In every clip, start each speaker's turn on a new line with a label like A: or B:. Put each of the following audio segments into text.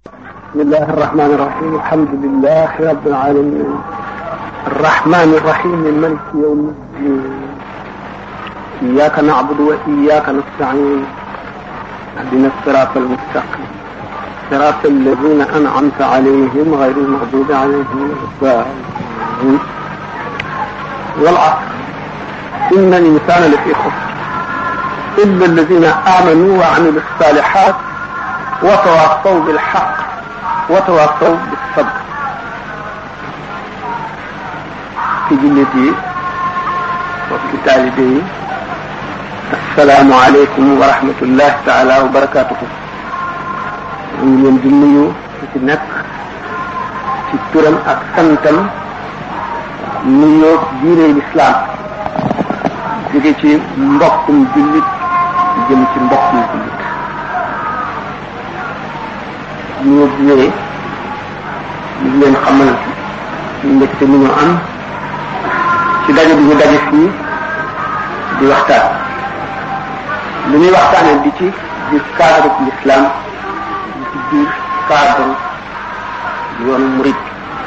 A: بسم الله الرحمن الرحيم الحمد لله رب العالمين الرحمن الرحيم ملك يوم الدين إياك نعبد وإياك نستعين اهدنا الصراط المستقيم صراط الذين أنعمت عليهم غير المغضوب عليهم ولا الضالين والعصر إن الإنسان لفي خسر إلا الذين آمنوا وعملوا الصالحات وتواصوا بالحق وتواصوا بالصبر ci jullit yi mbokki taalibe yi assalaamu aleykum wa rahmatullahi taala wa barakatuhu ñu ngi leen di nuyu ci nekk ci turam ak santam nuyoo diine lislaam jóge ci mbokkum jullit jëm ci mbokkum jullit nuyoo bi ñëwee ñu ngi leen xamal mbégte mi ñu am ci daje bi ñu daje fii di waxtaan lu ñuy waxtaanee di ci biir cadre l'islam di ci biir cadre yoonu murid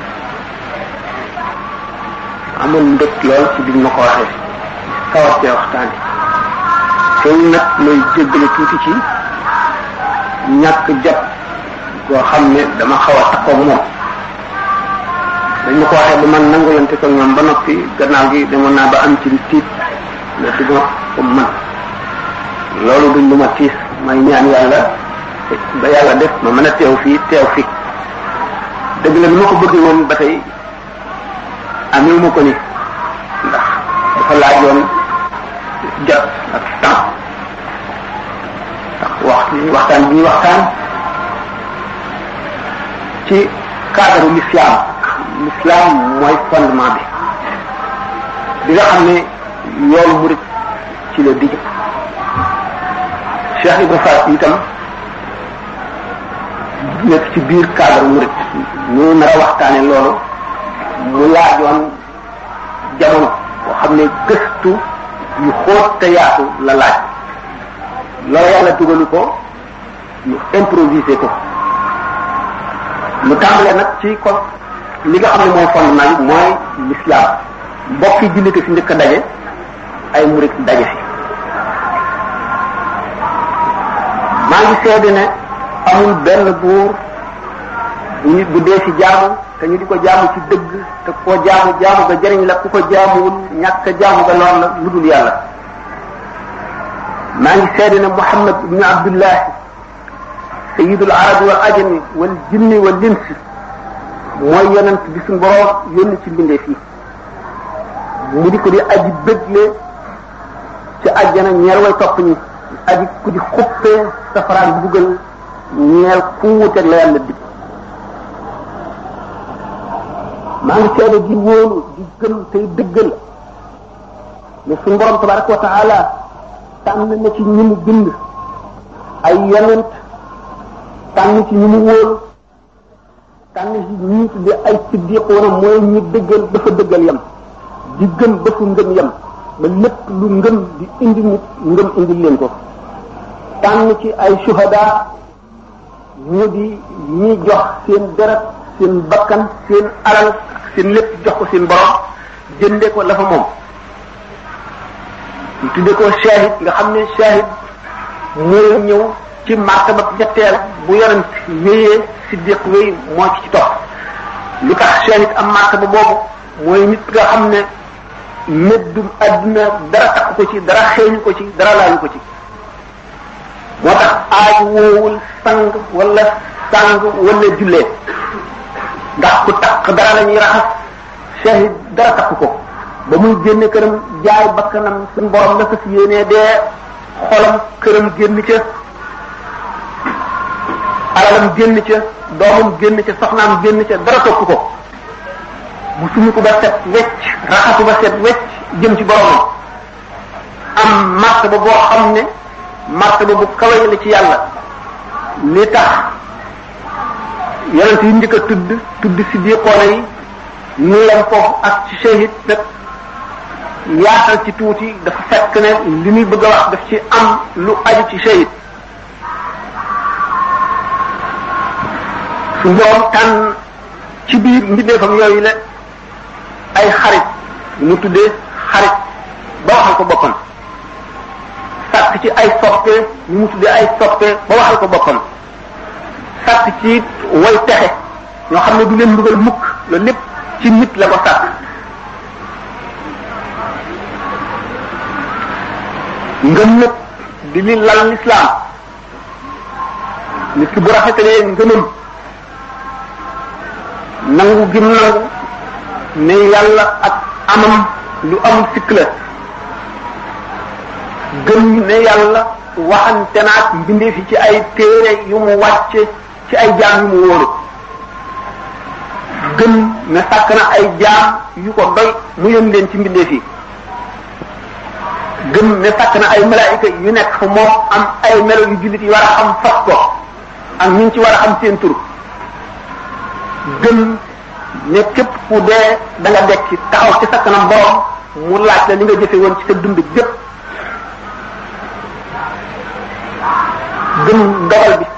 A: amoon mbég lool ci biñ ma ko waxee sawar cee waxtaane teewul nag mooy jéggale tuuti ci ñàkk jot boo xam ne dama xaw a takkoo moom dañ ma ko waxee ba man nangulante ko ñoom ba noppi gannaaw gi demoon naa ba am ci lu tiit ne du ma ko man loolu duñ lu ma tiis may ñaan yàlla ba yàlla def ma mën a teew fii teew fi dëgg la bi ma ko bëggee woon ba tey amewu ma ko ni ndax dafa laajoon jot ak temps ndax wax waxtaan bi ñuy waxtaan ci cadre l'islam l'islam mooy fondement bi bi nga xam ne yoonu murid ci la digg Cheikh Ibra Fall itam nekk ci biir cadre murid ñu nar a waxtaane loolu mu laajoon jamono boo xam ne gëstu yu xóot te yaatu la laaj loolu yàlla dugalu ko ñu improviser ko mu tàmbalee nag ci ko li nga xam ne mooy fondement bi mooy l'islam mbokki jullite fi njëkk a daje ay murid daje fi maa ngi seede ne amul benn buur bu ñu bu dee ci jaamu te ñu di ko jaamu ci dëgg te koo jaamu jaamu ga jëriñ la ku ko jaamuwul ñàkk jaamu ga lor la lu dul yàlla maa ngi seede ne Muhammad ibnu Abdullahi sayyidul arabi wal ajami wal jinni wal insi mooy yonent bi suñu borom yónni ci mbindeef yi mu di ko di aji bëggle ci àjjana ñeer way topp ñi aji ku di xuppee safaraan buggal ñeel ku wuteeg la yàlla dig maa ngi seede di wóolu di gëm tey dëggal ne suñu borom tabaraka wa taala tànn na ci ñi mu bind ay yonent tànn ci ñi mu wóolu tànn ci ñi tuddee ay siddiqoona mooy ñi dëggal dafa dëggal yam di gëm ba fu ngëm yam ba lépp lu ngëm di indi nit ngëm indi leen ko tànn ci ay shuhada ñu di ñi jox seen deret seen bakkan seen alal seen lépp jox ko seen borom jënde ko la fa moom ñu tudde ko shahid nga xam ne shahid mooy ñëw ci martaba ñetteel bu yonent wéyee siddiq wéy moo ci ci topp lu tax shahid am martaba boobu mooy nit nga xam ne méddum adduna dara takk ko ci dara xeeñu ko ci dara laañu ko ci moo tax aaj woowul sang wala sang wala jullee ndax ku takk dara la ñuy raxas shahid dara takk ko ba muy génne këram jaay bakkanam suñ borom la fas yéenee dee xolam këram génn ca alalam génn ca doomam génn ca soxnaam génn ca dara topp ko mu sumu ko ba set wecc raxasu ba set wecc jëm ci boromam am martaba boo xam ne martaba bu kawe la ci yàlla li tax yonent yi njëkk a tudd tudd si biir xoole yi ñu leen foofu ak ci shahid nag yaatal ci tuuti dafa fekk ne li muy bëgg a wax daf ci am lu aju ci shahid su borom tànn ci biir mbindeefam yooyu la ay xarit mu tuddee xarit ba waxal ko boppam sàkk ci ay soppe ñu mu tuddee ay soppe ba waxal ko boppam sàkk ci way texe ñoo xam ne du leen mbugal mukk loolu lépp ci nit la ko sàkk ngëm nag di li lal lislaam nit ki bu rafetalee ngëmam nangu gim nangu ne yàlla ak amam lu amul sikk la gëm ne yàlla waxante naat mbindeef yi ci ay téere yu mu wàcce ci ay jaam yu mu wóolu gëm ne sàkk na ay jaam yu ko doy mu yëm leen ci mbindeef yi gëm ne sàkk na ay malaayika yu nekk fa moom am ay melo yu jullit yi war a xam fas ko ak ñu ci war a xam seen tur gëm ne képp ku dee da nga dekki taxaw ci sa kanam borom mu laaj la li nga jëfe woon ci sa dund gépp gëm dogal bi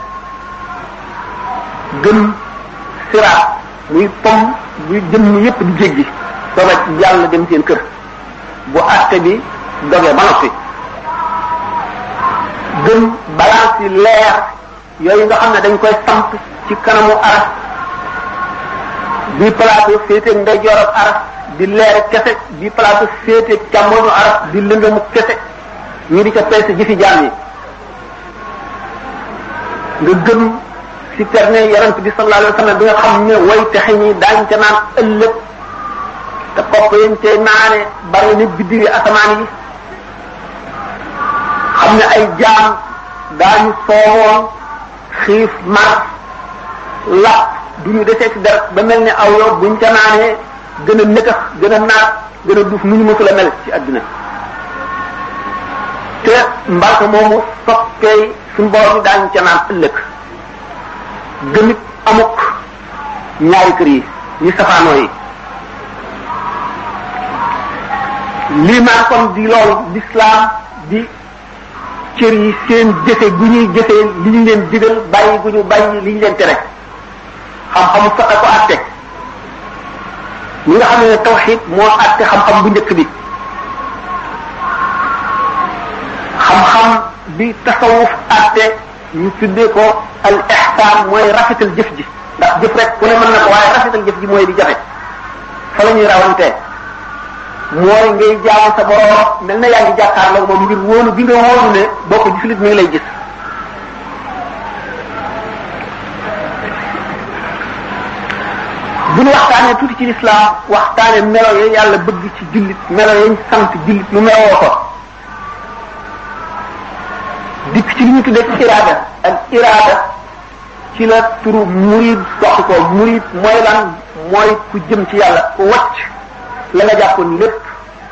A: gëm siraat muy pom buy jëm yépp di jéggi sooga yàlla dem seen kër bu àtte bi dogee ba noppi gëm balance yi leer yooyu nga xam ne dañ koy samp ci kanamu aras bii plateau féete ndeyjoor ak aras di leer kese bii plateau féete càmmoñu aras di lëndëmu kese ñu di ca peese jëfi jaam yi nga gëm si terne yarant bi sallallahu alayhi wa sallam bi nga xam ne way texe ñi daañ ca naan ëllëg te kopp yañ cay naane bari na biddiwi asamaan yi xam ne ay jaam daañu soowoon xiif mar lap du ñu desee ci dara ba mel ni aw yow buñ ca naanee gën a nëkkax gën a naat gën a duuf nu ñu mësula mel ci àdduna te mbarka moomu soppee suñu borom yi daañu ca naan ëllëg gëmit amuk ñaari kër yi ñu safaanoo yi lii maan kon di loolu l'islam di cër yi seen jëfe gu ñuy jëfee li ñu leen digal bàyyi gu ñu bàyyi li ñu leen tere xam-xamu fexe ko àtte ñi nga xam ne tawxid moo àtte xam-xam bu njëkk bi xam-xam bi tasawuf àtte ñu tuddee ko al ihsaan mooy rafetal jëf ji ndax jëf rek ku ne mën na ko waaye rafetal jëf ji mooy di jafe fa la ñuy rawantee mooy ngay jaamu sa borom mel na yaa ngi jàkkaarloo moom ngir wóolu bi nga wóolu ne boo ko gisulit mi ngi lay gis bu ñu waxtaanee tuuti ci lislaam waxtaane melo ya yàlla bëgg ci jullit melo yañ sant jullit lu meloo ko dikk ci li ñu tuddee iraada ak iraada ci la turu murid soxi ko murid mooy lan mooy ku jëm ci yàlla ku wacc la nga jàppoon lépp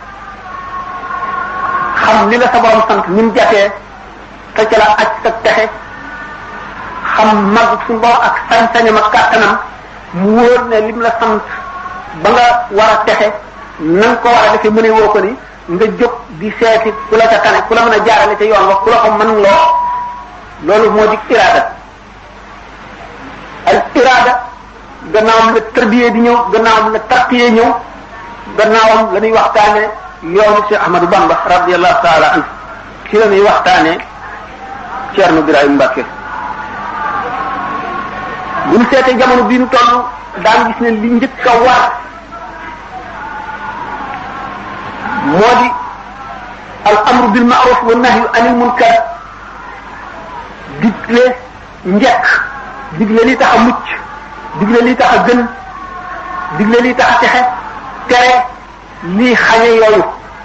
A: xam li la sa borom sant ni mu jafee te ca la aj sa texe xam mag suñu borom ak sañ-sañam ak kàttanam mu wóor ne lim la sant ba nga war a texe na nga ko war a defee mëne woo ko ni nga jóg di seeti ku la ca tane ku la mën a jaarale ca yoon wax ku la ko mën loo loolu moo di iraada al iraada gannaawam la tarbiyee di ñëw gannaawam la tarqiyee ñëw gannaawam la ñuy waxtaane yoonu Cheikh Ahmadou Bamba radiallahu taala anhu ci la ñuy waxtaane Ceerno Birahim Mbàkke bu ñu seetee jamono bii nu toll daan gis ne li njëkk a war moo di al amru bil ma'ruf wa nahyu anil munkar digle njekk digle li tax a mucc digle li tax a gën digle li tax a texe tere lii xañe yooyu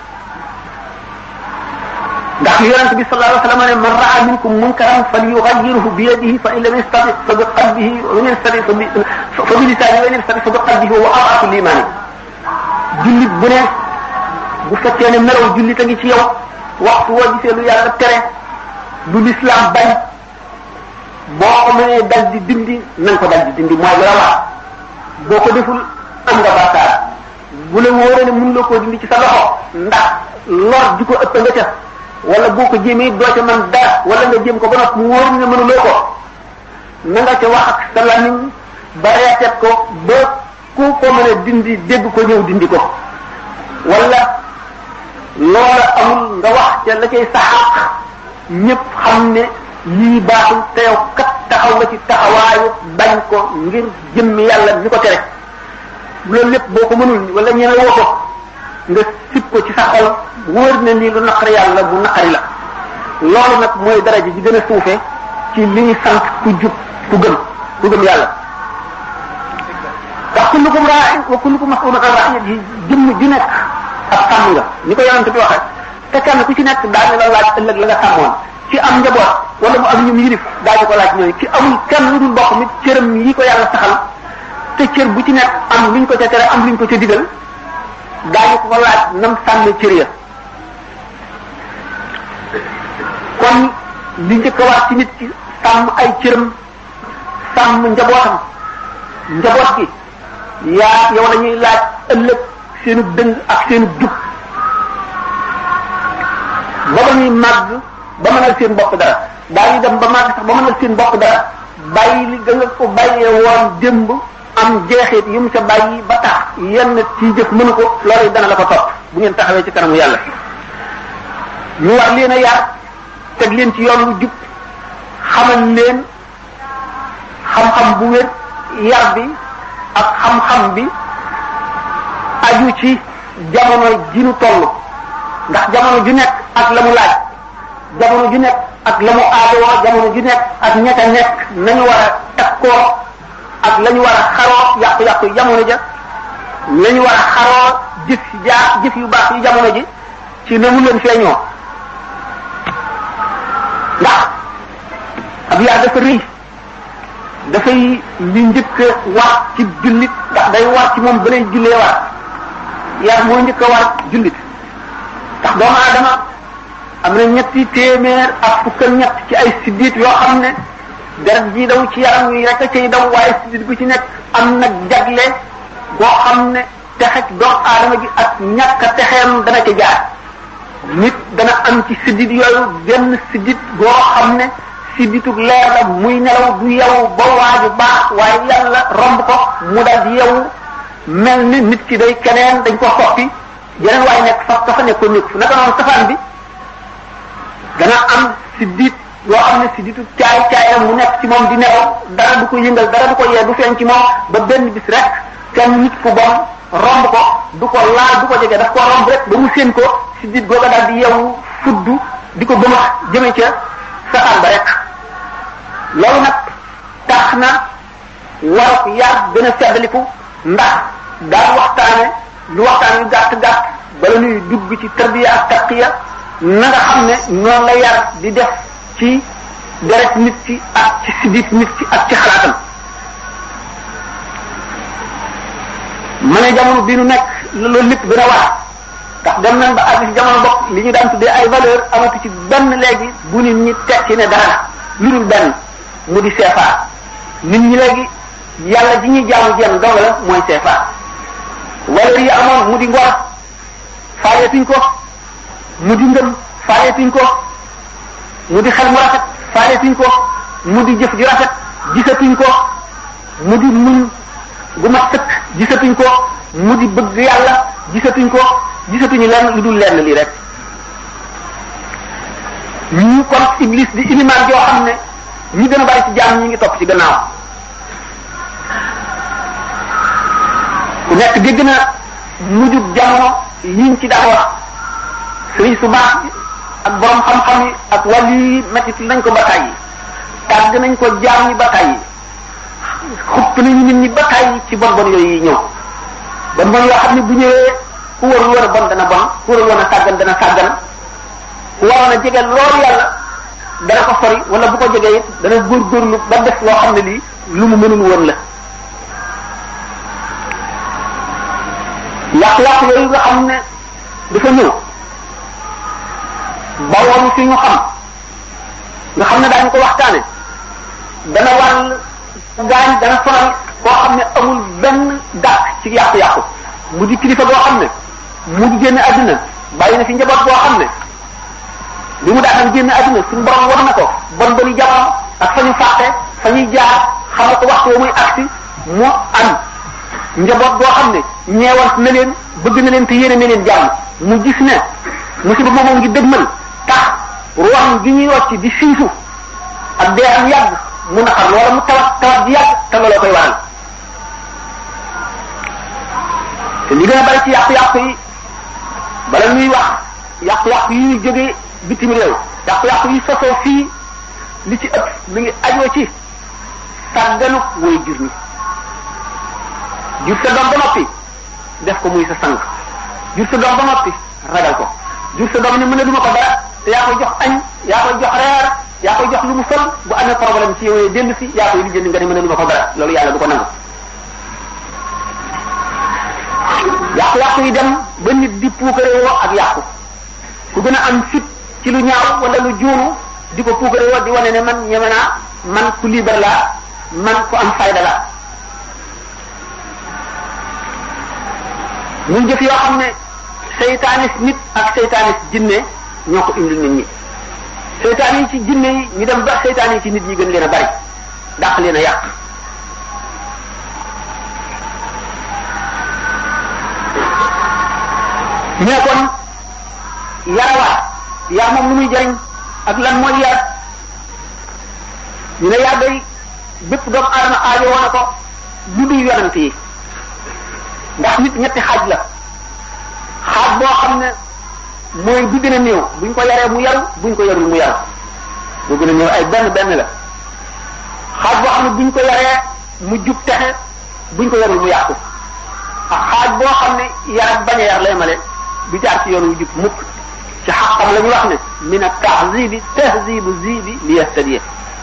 A: ndax yonent bi sallallahu alayhi wa sallam ne man raa minkum munkaran falyughayyirhu bi yadihi fa in lam yastati fa bi qalbihi wa in yastati fa bi fa bi lisanihi wa in yastati fa bi qalbihi wa ad'afu l-iman jullit bu ne bu fekkee ne melaw jullit a ngi ci yow waxtu woo gisee lu yàlla tere lu lislaam bañ boo ko mënee dal di dindi na nga ko dal di dindi mooy lu la wax boo ko deful am nga bàkkaar bu la wóoree ne mën loo koo dindi ci sa loxo ndax lor ji ko ëpp nga ca wala boo ko jéemee doo ca man dara wala nga jéem ko ba noppi mu wóor ne mënuloo ko na nga ca wax ak sa lamiñ ba reetet ko ba ku ko mën a dindi dégg ko ñëw dindi ko wala loola amul nga wax ca la cay saxaq ñëpp xam ne lii baaxul te yow kat taxaw nga ci taxawaayu bañ ko ngir jëmmi yàlla mi ko tere loolu lépp boo ko mënul wala ñeme woo ko nga sib ko ci sa xol wóor na ni lu naqari yàlla bu naqari la loolu nag mooy daraja ji gën a suufe ci li ñu sant ku jub ku gëm ku gëm yàlla ndax kullukum raa'in wa kullukum mas'ulun an ra'iyatihi jëmm ju nekk ab sàmm nga ni ko yonent bi waxee te kenn ku ci nekk daañu la laaj ëllëg la nga sàmmoon ci am njaboot wala mu am ñu mu yilif daañu ko laaj ñooyu ci amul kenn lu dul bokk nit cëram yi ko yàlla saxal te cër bu ci nekk am luñ ko ca tere am luñ ko ca digal daañu ko laaj nam sàmme cër ya kon li njëkk a wax ci nit ki sàmm ay cëram sàmm njabootam njaboot gi yaa yow la ñuy laaj ëllëg seenu dëng ak seenu jub ba ba ñuy màgg ba mënal seen bopp dara daañu dem ba màgg sax ba mënal seen bopp dara bàyyi li ga nga ko bàyyee woon démb am jeexit yu mu ca bàyyi ba tax yenn ci jëf mënu ko loolu dana la ko topp bu ngeen taxawee ci kanamu yàlla ñu war leen a yar teg leen ci yoon wu jub xamal leen xam-xam bu wér yar bi ak xam-xam bi aju ci jamono ji nu toll ndax jamono ju nekk ak la mu laaj jamono ju nekk ak la mu aadoo jamono ju nekk ak ñett a nekk nañu war a takkoo ak la ñu war a xaroo yàqu-yàqu jamono ja la ñu war a xaroo jëf jaa jëf yu baax yi jamono ji ci na mu leen feeñoo ndax ab yaa dafa rëy dafay li njëkk a war ci jullit ndax day war ci moom ba lay jullee war yar moo njëkk a war jullit ndax doomu aadama am na ñetti téeméer ak fukk ak ñett ci ay siddit yoo xam ne deret ji daw ci yaram wi rek a cay daw waaye siddit bu ci nekk am na jagle boo xam ne texeg doomu aadama ji ak ñàkk a texeem dana ca jaar nit dana am ci siddit yooyu benn siddit boo xam ne sidditug leer la muy nelaw du yewu ba waaju baax waaye yàlla romb ko mu daal di yewu mel ni nit ki day keneen dañ ko soppi yeneen waaye nekk fa ka fa nekkoon nekk fu naka noonu safaan bi dana am siddit yoo xam ne sidditu caay caay mu nekk ci moom di nelaw dara du ko yëngal dara du ko yee du feeñ ci moom ba benn bis rek kenn nit ku bon romb ko du ko laal du ko jege daf ko romb rek ba mu séen ko siddit googa daal di yewu fuddu di ko bëmax jëme ca safaan ba rek loolu nag tax na waruk yar gën a seddaliku ndax daal waxtaane lu waxtaan yu gàtt gàtt bala ñuy dugg ci tarbiya ak taqiya na nga xam ne noonu la yar di def ci deret nit ki ak ci sidit nit ki ak ci xalaatam ma ne jamono bi nu nekk loolu lépp gën a war ndax dem nañ ba àgg ci jamono bopp li ñu daan tuddee ay valeur amatu ci benn léegi bu nit ñi teg ci ne dara lu dul benn mu di CFA nit ñi léegi yàlla ji ñuy jaamu jenn dong la mooy CFA valeur yi amoon mu di ngor faaleetuñ ko mu di ngëm faaleetuñ ko mu di xel mu rafet faaleetuñ ko mu di jëf ju rafet gisatuñ ko mu di muñ gu mat sëkk gisatuñ ko mu di bëgg yàlla gisatuñ ko gisatuñu lenn lu dul lenn lii rek ñu kon iblis di ilimaan joo xam ne ñi gën a bari ci jaam ñi ngi topp ci gannaaw ku nekk dégg na mujjub jamono yiñ ci daan wax sëriñ su baax ak borom xam-xam yi ak wàllu yi métti nañ ko ba tàyyi tàgg nañ ko jaam ñi ba tàyyi xupp nañu nit ñi ba tàyyi ci bon bon yooyu ñëw bon bon yoo xam ne bu ñëwee ku warul woon a bon dana bon ku warul woon a sàggan dana sàggan ku waroon a jege loolu yàlla dana ko sori wala bu ko jegee it dana góorgóorlu ba def loo xam ne lii lu mu mënul woon la yàq-yàq yooyu nga xam ne dafa ñëw ba woon fi ñu xam nga xam ne daañu ko waxtaane dana wàll gaañ dana sonal koo xam ne amul benn dàq ci yàqu-yàqu mu di kilifa boo xam ne mu di génn àdduna bàyyi na fi njaboot boo xam ne li mu daataan génn àdduna suñu borom war na ko bon boni jamono ak fa ñu fàtte fa ñuy jaar xamal ko waxtu muy agsi mu am njaboot boo xam ne ñeewant na leen bëgg na leen te yéene na leen jàmm mu gis ne musiba moomu ngi dëgmal tax ruwaam gi ñuy wàcc di siisu ak dee am yàgg mu naqar loola mu tawat tawat ji yàgg te looloo koy waral te li gën a bari ci yàqu-yàqu yi bala ñuy wax yàqu-yàqu yi ñuy jógee bitim réew yàqu-yàqu yi sosoo fii li ci ëpp mi ngi ajoo ci sàgganu way jur ñi jur sa doom ba noppi def ko muy sa sang jur sa doom ba noppi ragal ko jur sa doom ne mën a duma ko dara te yaa koy jox añ yaa koy jox reer yaa koy jox lu mu sol bu amee problème ci yow dellu si yaa koy lijjanti nga ne mën a duma ko dara loolu yàlla du ko nangu yàqu-yàqu yi dem ba nit di puukarewoo ak yàqu ku gën a am fit ci lu ñaaw wala lu juunu di ko puukarewoo di wane ne man ñeme naa man ku libre laa man ku am fayda la muy jëf yoo xam ne seytaanis nit ak seytaanis jinne ñoo ko indil nit ñi seytaan yi ci jinne yi ñu dem ba seytaan yi ci nit ñi gën leen a bari dàq leen a yàq ñu ne kon yarawaat yar moom lu muy jëriñ ak lan mooy yar ñu ne yar day bépp doomu aadama aajo woon na ko lu dul yonent yi ndax nit ñetti xaaj la xaaj boo xam ne mooy bi gën a néew buñ ko yaree mu yaru buñ ko yarul mu yaru bu gën a néew ay benn benn la xaaj boo xam ne buñ ko yaree mu jub texe buñ ko yarul mu yàqu ak xaaj boo xam ne yar ak bañ a yar lay male du jaar ci yoon wu jub mukk ci xaqam la ñu wax ne min at tahzibi tahzibu zibi li yahtadiya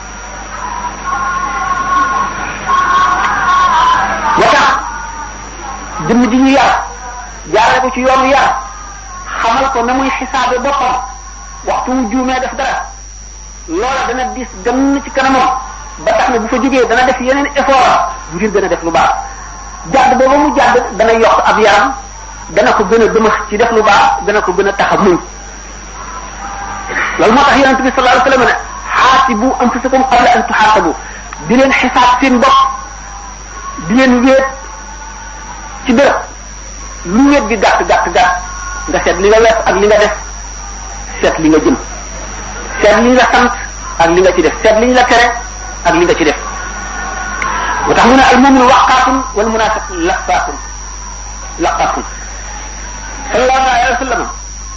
A: wa tax jëmm ji ñu yar jaarale ko ci yoonu yar xamal ko na muy xisaabe boppam waxtu wu juumee def dara loola dana dis gën ci kanamam ba tax na bu fa jógee dana def yeneen effort ngir gën a def lu baax jàdd booba mu jàdd dana yokk ab yaram dana ko gën a dëmax ci def lu baax dana ko gën a tax a muñ loolu moo tax yonente bi sallallahu alayhi wa sallam ne xaasibu anfusakum qabla an tuxaasabu di leen xisaab seen bopp di leen wéet ci bërëb lu wéet gi gàtt gàtt gàtt nga seet li nga wees ak li nga def seet li nga jëm seet li nga sant ak li nga ci def seet li ñu la tere ak li nga ci def moo tax mu ne al muminu waqaatun wal munafiq laqaatun laqaatun sallallahu alayhi wa sallam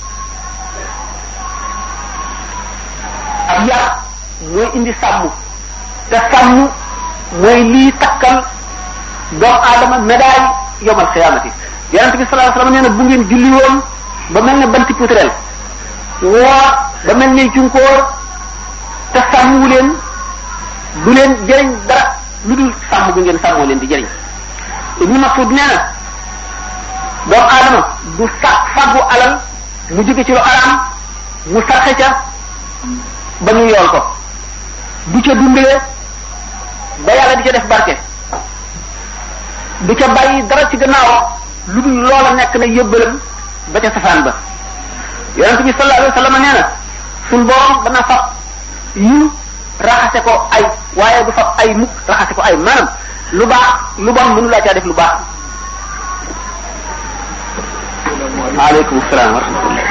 A: ab yar mooy indi sàmm te sàmm mooy lii takkal doomu aadama médaille yomal xiyaamati yonente bi sallallahu alayhi wa sallam nee na bu ngeen julli woon ba mel ne banti putrel woor ba mel ne junkóor te sàmmu leen du leen jëriñ dara lu dul sàmm gu ngeen sàmmoo leen di jëriñ Ibnu Mas'ud nee na doomu aadama du sa fàggu alal mu jóge ci lu araam mu sarxe ca ba ñu yool ko du ca dundee ba yàlla di ca def barke du ca bàyyi dara ci gannaaw lu dul loola nekk na yëbbalam ba ca safaan ba yonent bi sallallahu alayhi wa sallam nee na suñ borom dana fab yu raxase ko ay waaye du fab ay mukk raxase ko ay maanaam lu baax lu bon mënu laa caa def lu baax aleykum salaam wa rahmatullah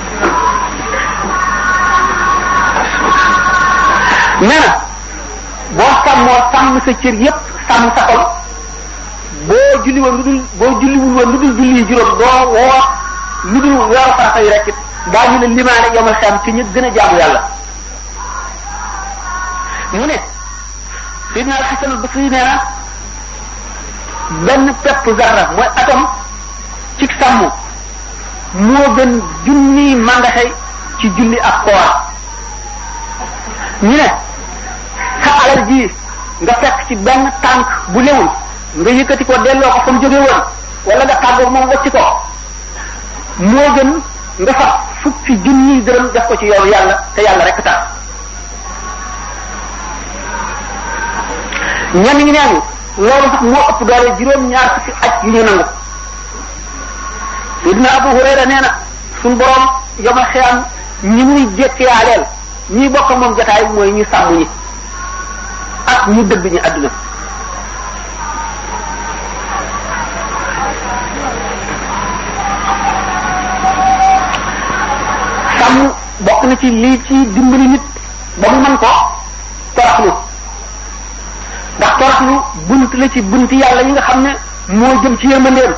A: nee na boo sàmmoo sàmm sa cër yépp sàmm sa xol boo julli woon lu dul boo julliwul woon lu dul julli juróom doo woor lu dul weeru farata yi rek it daa ñu ne limaane yomal xam ci ñu gën a jaamu yàlla mu ne Seydina Al-Hasan al-Basri nee na benn pepp zarra mooy atom ci sàmm moo gën junniy mandaxe ci julli ak koor ñu ne sa alal ji nga fekk ci benn tànk bu lewul nga yëkkati ko delloo ko fa mu jóge woon wala nga tàggoog moom wacci ko moo gën nga fab fukki junniy dërëm def ko ci yoonu yàlla te yàlla rek tax ñenn ñi neen loolu sax moo ëpp doole juróom-ñaar fukki aj yu ñu nangu Sidna Abu Hurayra nee na suñ borom yomal xiyam ñi muy jékkiyaaleel ñi bokk moom jotaay mooy ñu sàmm ñi ak ñu dëgg ñi àdduna gàmm bokk na ci lii ci dimbali nit ba mu mën ko toroxlu ndax toroxlu bunt la ci bunti yàlla yi nga xam ne moo jëm ci yërmandeem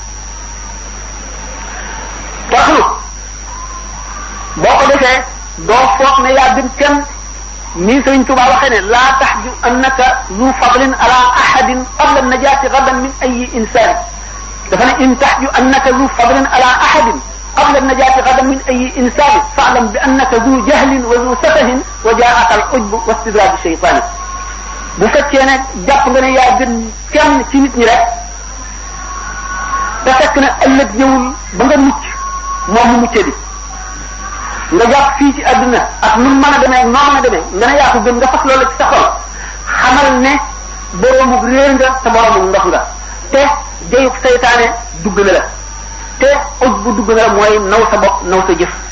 A: toroxlu boo ko defee doo foog ne yaa gën kenn nii Sëriñ Tuubaa waxee ne laa taxju annaka zu fadlin ala ahadin qabla najaati gadan min ayi insaan dafa ne in taxju annaka zu fadlin ala ahadin qabla najaati gadan min ayi insaan faalam bi annaka zu jahlin wa zu safahin wa jaaka al ujbu wa istidraaju shaytaani bu fekkee ne jàpp nga ne yaa gën kenn ci nit ñi rek te fekk na ëllëg ñëwul ba nga mucc moom mu muccee di nga jàpp fii ci àdduna ak nu mën a demee noo mën a demee nga ne yaa ko gën nga fas loolu ci sa xol xamal ne boroomu réer nga te boroomu ndox nga te jayub saytaane dugg na la te uj bu dugg na la mooy naw sa bopp naw sa jëf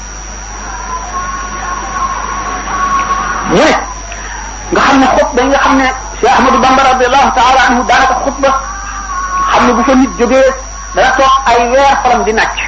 A: mu ne nga xam ne xutba yi nga xam ne Cheikh Ahmadou Bamba radiallahu taala anhu daanaka xutba xam ne bu fa nit jógee dana toog ay weer xolam di nàcc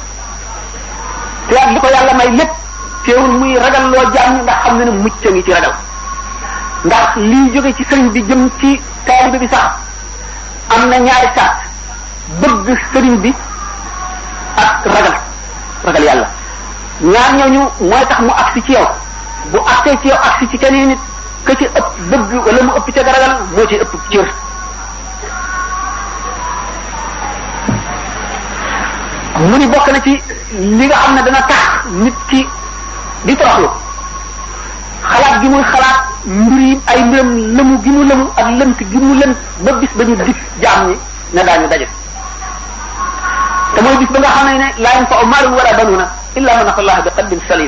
A: te ak li ko yàlla may lépp teewul muy ragal loo jaam ñi ndax xam ne ne mucc a ngi ci ragal ndax lii jóge ci sëriñ bi jëm ci taalibe bi sax am na ñaari saat bëgg sëriñ bi ak ragal ragal yàlla ñaar ñooñu mooy tax mu agsi ci yow bu agsee ci yow agsi ci keneen nit ka ci ëpp bëgg wala mu ëpp ca ragal moo ci ëpp cër mu ni bokk na ci li nga xam ne dana tax nit ki di toroxlu xalaat gi muy xalaat mbir yi ay mbiram lëmu gi mu lëmu ak lënt gi mu lënt ba bis ba ñu dig jaam ñi ne daañu daje te mooy bis ba nga xam ne ne laa yanfa'u maalun wala banuuna illa man ata Allah bi qalbin salim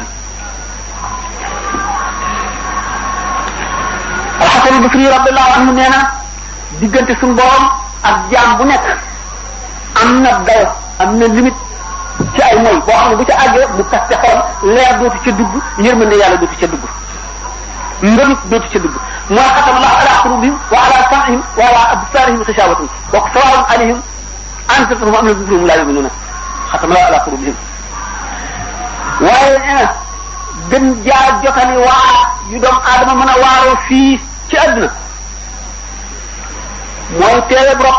A: alxasan albasri radiallahu anhu nee na diggante suñu borom ak jaam bu nekk am na dayo am na limite ci ay moy boo xam ne bu ca àggee mu tas ca xolam leer dootu ca dugg yërmande yàlla dootu ca dugg ngëmit dootu ca dugg mooy xatama allahu ala qulubihim wa ala sam'ihim wa ala absarihim xishawatun wa sawaun alayhim anzartahum am lam tunzirhum la yuminuna xatama allahu ala qulubihim waaye nee na gën jaa jotali waar yu doom aadama mën a waaroo fii ci àdduna mooy teewe brok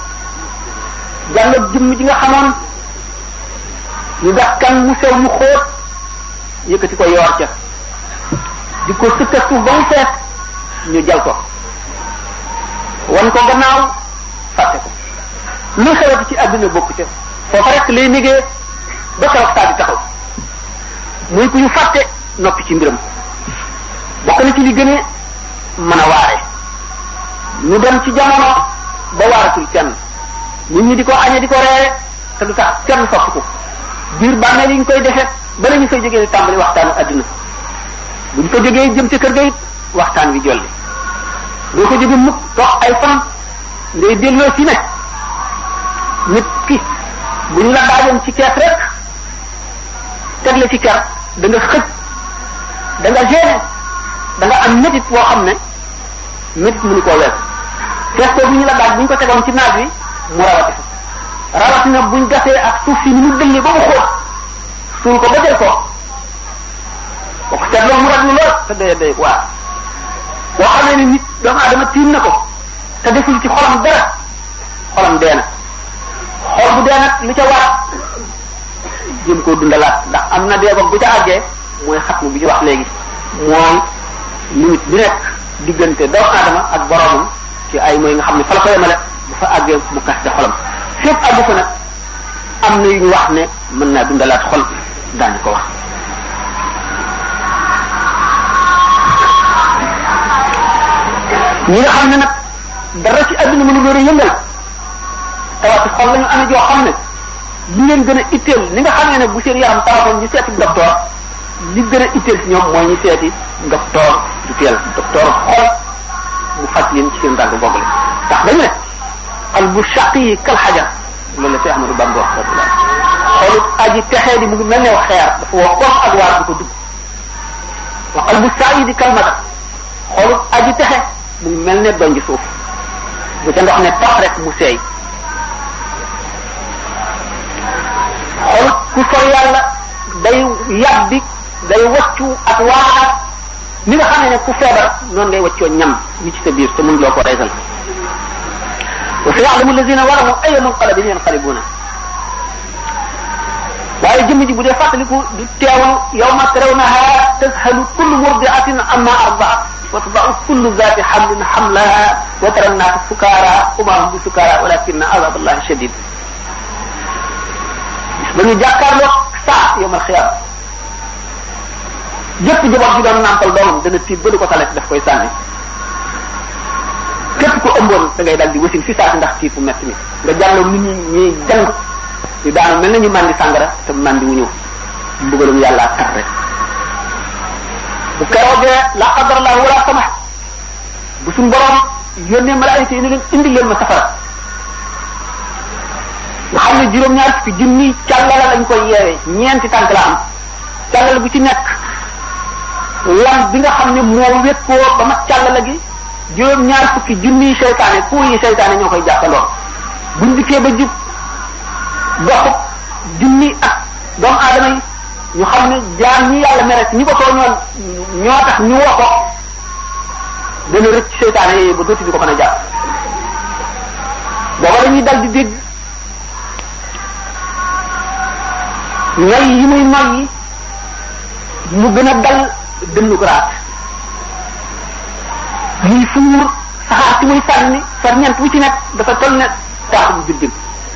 A: jàll jëmm ji nga xamoon ñu gas kan mu sew mu xóot yëkkati ko yoor ca di ko sëkka suuf ba mu fees ñu jal ko wan ko gannaaw fàtte ko lu xewati ci àdduna bokk ca foofa rek lay négee ba keroog saa di taxaw muy ku ñu fàtte noppi ci mbiram bokk na ci li gën a mën a waare ñu dem ci jamono ba waaratul kenn nit ñi di ko añe di ko reere te du tax kenn sopp ko biir bàmmeel yi ñu koy defee ba la ñu fay jógee tàmbali waxtaanu adduna bu ñu ko jógee jëm ca kër ga it waxtaan wi jolli doo ko jóge mukk toog ay fan ngay delloo ci ne nit ki bu ñu la daajoon ci kees rek teg la ci ker da nga xëj da nga gêné da nga am métit woo xam ne métit mënu koo wees kees ko bu ñu la daaj bu ñu ko tegoon ci naaj wi mu rawati fa rawatina buñ gasee ak suuf si ni mu dëllee ba mu xóot suul ko ba jël ko boo ko seetloo mu raglu lool te day day waa boo xamee ne nit doomu aadama tiim na ko te deful ci xolam dara xolam dee na xol bu dee nag li ca war jëm koo dundalaat ndax am na dee bu ca àggee mooy xatmu bi ñu wax léegi mooy limite bi nekk diggante doomu aadama ak boromam ci ay mooy nga xam ne fa la ko yemale bu fa àggee mu kas ca xolam fépp àggu fa nag am na yu ñu wax ne mën naa dundalaat xol daañu ko wax ñi nga xam ne nag dara ci àdduna mënu leen a yëngal tawati xol lañu amee joo xam ne li leen gën a itteel ni nga xamee ne bu seen yaram tawatoon ñu seeti docteur li gën a itteel si ñoom mooy ñu seeti docteur du teel docteur xol mu faj leen ci seen dàgg googale ndax dañu ne xal bu sàq yi kal xajar loolu la Cheikh Ahmadou Bamba wax radiyallahu xoolu aji texee di mu ngi mel ne xeer dafa woo koom ak waar du ko dugg wa xal bu saa yi di kal mata xoolu aji texe mu ngi mel ne donj suuf bu ca ndox ne tax rek mu seey xol ku sor yàlla day yàbbi day waccu ak waaraat ni nga xam ne ku feebar noonu ngay waccoo ñam wi ci sa biir te mënuloo ko reesal wa sa ya'lamu allazina zalamu ayya munqalabin yanqalibuna waaye jëmm ji bu dee fàttaliku du teewlu yawma tarawnaha tazhalu kullu murdi'atin amma arda'at wa tada'u kullu zati hamlin hamlaha wa tara an-nasa sukara wa ma hum bi sukara walakinna azab allahi shadid ba ñu jàkkaarloo saa yawmal xiyaam jëpp jabar ji doon nàmpal doomam dana tiit ba du ko talet daf koy sànni képp ko ëmboon da ngay dal di wasin fi saa si ndax tiit bu metti mi nga jàlloo nit ñi ñuy jàng ñu daanu mel na ñu màndi sàngara te màndi wu ñëw mbugalum yàlla tar rek bu keroogee la qadarallahu wala sama bu suñ borom yónnee malaayika yi ne leen indi leen ma safara nga xam ne juróom-ñaar fukki junni càllala lañ koy yeewee ñeenti tànk la am càllala bu ci nekk lam bi nga xam ne moo wékkoo ba mat càllala gi juróom-ñaar fukki junni seytaane ku yi seytaane ñoo koy jàppandoo buñ dikkee ba jub doxub junni ak doomu aadama yi ñu xam ne jaam ñi yàlla mere ñi ko tooñoon ñoo tax ñu woo ko dana rëcc seytaane yooyu ba dootu di ko mën a jàpp booba dañuy dal di dégg ñoy yi muy noy yi mu gën a dal dënnu ko raat muy fuur saxaar ci muy sànni far ñent wu ci nekk dafa toll ne taaxu bu juddin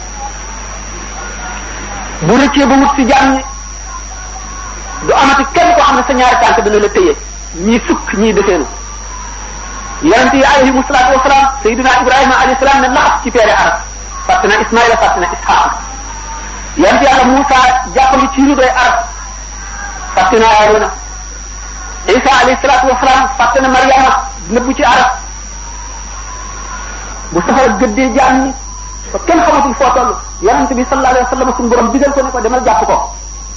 A: bu rëccee ba wut si jàmm du amati kenn koo xam ne sa ñaari tànk dana la tëye ñii sukk ñii defeenu yonent yi alayhimu salaatu wasalaam sayidina ibrahima alayhi salaam ne laxas ci peere arab fàtte na ismaila fàtte na isxaaq yonent yàlla Moussa jàppandi ci lu doy arab fàtte na Aarona Isa alayhi salaatu wasalaam fàtte na Mariama nëbbu ci arab bu safara gëddee jaam ñi fa kenn xamatul foo toll yonent bi sallallahu alayhi wa sallam suñu borom digal ko ne ko demal jàpp ko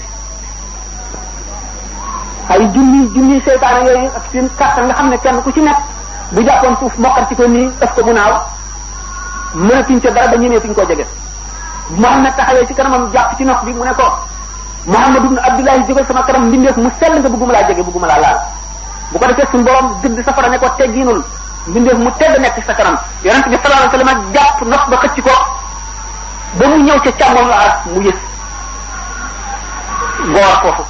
A: ay junni junni seytaane yooyu ak seen kàttan nga xam ne kenn ku ci nekk bu jàppoon suuf mokkal ci ko nii def ko mu naaw mënatuñ ca dara ba ñemeetuñ koo jege Muhammad taxawee ci kanamam jàpp ci nox bi mu ne ko Muhammad ibn Abdullahi jógal sama kanam mbindeef mu sell nga bëgguma laa jege bëgguma laa laal bu ko defee suñu borom gëdd safara ne ko tegginul mbindeef mu tedd nekk ci sa kanam yonent bi sallallahu alayhi wasallam jàpp nox ba xëcc ko ba mu ñëw ca càmmoñ la mu yës goor foofu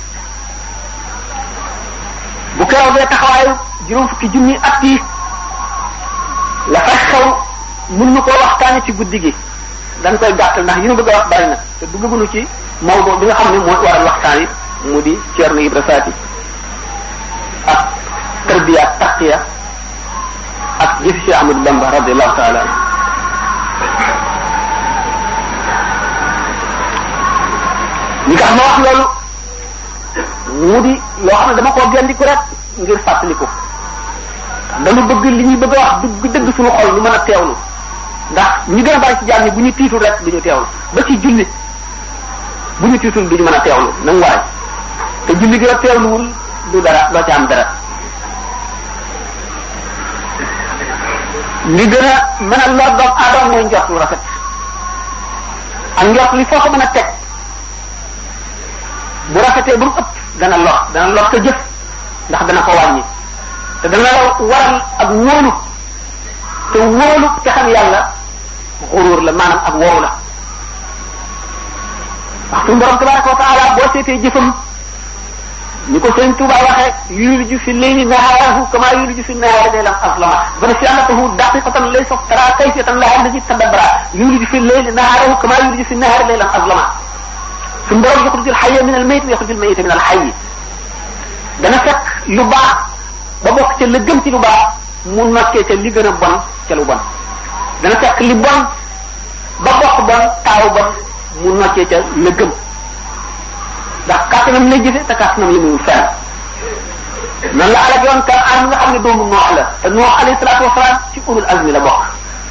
A: bu keroogee taxawaayu juróom fukki junni at yi la fay xew mun nu koo waxtaane ci guddi gi dañ koy gàttal ndax yi nu bëgg a wax bari na te duggagunu ci mawdo bi nga xam ne moo waral waxtaan yi mu di Ceerno Ibra Faati ak tarbiya ak taqiya ak jëfi Cheikh Ahmadou Bamba radiallahu taala anhu li tax ma wax loolu mu di loo xam ne dama koo gendiku rek ngir fàttaliku dañu bëgg li ñuy bëgg a wax dëgg dëgg suñu xol ñu mën a teewlu ndax ñu gën a bari ci jaam ñi bu ñu tiitul rek du ñu teewlu ba ci julli bu ñu tiitul du ñu mën a teewlu nang waay te julli gi a teewluwul du dara doo ci am dara li gën a mën a lor doom aadama mooy njort lu rafet ak njort li foo ko mën a teg bu rafetee ba mu ëpp dana lor dana lor ko jëf ndax dana ko wàññi te dana la waral ak wóolu te wóolu te xam yàlla xuruur la maanaam ak wow la wax suñu borom tabaraka wa taala boo seetee jëfam ni ko sëñ Tuuba waxee yuliju fi leyli nahaarahu kama yuliju fi nahaari laylan aslama bana si annatahu daqiqatan laysa tara kayfiyatan laha allati tadabbara yuliju fi leyli nahaarahu kama yuliju fi nahaari laylan aslama suñu borom yaxruju alxayya min almayit wa yaxruju almayita min alxayyi dana fekk lu baax ba bokk ca la gën ci lu baax mu nokkee ca li gën a bon ca lu bon dana fekk li bon ba bokk bon taaw bon mu nokkee ca la gën ndax kàttanam lay jëfe te kàttanam li muy fenn noonu la alak yoon kan an nga xam ne doomu noox la te noox alayhi salaatu wasalaam ci ulul azmi la bokk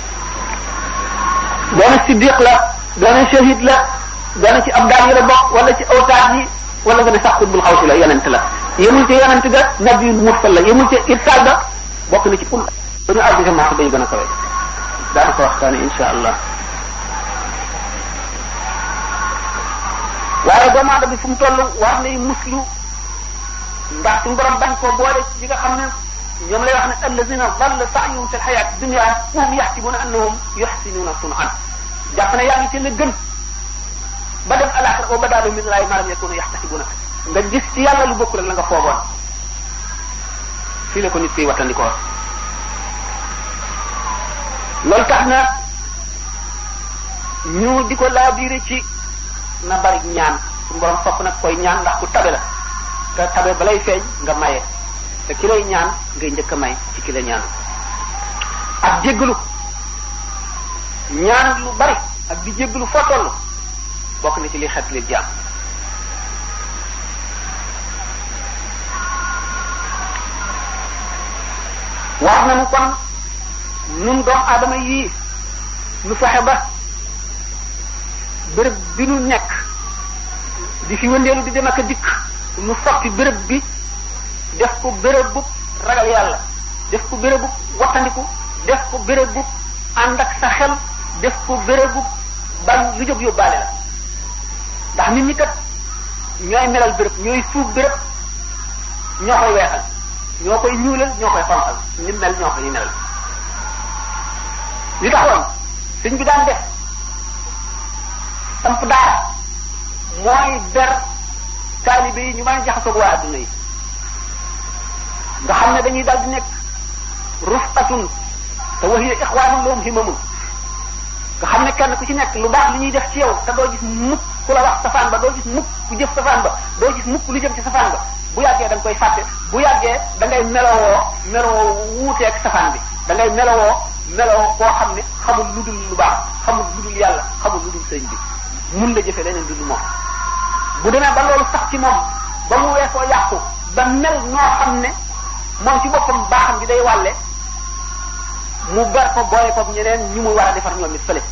A: doona siddiq la doona shahid la doona ci abdaan yi la bokk wala ci awtaat yi wala nga ne sax xutbul xawsi la yonent la yemul ci yonent ga nabiyul mursal la yemul ci irsaal ga bokk na ci ul dañu àgg ca martaba yu gën a kawe daana ko waxtaane insha allah waaye doomu aadama bi fu mu toll war nay muslu ndax suñu borom bañ koo boole ci nga xam ne ñoom lay wax ne allazina dalla sa'yuhum fil hayati dunya wa hum yahsibuna annahum yuhsinuna sun'an jàpp ne yaa ngi ci la gën ba dem alaxira wa badaalu min laay malam yakunu yaxtasibuna nga gis ci yàlla lu bokk rek la nga foogoon fii la ko nit kiy wattandikoo loolu tax na ñu di ko laabiire ci na bari ñaan suñu borom sopp nag koy ñaan ndax ku tabe la te tabe balay feeñ nga maye te ki lay ñaan ngay njëkk a may ci ki la ñaan ak jéggalu ñaan lu bari ak di jéggalu foo toll bokk na ci li xet li jaam wax nañu kon nun doomu aadama yii nu fexe ba béréb bi nu nekk di fi wëndeelu di dem ak a dikk nu soppi béréb bi def ko béréb bu ragal yàlla def ko béréb bu wattandiku def ko béréb bu ànd ak sa xel def ko béréb bu bañ lu jóg yóbbaale la ndax nit ñi kat ñooy melal béréb ñooy suuf béréb ñoo koy weexal ñoo koy ñuulal ñoo koy xonqal ni mel ñoo koy melal li taxoon sëñ bi daan def samp daara mooy ber taalibe yi ñu mën a jaxasoog waa adduna yi nga xam ne dañuy dal di nekk rufqatun te wa hiya ixwaanun lahum himamun nga xam ne kenn ku ci nekk lu baax li ñuy def ci yow te doo gis mukk ku la wax safaan ba doo gis mukk ku jëf safaan ba doo gis mukk lu jëm ci safaan ba bu yàggee da nga koy fàtte bu yàggee da ngay melowoo melowoo wuuteeg safaan bi da ngay melowoo melowoo koo xam ne xamul lu dul lu baax xamul lu dul yàlla xamul lu dul sëñ bi mun la jëfe leneen du dul moom bu demee ba loolu sax ci moom ba mu weesoo yàqu ba mel noo xam ne moom ci boppam baaxam bi day wàlle mu ber ko boole ko ñeneen ñu muy war a defar ñoom it fële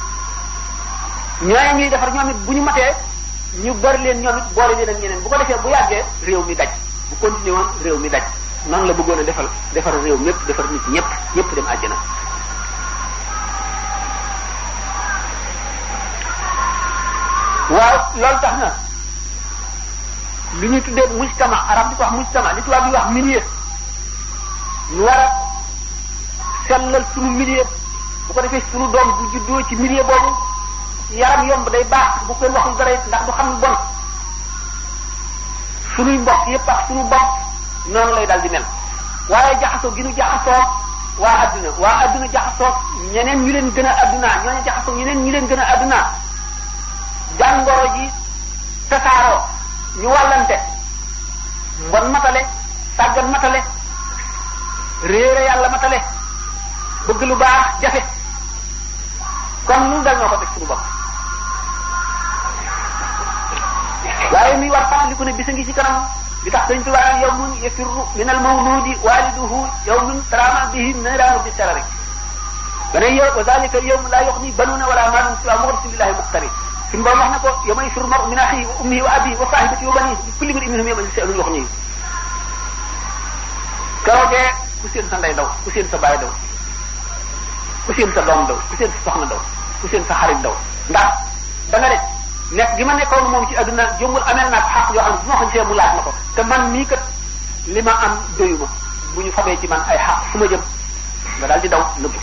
A: ñooñu ñuy defar ñoom it bu ñu matee ñu bari leen ñoom it boole leen ak ñeneen bu ko defee bu yàggee réew mi daj bu continué woon réew mi daj noonu la bëggoon a defal defar réew ñëpp defar nit ñëpp ñëpp dem àjjana waaw loolu tax na li ñuy tuddee mujtama arab di ko wax mujtama li tubaab di wax milieu ñu war a sellal sunu milieu bu ko defee sunu doom bu juddoo ci milieu boobu yaram yomb day baax bu kenn waxul dara ndax du xam lu bon sunuy mbokk yépp ak sunu bopp noonu lay dal di mel waaye jaxasoo gi nu jaxasoo waa adduna waa adduna jaxasoo ñeneen ñu leen gën a adduna ñooñu jaxasoo ñeneen ñu leen gën a adduna jàngoro ji tasaaroo ñu wàllante mbon matale sàggan matale réere yàlla matale bëgg lu baax jafe kon nun dal ñoo ko teg suñu bopp waaye mi war fàttaliku ne bisa ngi ci kanam li tax dañ tubaab yawmun yafirru min al mawludi waliduhu yawmun tarama bihi niraanu bi sarari dana yow wa zalika al yawm la yughni banuna wala malun siwa mughrisin lillahi muqtari suñu borom wax na ko yawma yafirru mar'u min akhihi wa ummihi wa abihi wa sahibatihi wa banihi li kulli imri'in minhum yawma sha'nun yughnihi keroogee ku seen sa ndey daw ku seen sa baay daw ku seen sa doom daw ku seen sa soxna daw ku seen sa xarit daw ndax da nga ne nekk gi ma nekkoon moom ci adduna jëmbul amel naa ko xaq yoo xam ne bu ma ko gisee mu laaj ma ko te man mii kat li ma am doyuma bu ñu fabee ci man ay xaq fu ma jëm nga daal di daw nëbbu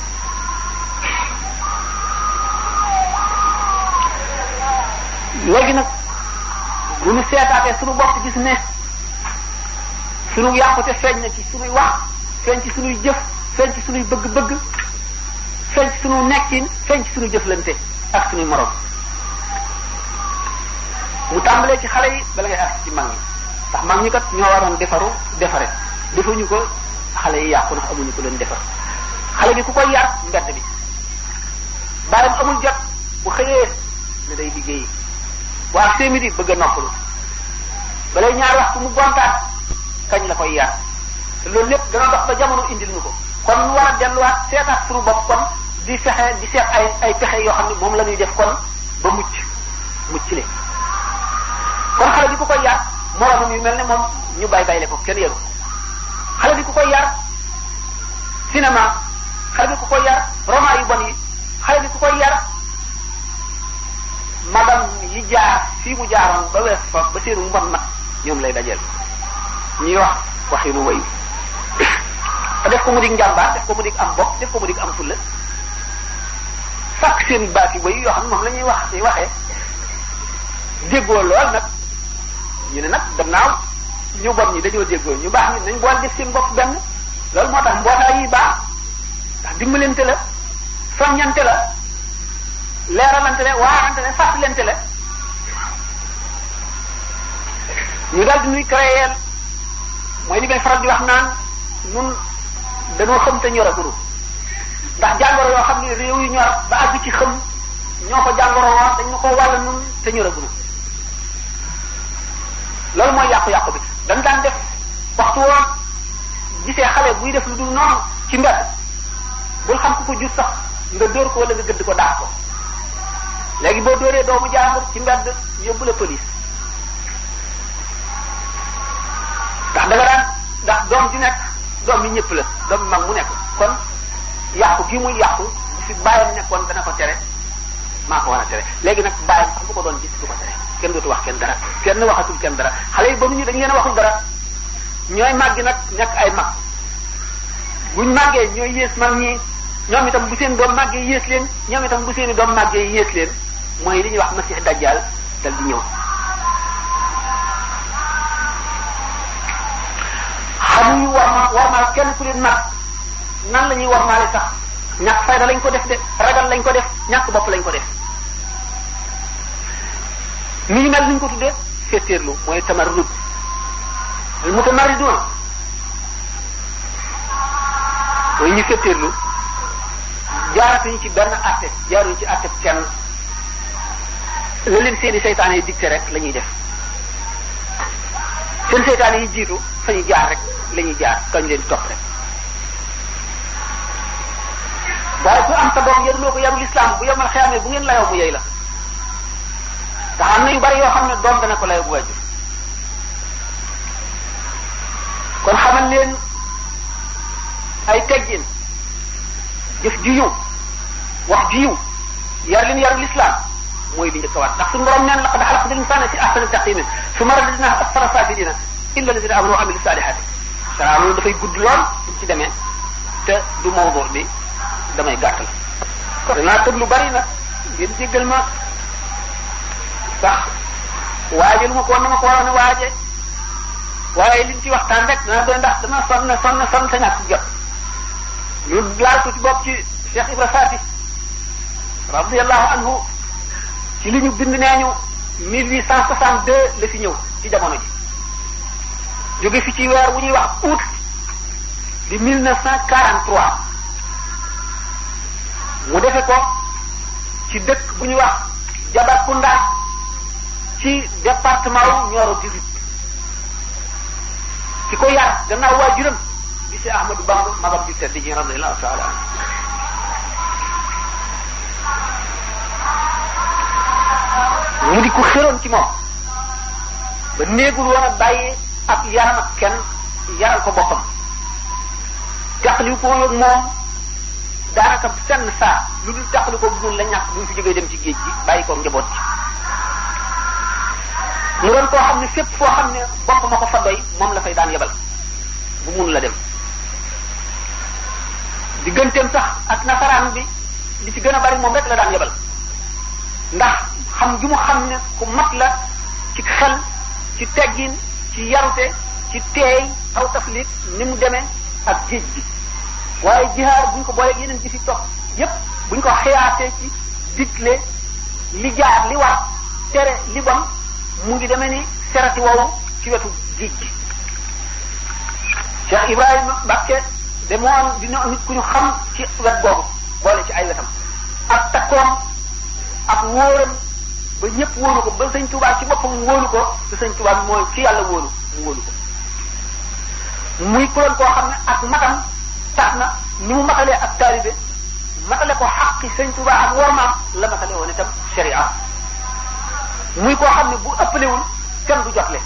A: léegi nag bu ñu seetaatee suñu bopp gis ne suñu yàqute feeñ na ci suñuy wax feeñ ci suñuy jëf feeñ ci suñuy bëgg-bëgg feeñ ci suñu nekkin feeñ ci suñu jëflante ak suñuy morom mu tàmbalee ci xale yi bala ngay ak ci mag ñi ndax mag ñi kat ñoo waroon defaru defare defuñu ko xale yi yàqu ndax amuñu ko leen defar xale bi ku koy yar mbedd bi bàyyam amul jot bu xëyee ne day liggéeyi bu ak midi bëgg a noppalu balay ñaar waxtu mu gontaat kañ la koy yar te loolu lépp dana dox ba jamono indil ñu ko kon ñu war a delluwaat seetaat suñu bopp kon di fexe di seet ay ay pexe yoo xam ne moom la ñuy def kon ba mucc mucc le kon xale bi ku koy yar moromam yu mel ne moom ñu bay bayle ko kenn yaru xale bi ku koy yar cinéma xale bi ku koy yar roman yu bon yi xale bi ku koy yar madame yi jaar
B: fii mu jaaroon ba wees fa ba seenu mbon mat ñoom lay dajeel ñuy wax waxi nu wayu te def ko mu dig njàmbaar def ko mu dig am bopp def ko mu dig am fulla sàkk seen baati wayu yoo xam ne moom la ñuy wax di waxee déggoo lool nag ñu ne nag gannaaw ñu bon ñi dañoo déggoo ñu baax ñi nañ boole def seen bopp benn loolu moo tax mbootaay yi baax ndax dimbalante la soññante la leeralante la waarante la fàttalante la ñu daal di nuy créer mooy li may faral di wax naan nun dañoo xam te ñor a guru ndax jàngoro yoo xam ne réew yu ñor ba àgg ci xam ñoo ko jàngoro woon dañ na ko wàll nun te ñor a guru loolu mooy yàqu-yàqu bi dañ daan def waxtu woon gisee xale buy def lu dul noonu ci mbedd bul xam ku ko jur sax nga dóor ko wala nga gëdd ko daax ko léegi boo dóoree doomu jaambur ci mbedd yóbbu la police ndax da nga daan ndax doom ji nekk doom yi ñëpp la doom yi mag mu nekk kon yàqu gi muy yàqu fi bàyyam nekkoon dana ko tere maa ko war a tere léegi nag bàyyam sax bu ko doon gis du ko tere kenn dootu wax kenn dara kenn waxatul kenn dara xale yi ba mu ñu dañu leen a waxul dara ñooy màggi nag nekk ay mag buñ màggee ñooy yées mag ñi ñoom itam bu seen doom màggee yées leen ñoom itam bu seen i doom màggee yées leen mooy li ñuy wax masix dajjal dal di ñëw xamuñu war ma war ma kenn ku leen mag nan la ñuy war maale sax ñàkk fayda lañ ko def de ragal lañ ko def ñàkk bopp lañ ko def ni ñu mel ni ñu ko tuddee féetéerlu mooy tamarrud al mutamarridun mooy ñu féetéerlu jaaratuñu ci benn àtte jaaruñu ci àtte kenn la leen seeni seytaane yi dicté rek la ñuy def seen seytaane yi jiitu fa ñu jaar rek la ñuy jaar kañ leen topp rek waaye ku am sa doom yaruloo ko yarul islam bu yomal xeyaamee bu ngeen layoo mu yey la ndax am na yu bari yoo xam ne doom dana ko layoo bu wàjju kon xamal leen ay teggin jëf ju yiw wax ju yiw yar leen yarul islam mooy li njëkk a waat ndax suñu borom neen laqad xalaqna al-insana fi ahsani taqwimin summa radadnahu asfala safilina illa alladhina amanu wa amilu salihati saa loolu dafay gudd lool buñ ci demee te du mawdu bi damay gàttal danaa tëb lu bari nag ngeen jéggal ma sax waaje lu ma ko woon na ma ko waroon a waaje waaye liñ ci waxtaan rek dana doy ndax dana sonn sonn sonn sa ñàkk jot ñu laal ko ci bopp ci Cheikh Ibra Fati radiallahu anhu ci li ñu bind nee ñu 1862 la fi ñëw ci jamono ji jóge fi ci weer wu ñuy wax août di 1943 mu defe ko ci dëkk bu ñuy wax Jabakounda ci département wu Nioro du Rip ki ko yar gannaaw waajuram di si Ahmadou Bamba magam di tedd ji radiyallahu taala anhu mu di ko xëroon ci moom ba néegul woon a bàyyi ak yaram ak kenn yaral ko boppam jàqali ko ak moom daanaka senn saa lu dul jàqali ko bu la ñàkk bu ñu fi jógee dem ci géej gi bàyyi ko njaboot ci mu doon koo xam ne fépp foo xam ne bopp ma ko fa doy moom la fay daan yebal bu mun la dem digganteem sax ak nasaraan bi li ci gën a bari moom rek la daan yebal ndax xam gi mu xam ne ku mat la ci xel ci teggin ci yarute ci teey aw taflit ni mu demee ak géej gi waaye jihaar buñ ko booleeg yeneen ji fi topp yépp buñ ko xiyaasee ci digle li jaar li war tere li bon mu ngi demee ni serati woowu ci wetu géej gi Cheikh Ibrahima Mbacke de moo dina nit ku ñu xam ci wet googu boole ci ay wetam ak takkoom ak wóoram ba ñëpp wóolu ko ba sëñ Tuubaa ci boppam wóolu ko te sëñ Tuubaa mooy ci yàlla wóolu mu wóolu ko muy kuréel koo xam ne ak matam tax na ni mu matalee ak taalibe matale ko xaqi sëñ Tuubaa ak wormaam la matale woon itam sharia muy koo xam ne bu ëppalewul kenn du jotle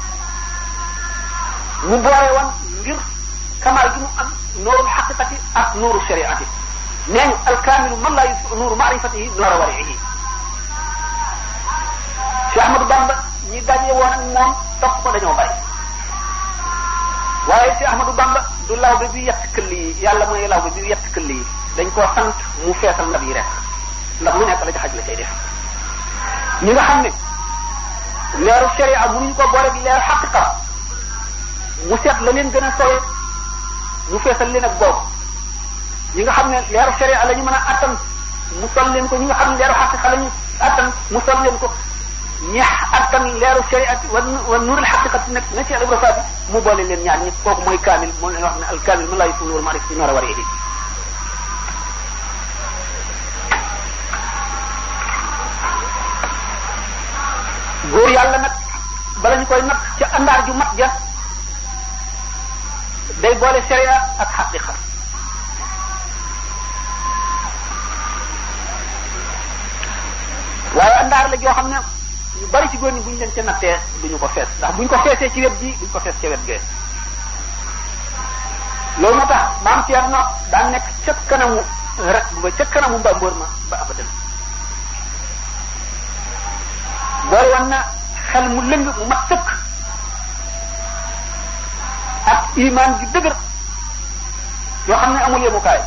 B: mu boole woon ngir kamaal gi mu am nuurul xaqiqati ak nuuru shariati nee ñu alkaamilu man laa yusuf nuuru maarifatihi noora wariihi Cheikh Ahmadou Bamba ñi daje woon ak moom topp ko dañoo bari waaye si Ahmadou Bamba du lawbe bi yett këll yi yàlla mooy lawbe bi yett këll yi dañ koo sant mu feesal ndab yi rek ndax lu nekk la ci xaj la cay def ñi nga xam ne leeru sharia mënuñu ko boole bi leeru xaqiqa mu seet la leen gën a sowe mu feesal leen ak boobu ñi nga xam ne leeru sharia la ñu mën a attan mu sol leen ko ñi nga xam ne leeru xaqiqa la ñu attan mu sol leen ko ñeex attan leeru sharia wa wa nuurul xaqiqa nekk na ci Ibra Faati mu boole leen ñaar ñi kooku mooy kaamil moom leen wax ne al kaamil man laa yusulu wal maarif ci noor a war góor yàlla nag bala ñu koy nag ca àndaar ju mat ja day boole sharia ak xaqiqa waaye àndaar la joo xam ne ñu bari ci góor ñi bu ñu leen ca nattee duñu ko fees ndax buñ ko feesee ci wet ji duñ ko fees ca wet gee loolu moo tax maam Thierno daan nekk ca kanamu rek ba ca kanamu mbambóor ma ba abadan boole woon na xel mu lëng mu mat sëkk ak imaan ju dëgër yoo xam ne amul yemukaay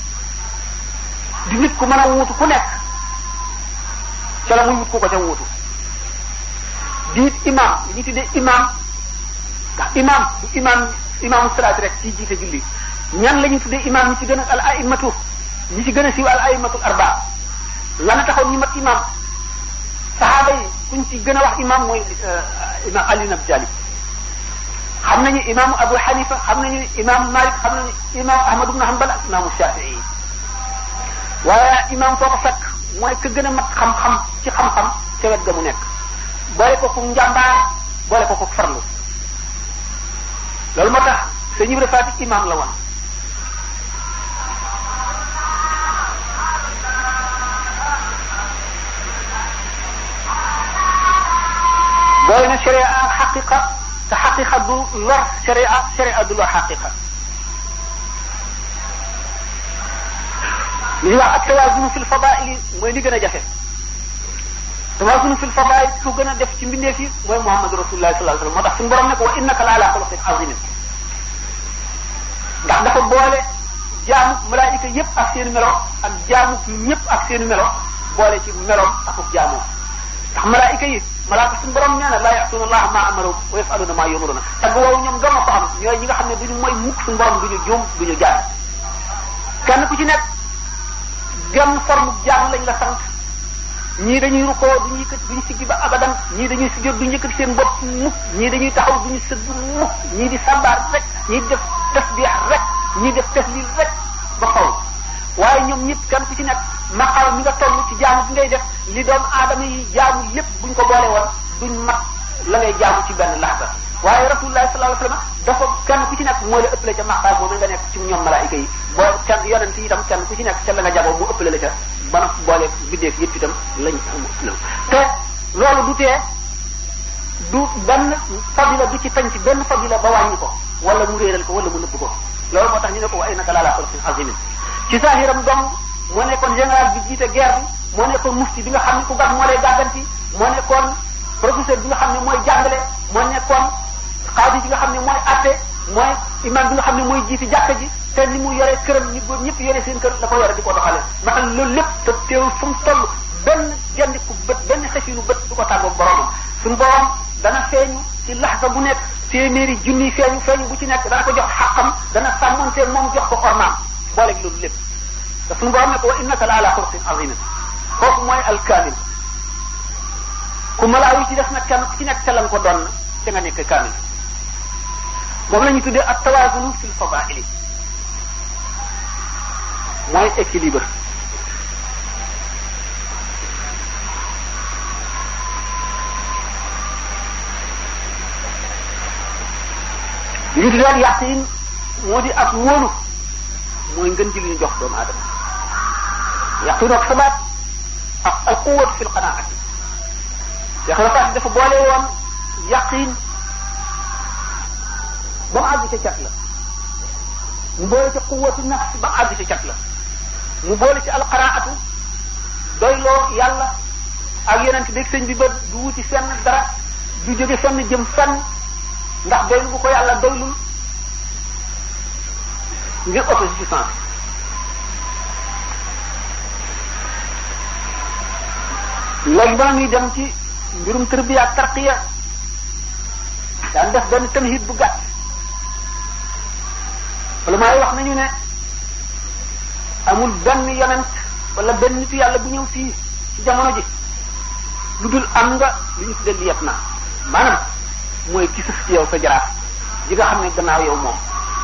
B: di nit ku mën a wuutu ku nekk ca la muy wut ku ko ca wuutu di it imaam li ñu tuddee imaam ndax imaam du imaam imaamu salaat rek ci jiite julli ñan la ñu tuddee imaam ñi ci gën a al aimatu ñi ci gën a siiw al aimatul arba lana taxoon ñu mat imaam saxaaba yi kuñ ci gën a wax imam mooy imam Ali ibn Abi Talib xam nañu imaamu Abu Hanifa xam nañu imam Malik xam nañu imam Ahmad ibn Hanbal ak imaamu Shafii waaye imam foo ko fekk mooy ka gën a mat xam-xam ci xam-xam ca wet ga mu nekk boole ko ku njàmbaar boole ko ku farlu loolu moo tax sëñ Ibra Faati imam la woon boole na sharia ak xaqiqa te xaqiqa du lor sharia sharia du lor xaqiqa li ñuy wax ak tawaazunu fil fadaili mooy li gën a jafe tawaazunu fil fadail ku gën a def ci mbindeef yi mooy Muhammad rasulullah sallallahu alayhi wasallam moo tax suñu borom ne ko wa innaka la ala xuluqin azimin ndax dafa boole jaamu malaayika yépp ak seen melo ak jaamu ñëpp ak seen melo boole ci meloom ak jaamoo ndax malaayika yi malaaka suñu borom nee na laa ya'tuuna allaha maa amaru wa yaf'aluuna maa yu'maruuna tagg woowu ñoom doon na ko xam ñooy ñi nga xam ne duñu mooy mukk suñu borom duñu juum duñu jaar kenn ku ci nekk genn forme jaam lañ la sant ñii dañuy rukkoo duñu yëkkat duñu siggi ba abadan ñii dañuy sujjóot duñu yëkkat seen bopp mukk ñii dañuy taxaw duñu sëgg mukk ñii di sambaar rek ñii di def tasbih rek ñii def tahlil rek ba xaw waaye ñoom ñëpp kenn ku ci nekk maqaam mi nga toll ci jaamu bi ngay def li doom aadama yi jaamu lépp buñ ko boole woon duñ mat la ngay jaamu ci benn laxda waaye rasulullah sallallahu alayhi wasallam dafa kenn ku ci nekk moo la ëppale ca maqaam moom nga nekk ci ñoom malaayika yi boo kenn yonent yi itam kenn ku ci nekk ca la nga jagoo mu ëppale la ca ba na boole biddeef yëpp itam lañ am te loolu du tee du benn fadila du ci tañ ci benn fadila ba wàññi ko wala mu réeral ko wala mu nëbb ko loolu moo tax ñu ne ko wa innaka la ala xuluqin azimin ci saahiram dong moo nekkoon général bi jiite guerre bi moo nekkoon mufti bi nga xam ne ku gat moo lay gàgganti moo nekkoon professeur bi nga xam ne mooy jàngale moo nekkoon xaadi bi nga xam ne mooy atte mooy imam bi nga xam ne mooy jiiti jàkka ji te ni mu yore këram ñi góor ñëpp yore seen kër da ko yore di ko doxale ndax loolu lépp te teewul fu mu toll benn gendiku bët benn xefinu bët du ko tàggoog boromam suñu borom dana feeñu ci laxsa bu nekk téeméeri junni feeñu feeñu bu ci nekk dana ko jox xaqam dana sàmmonteeg moom jox ko ornaam booleeg loolu lépp te suñu borom ne ko wa innaka la ala xuluqin azimin kooku mooy alkaamil ku malaaw yi ci def nag kenn ku ci nekk ca lan ko doon da nga nekk kaamil moom la ñu tuddee ak tawaazunu fil fadaili mooy équilibre li ñu tuddee ak yaqin moo di ak wóolu mooy ngën ji li ñu jox doomu aadama yaqin ak sabaat ak al quwwat fil qanaat Cheikh Rafaat dafa boole woon yaqin ba mu àgg ca cat la mu boole ci quwwatu nafs ba mu àgg ca cat la mu boole ci alqaraatu doyloo yàlla ak yonent beeg sëñ bi ba du wuti fenn dara du jóge fenn jëm fenn ndax doylu bu ko yàlla doylul ngir autosuffisance léegi ba muy dem ci mbirum tërbiya ak tarqiya daan def benn tamhid bu gàtt wala maay wax nañu ne amul benn yonent wala benn nitu yàlla bu ñëw fii ci jamono ji lu dul am nga lu ñu tuddee liyet na maanaam mooy ki sëf ci yow sa jaraaf ji nga xam ne gannaaw yow moom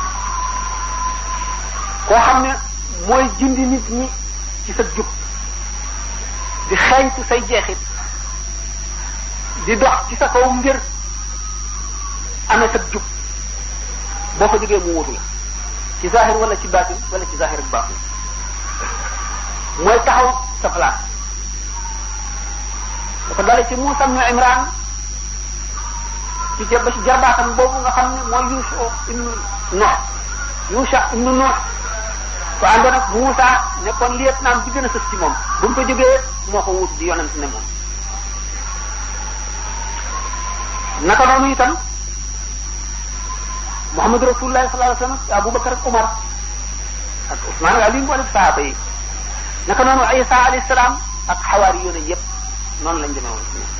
B: koo xam ne mooy jindi nit ñi ci sa jub di xeeñtu say jeexit di dox ci sa kaw ngir amee sa jub boo ko jógee mu wutu la ci zahir wala ci baatin wala ci zahir ak baatin mooy taxaw sa place da ko dale ci Muusa ibn Imran ci ba ci jarbaatam boobu nga xam ne mooy Yuusa ibnu Nuux Yuusa ibnu Nuux ko àndoon ak Muusa nekkoon liet naam bi gën a sës ci moom bu mu ko jógee moo ko wut di yonent ne moom naka noonu itam Muhammad Rasulullah sallallahu alayhi wa sallam Abubakar ak Umar ak Usmaan ak Ali mboolem saaba yi naka noonu Isa alayhi salaam ak xawaari yoone yépp noonu lañ demee woon ci ñoom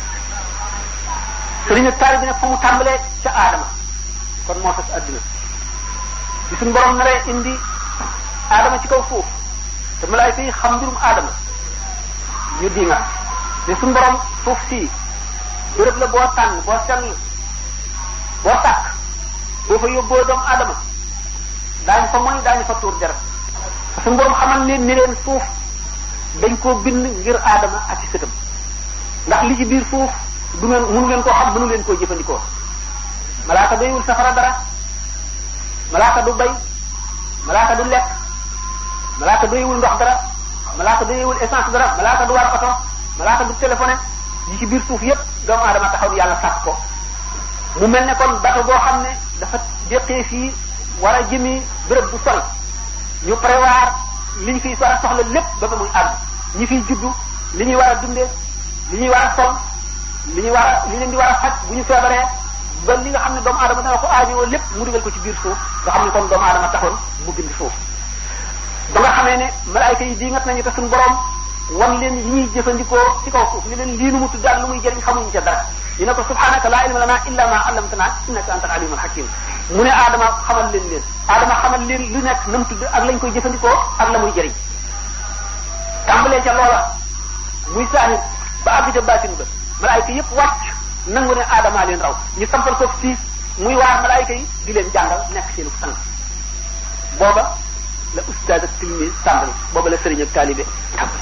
B: sëriñ ak taari bi nag fa mu tàmbalee ca aadama kon moo tax adduna bi suñ borom naree indi aadama ci kaw suuf te malaayka yi xam mbirum aadama ñu di nga te suñ borom suuf sii béréb la boo tànn boo sell boo tàkk boo fa yóbboo doomu aadama daañu fa mooy daañu fa tuur deret suñ borom xamal leen ni leen suuf dañ koo bind ngir aadama ak ci sëtam ndax li ci biir suuf du ngeen mënu ngeen koo xam mënu leen koo jëfandikoo malaaka doyul safara dara malaaka du bay malaaka du lekk malaaka doyewul ndox dara malaaka doyewul essence dara malaaka du war oto malaaka du téléphoné yi ci biir suuf yépp doomu aadama taxaw yàlla sàkk ko mu mel ne kon bato boo xam ne dafa déqee fii war a jëmi béréb bu sori ñu prévoir li ñu fiy war a soxla lépp ba ba muy àgg ñi fiy juddu li ñuy war a dundee li ñuy war a sol li ñuy war a li leen di war a faj bu ñu feebaree ba li nga xam ne doomu aadama dana ko aajowoo lépp mu dugal ko ci biir suuf nga xam ne kon doomu aadama taxoon mu bind suuf ba nga xamee ne malaayka yi di ngat nañu te suñu borom wan leen yi ñuy jëfandikoo ci kaw suuf ni leen lii nu mu tudd daal lu muy jëriñ xamuñu ca dara ñu ne ko subhanaka laa ilma lana illa ma allamtana innaka anta al alimul hakim mu ne aadama xamal leen leen aadama xamal leen lu nekk na mu tudd ak lañ koy jëfandikoo ak la muy jëriñ tàmbalee ca loola muy saahir ba àgg ca baatin ba malaayka yépp wàcc nangu ne aadama leen raw ñu sampal ko fii muy waar malaayka yi di leen jàngal nekk seenu sang booba la ustaaz ak tilmi tàmbali booba la sëriñ ak taalibe tàmbali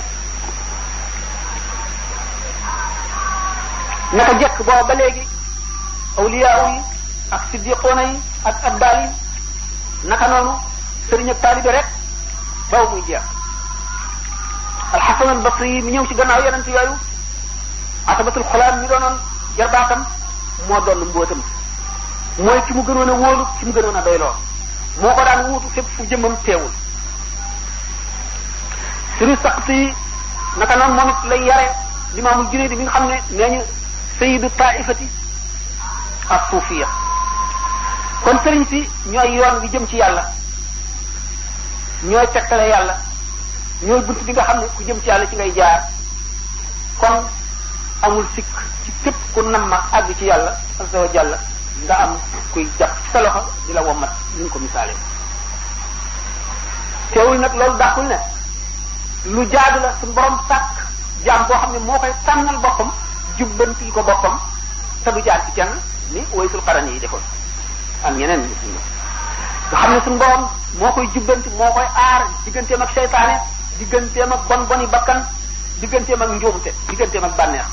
B: naka jekk booba ba léegi awliyaaw yi ak siddiqoona yi ak abdaal yi naka noonu sëriñ ak taalibe rek baw muy jeex alxasan al basri yi mi ñëw ci gannaaw yonent yooyu atabatul xolaam mi doonoon jarbaatam moo doon mbootam mooy ki mu gënoon a wóolu ki mu gënoon a doyloo moo ko daan wuutu fépp fu jëmmam teewul suri saqti naka noonu moom it lay yare limaamul junayd bi nga xam ne nee ñu sayidu taifati ak suufiya kon sëriñ si ñooy yoon bi jëm ci yàlla ñooy tegtale yàlla ñooy bunt bi nga xam ne ku jëm ci yàlla ci ngay jaar kon amul sikk ci képp ku nam ma àgg ci yàlla azza wa jalla nga am kuy jàpp ci sa loxo di la wommat ni ñu ko misaalee teewul nag loolu dàqul ne lu jaadu la suñu borom sàkk jaam boo xam ne moo koy tànnal boppam jubbantil ko boppam te du jaar ci kenn ni waysul xaran yi defoon am ñeneen ñi suñu nga xam ne suñu borom moo koy jubbanti moo koy aar digganteem ak seytaane digganteem ak bon boni bakkan digganteem ak njuumte digganteem ak bànneex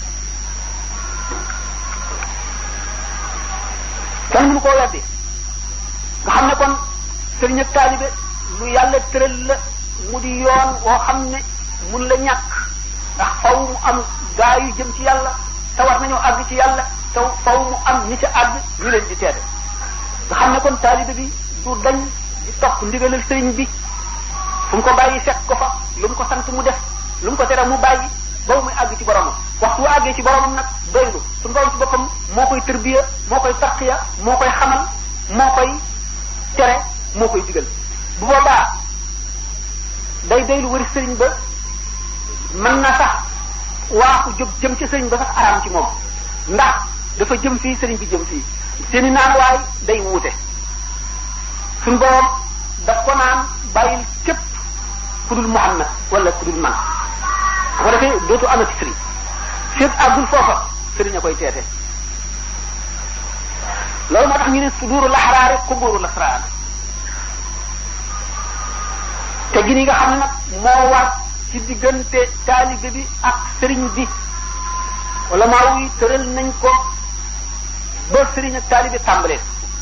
B: kenn mënu koo weddi nga xam ne kon sëriñ ak taalibe lu yàlla tëral la mu di yoon woo xam ne mun la ñàkk ndax faw mu am gaa yu jëm ci yàlla te war nañoo àgg ci yàlla te faw mu am ñi ca àgg ñu leen di teede nga xam ne kon taalibe bi du dañ di topp ndigalal sëriñ bi fu mu ko bàyyi fekk ko fa lu mu ko sant mu def lu mu ko tere mu bàyyi ba muy àgg ci boromam waxtu wu àggee ci boromam nag doylu suñu borom ci boppam moo koy tërbiya moo koy tarqiya moo koy xamal moo koy tere moo koy digal bu boobaa day doylu wari sëriñ ba mën na sax waaxu jóg jëm ci sëriñ ba sax araam ci moom ndax dafa jëm fii sëriñ bi jëm fii seeni naan waay day wuute suñu borom daf ko naan bàyyil képp ku dul Muhammad wala ku dul man bu ko defee dootu amati sëriñ fépp àggul foofa sëriñ a koy teete loolu moo tax ñu ne suduuru laxaraare kuburu lasraar te gi ni nga xam ne nag moo war ci diggante taalibe bi ak sëriñ bi wala maa wuy tëral nañ ko ba sëriñ ak taalibe tàmbalee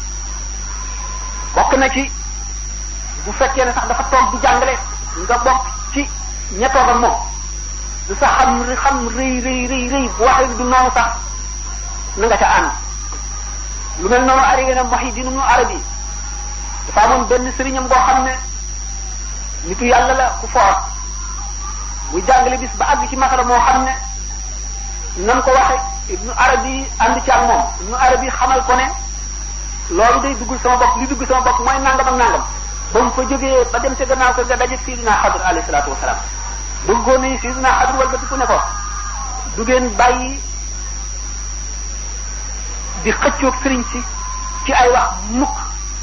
B: bokk na ci bu fekkee ne sax dafa toog di jàngale nga bokk ci ña toog ak moom lu sax xam xam rëy rëy rëy rëy bu waxee du noonu sax na nga ca ànd lu mel noonu arrivé na Muhyiddin Ibn Arabi dafa amoon benn sëriñam boo xam ne nitu yàlla la ku foor muy jàngale bis ba àgg ci masala moo xam ne nam ko waxe Ibn Arabi ànd ci ak moom Ibn Arabi xamal ko ne loolu day duggul sama bopp li dugg sama bopp mooy nangam ak nangam ba mu fa jógee ba dem ca gannaaw ko nga daje Sidina Xadr alayhi salaatu wasalaam bëggoon nañu Sidina Xadr wal batiku ne ko du ngeen bàyyi di xëccoog sëriñ si ci ay wax mukk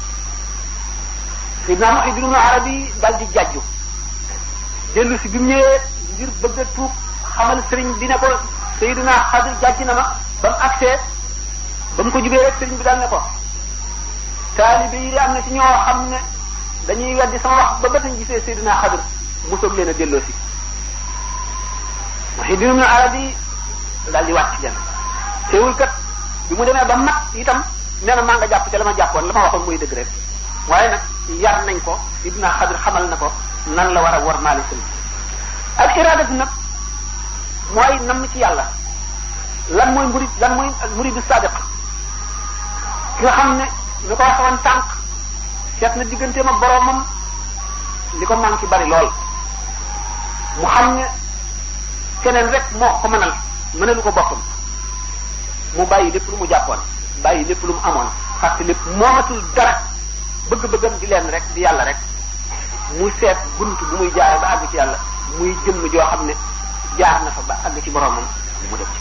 B: Sidina Muhyiddin Ibn Arabi dal di jàjju dellu si bi mu ñëwee ngir bëgg a tuub xamal sëriñ bi ne ko Sidina Xadr jàjj na ma ba mu agsee ba mu ko jubee rek sëriñ bi dal ne ko taalibe yi de am na ci ñoo xam ne dañuy weddi sama wax ba ba tañ gisee Seydina Xadir mu soog leen a delloo si Muhyiddin Ibn Arabi daal di wàcc leen teewul kat bi mu demee ba mat itam nee na maa nga jàpp te la ma jàppoon la ma waxoon muy dëgg rek waaye nag yar nañ ko Seydina Xadir xamal na ko nan la war a war maali sëriñ al iradatu nag mooy nam ci yàlla lan mooy murid lan mooy muridu sadiq ki nga xam ne ñu ko waxoon tànk seet na digganteem ak boroomam li ko man ci bari lool mu xam ne keneen rek moo ko mënal mënalu ko boppam mu bàyyi lépp lu mu jàppoon bàyyi lépp lu mu amoon fàtte lépp moomatul dara bëgg-bëggam di leen rek di yàlla rek mu seet bunt bu muy jaare ba àgg ci yàlla muy jëmm joo xam ne jaar na fa ba àgg ci boroomam mu def ci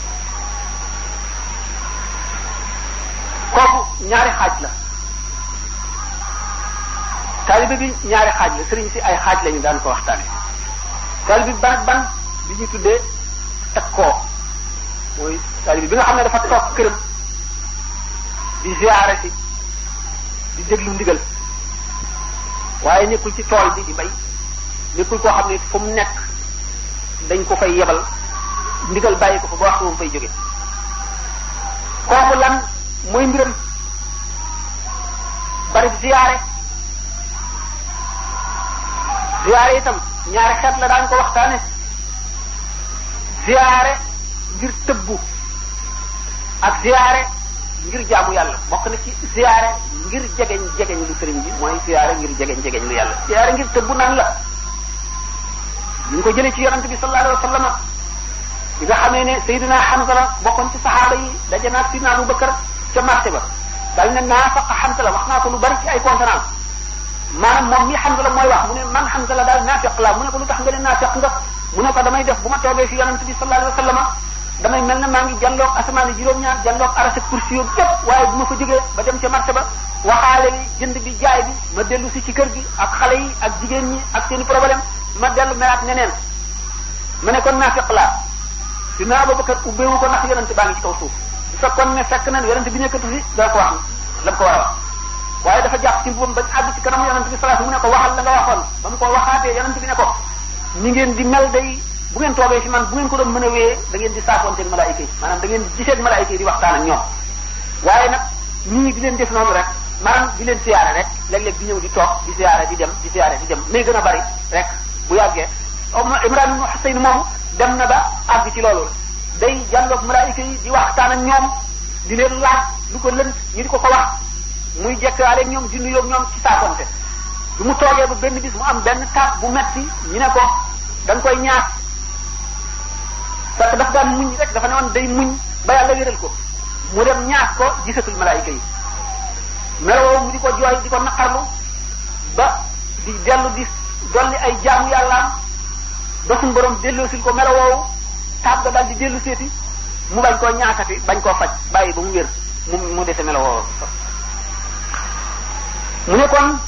B: kooku ñaari xaaj la taalibe bi ñaari xaaj la sëriñ si ay xaaj lañu daan ko waxtaane taalibe bi ban ak ban bi ñu tuddee takkoo mooy taalibe bi nga xam ne dafa toog këram di ziyaare si di déglu ndigal waaye nekkul ci tool bi di bay nekkul koo xam ne fu mu nekk dañ ko fay yebal ndigal bàyyi ko fa ba wax moom fay jóge kooku lan mooy mbiram bari ziyaare ziyaare itam ñaari xeet la daan ko waxtaane ziyaare ngir tëbbu ak ziyaare ngir jaamu yàlla bokk na ci ziyaare ngir jegeñ jegeñ lu sëriñ bi mooy ziyaare ngir jegeñ jegeñ lu yàlla ziyaare ngir tëbbu nan la ñu ngi ko jëlee ci yonante bi sallallahu alayhi wa sallam bi nga xamee ne Seydina Hamza la bokkoon ci saxaaba yi daje naa Sidina Abu Bakar ca marché ba dal ne naafaqa Hamza la wax naa ko lu bari ci ay conférence maanaam moom mii Hamza la mooy wax mu ne man Hamza la daal naafiq la mu ne ko lu tax nga ne naafiq nga mu ne ko damay def bu ma toogee fi yonent bi sallallahu alayhi wa sallam damay mel ne maa ngi jàlloog asamaan juróom-ñaar jàlloog arasa kursi yoog yépp waaye bu ma fa jógee ba dem ca marché ba waxaale li jënd bi jaay bi ma dellu si ci kër gi ak xale yi ak jigéen ñi ak seeni problème ma dellu melaat neneen ma ne kon naafiq laa dina Abubakar ubbeewu ko ndax yonent baa ngi ci kaw suuf bu fekkoon ne fekk na yonent bi nekkatu fi dana ko wax la mu ko war a wax waaye dafa jàpp ci mbubam ba àgg ci kanam yonent bi sallallahu mu ne ko waxal la nga waxoon ba mu ko waxaatee yonent bi ne ko ni ngeen di mel day bu ngeen toogee fi man bu ngeen ko doon mën a wéyee da ngeen di saafoonteeg malaayika yi maanaam da ngeen di giseeg malaayika yi di waxtaan ak ñoom waaye nag ñii di leen def noonu rek maanaam di leen siyaare rek léeg-léeg di ñëw di toog di siyaare di dem di siyaare di dem nay gën a bari rek bu yàggee Imran ibn Husayn moomu dem na ba àgg ci loolu day jàlloog malaayika yi di waxtaan ak ñoom di leen laaj lu ko lënt ñu di ko ko wax muy jekkaale ak ñoom di nuyoo ak ñoom ci saafonte bu mu toogee ba benn bis mu am benn taat bu metti ñu ne ko da nga koy ñaas parce que daf daan muñ rek dafa ne woon day muñ ba yàlla wéral ko mu dem ñaax ko gisatul malaayika yi melowoo mu di ko jooy di ko naqarlu ba di dellu di dolli ay jaamu yàllaam ba suñu borom delloosil ko melowoowu taab ga daal di dellu seeti mu bañ koo ñaakati bañ koo faj bàyyi ba mu wér mu mu dese melowoo mu ne kon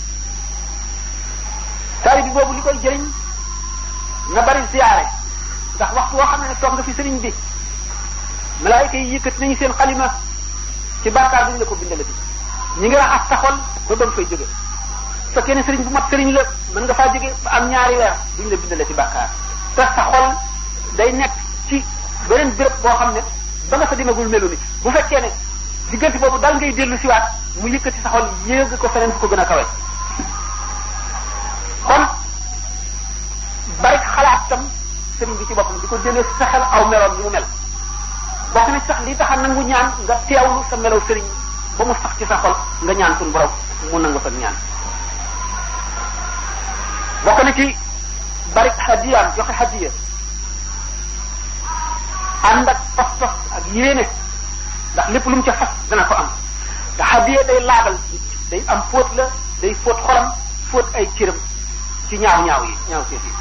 B: taali bi boobu li koy jëriñ na bari ziyaare ndax waxtu woo xam ne toog nga fi sëriñ bi malaayika yi yëkkat nañu seen xalima ci bàkkaar duñu la ko bindalati ñi ngi raxas sa xol ba ba nga fay jóge fekkee ne sëriñ bu mat sëriñ la mën nga faa jóge ba am ñaari weer duñu la bindalati bàkkaar te sa xol day nekk ci beneen béréb boo xam ne ba nga fa demagul melu ni bu fekkee ne diggante boobu dal ngay dellu siwaat mu yëkkati sa xol yéeg ko feneen fu ko gën a kawe kon bari xalaat tam sëriñ bi ci boppam di ko jëlee sa xel aw meloom ni mu mel bokk na sax li tax a nangu ñaan nga teewlu sa melow sëriñ ba mu sax ci sa xol nga ñaan suñu borom mu nangu sa ñaan bokk na ci bari hadiyaam joxe hadiya ànd ak pas-pas ak yéene ndax lépp lu mu ca fas dana ko am te hadiya day laabal day am fóot la day fóot xolam fóot ay cëram ci ñaaw ñaaw yi ñaaw seet yi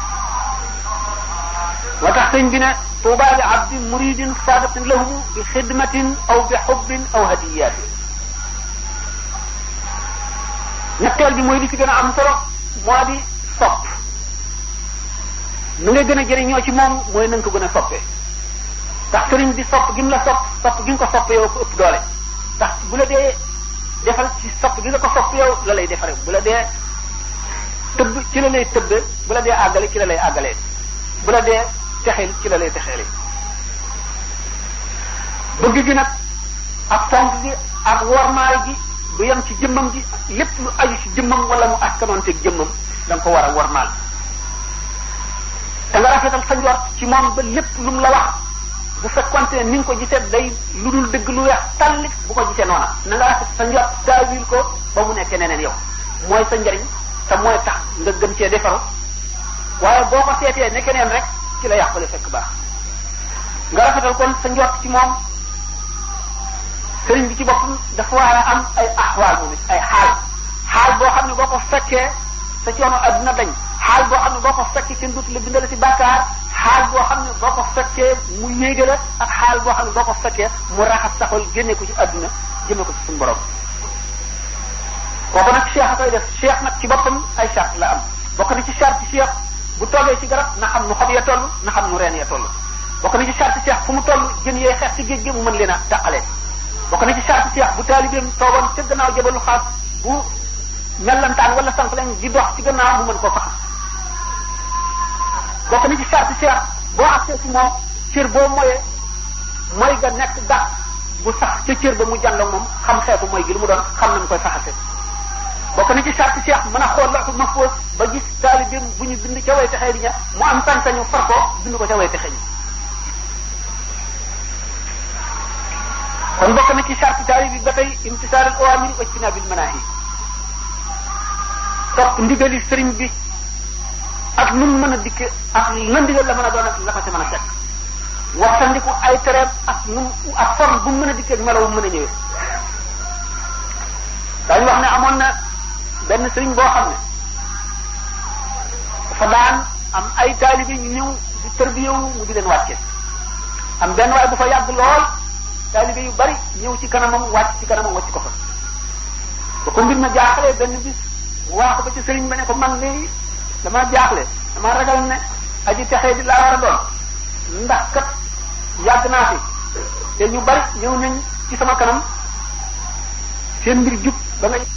B: moo tax sëñ bi ne tuuba li abdin muridin sadiqin lahu bi xidmatin aw bi xubbin aw hadiyatin ñetteel bi mooy li ci gën a am solo moo di sopp nu nga gën a jëriñoo ci moom mooy na nga ko gën a soppee ndax sëriñ bi sopp gi mu la sopp sopp gi nga ko sopp yow ko ëpp doole ndax bu la dee defal ci sopp gi nga ko sopp yow la lay defare bu la dee tëbb ci la lay tëbbe bu la dee àggale ci la lay àggalee bu la dee texeel ci la lay texeele bëgg gi nag ak fonk gi ak wormaay gi du yem ci jëmmam gi lépp lu aju ci jëmmam wala mu askanoonteeg jëmmam da nga ko war a wormaal te nga rafetal sa njort ci moom ba lépp lu mu la wax bu fekkonte ne ni nga ko gisee day lu dul dëgg lu weex talli bu ko gisee noona na nga rafet sa njort taawil ko ba mu nekkee neneen yow mooy sa njariñ te mooy tax nga gën cee defaru waaye boo ko seetee ne keneen rek ci la yàqule fekk baax nga rafetal kon sa njort ci moom sëriñ bi ci boppam dafa war a am ay axwaal moom it ay xaal xaal boo xam ne boo ko fekkee sa coono adduna dañ xaal boo xam ne boo ko fekkee kenn dootu la bindal ci bàkkaar xaal boo xam ne boo ko fekkee mu yéege la ak xaal boo xam ne boo ko fekkee mu raxas saxol génne ko ci adduna jëme ko ci suñu borom kooku nag cheikh a koy def cheikh nag ci boppam ay charte la am bokk na ci charte cheikh bu toogee ci garab na xam nu xob ya toll na xam nu reen ya toll bokk na ci charte cheikh fu mu toll jën yee xeex ci géej gi mu mën leen a taqalee bokk na ci charte cheikh bu taalibeem toogoon ca gannaaw jabalu xaas bu mellantaan wala sànq lañ di dox ci gannaaw mu mën koo faxas bokk na ci charte cheikh boo agsee ci moom cër boo moyee mooy nga nekk dax bu sax ca cër ba mu jànloog moom xam xeetu mooy gi lu mu doon xam nañ koy faxase bokk na ci charte cheikh mën a xool loxu mahfuz ba gis taalibeem bu ñu bind ca way texee di ña mu am sañ-sañu far ko bind ko ca way texe ñi kon bokk na ci charte taalib bi ba tey imtisaal al awamiri wa ijtinaabil manaahi topp ndigali sëriñ bi ak nu mu mën a dikke ak la ndigal la mën a doon ak la ko ca mën a fekk waxtandiku ay tereem ak nu ak forme bu mu mën a dikkee ak melaw bu mën a ñëwee daañu wax ne amoon na benn sëriñ boo xam ne dafa daan am ay taalibe ñu ñëw di tërbiyewu mu di leen wàcce am benn waaye bu fa yàgg lool taalibe yu bari ñëw ci kanamam wàcc ci kanamam wàcc ko fa ba ko mbir ma jaaxlee benn bis mu wax ko ba ci sëriñ ba ne ko man de dama jaaxle dama ragal ne aji texee di laa war a doon ndax kat yàgg naa fi te ñu bari ñëw nañ ci sama kanam seen mbir jub ba nga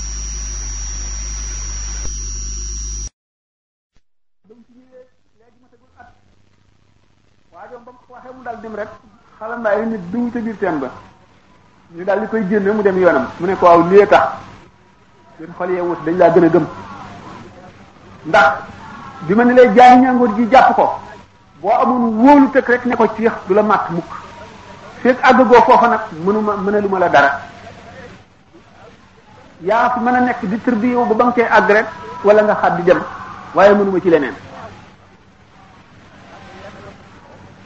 B: waajoom ba mu waxee mu daal dem rek xala mbaay nit duñu ca biir teen ba ñu daal di koy génne mu dem yoonam mu ne ko waaw lii tax seen xol yee wut dañ laa gën a gëm ndax bi ma ne lay jaay ñàngoor ji jàpp ko boo amoon wóolu tëkk rek ne ko ciix du la màtt mukk fekk àggagoo foofa nag mënuma mënaluma la dara yaa fi mën a nekk di tër bi yow ba ba nga cee àgg rek wala nga xat di dem waaye mënuma ci leneen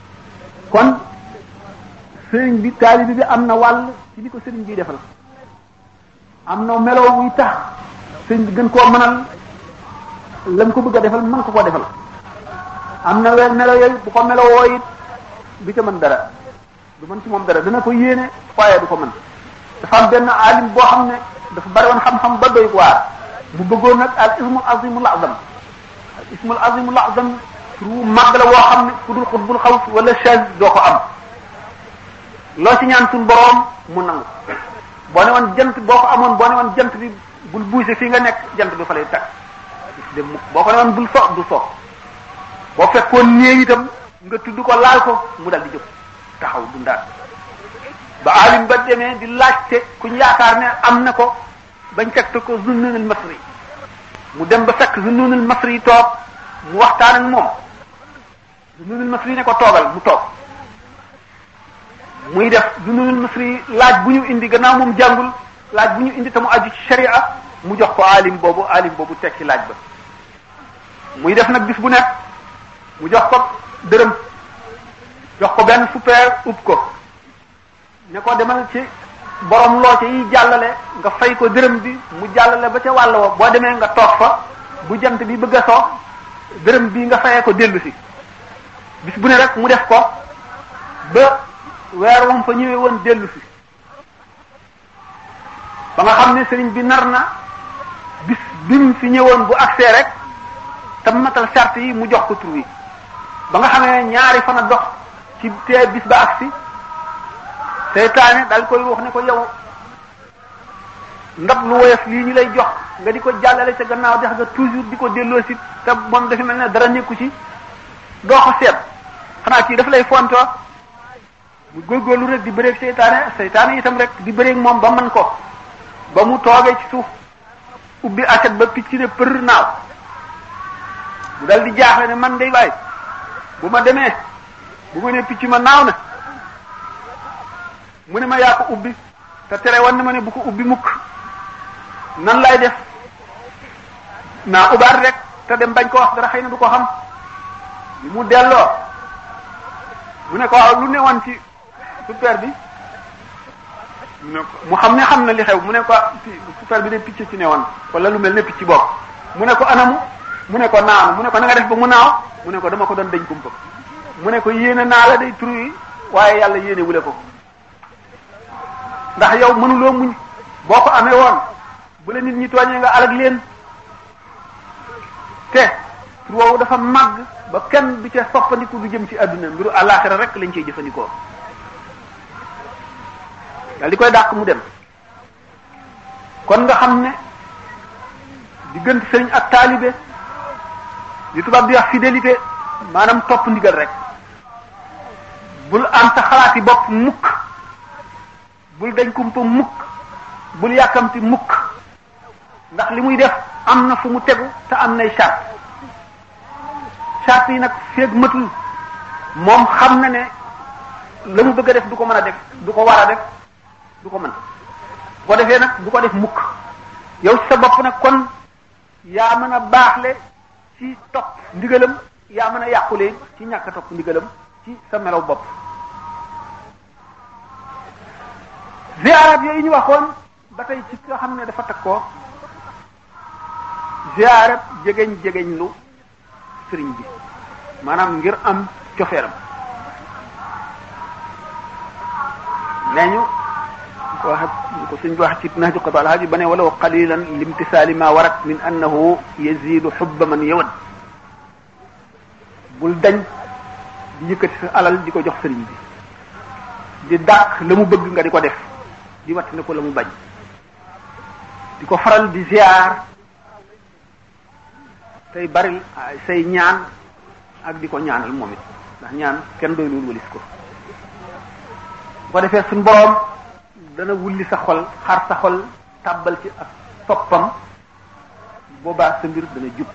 A: kon sëriñ bi taalibi bi am na wàll ci li ko sëriñ bi defal am na melo wuy tax sëriñ bi gën koo mënal lam ko bëgg a defal mën ko koo defal am na weer melo yooyu bu ko melo woo it du ca mën dara du mën ci moom dara dana ko yéene waaye du ko mën dafa am benn alim boo xam ne dafa bari woon xam-xam ba doy waar mu bëggoon nag al ismul azimul azam al ismul azimul azam turu màgg la woo xam ne ku dul xutbul xaws wala chaz doo ko am loo ci ñaan suñ boroom mu nangu boo ne woon jant boo ko amoon boo ne woon jant bi bul buuse fii nga nekk jant bi fa lay tag dem boo ko ne woon bul so du so boo fekkoon néew itam nga tudd ko laal ko mu dal di jóg taxaw dundaat ba alim ba demee di laajte kuñ yaakaar ne am na ko bañ fekk ko Zunnunul Masri mu dem ba fekk Zunnunul Masri toog mu waxtaan ak moom Zunnunul Masri ne ko toogal mu toog muy def Zunnunul Masri laaj bu ñu indi gannaaw moom jàngul laaj bu ñu indi te mu aju ci sharia mu jox ko alim boobu alim boobu tekki laaj ba muy def nag bis bu nekk mu jox ko dërëm jox ko benn super ub ko ne ko demal ci borom looce yi jàllale nga fay ko dërëm bi mu jàllale ba ca wàll wa boo demee nga toog fa bu jant bi bëgg a soo dërëm bi nga fayee ko dellu si bis bu ne rek mu def ko ba weer wam fa ñëwee woon dellu si ba nga xam ne sëriñ bi nar na bis bi mu fi ñëwoon bu agsee rek te matal charte yi mu jox ko tur wi ba nga xamee ñaari fan a dox ci tee bis ba agsi seytaane daal koy wax ne ko yow ndab lu woyof lii ñu lay jox nga di ko jàllale ca gannaaw dex nga toujours di ko delloo si te moom dafa mel ne dara nekku ci doo ko seet xanaa kii dafa lay fonto mu góorgóorlu rek di bëreeg seytaane seytaane itam rek di bëreeg moom ba mën ko ba mu toogee ci suuf ubbi aset ba picc ne për naaw mu dal di jaaxle ne man day waay bu ma demee bu ma ne picc ma naaw na mu ne ma yaa ko ubbi te tere woon na ma ne bu ko ubbi mukk nan lay def naa ubaat rek te dem bañ ko wax dara xëy na du ko xam li mu delloo mu ne ko waaw lu ne woon ci super bi mu ne ko mu xam ne xam na li xew mu ne ko super bi de picc ci ne woon wala lu mel ne picc bopp mu ne ko anamu mu ne ko naaw mu ne ko na nga def ba mu naaw mu ne ko dama ko doon dañ kumpa mu ne ko yéene naa la day turu yi waaye yàlla yéene wule ko ndax yow mënuloo muñ boo ko amee woon bu la nit ñi tooñee nga alag leen te tur woowu dafa màgg ba kenn du ca soppandiku du jëm ci àdduna mbiru àllaaxira rek lañ cey jëfandikoo dal di koy dàq mu dem kon nga xam ne diggante sëriñ ak taalibe li tubaab di wax fidélité maanaam topp ndigal rek bul am sa xalaati bopp mukk bul dañ kumpa mukk bul yàkkamti mukk ndax li muy def am na fu mu tegu te am nay charte charte yi nag feeg matul moom xam na ne la mu bëgg a def du ko mën a def du ko war a def du ko mën bu ko defee nag du ko def mukk yow ci sa bopp nag kon yaa mën a baaxle ci topp ndigalam yaa mën a yàqule ci ñàkk a topp ndigalam ci sa melaw bopp ziarat yooyu ñu waxoon ba tey ci nga xam ne dafa takkoo ziarat jegeñ jegeñ lu sëriñ bi maanaam ngir am cofeeram nee ñu ko wax ko suñ bi wax ci nahju qada alhaji ba ne walaw qalilan limtisaali ma warat min annahu yazidu xubba man yawad bul dañ di yëkkati sa alal di ko jox sëriñ bi di dàq la mu bëgg nga di ko def di watt ne ko la mu bañ di ko faral di ziar tey bari say ñaan ak di ko ñaanal moom it ndax ñaan kenn doy loolu walis ko bu ko defee suñ boroom dana wulli sa xol xar sa xol tàbbal ci ak toppam boobaa sa mbir dana jub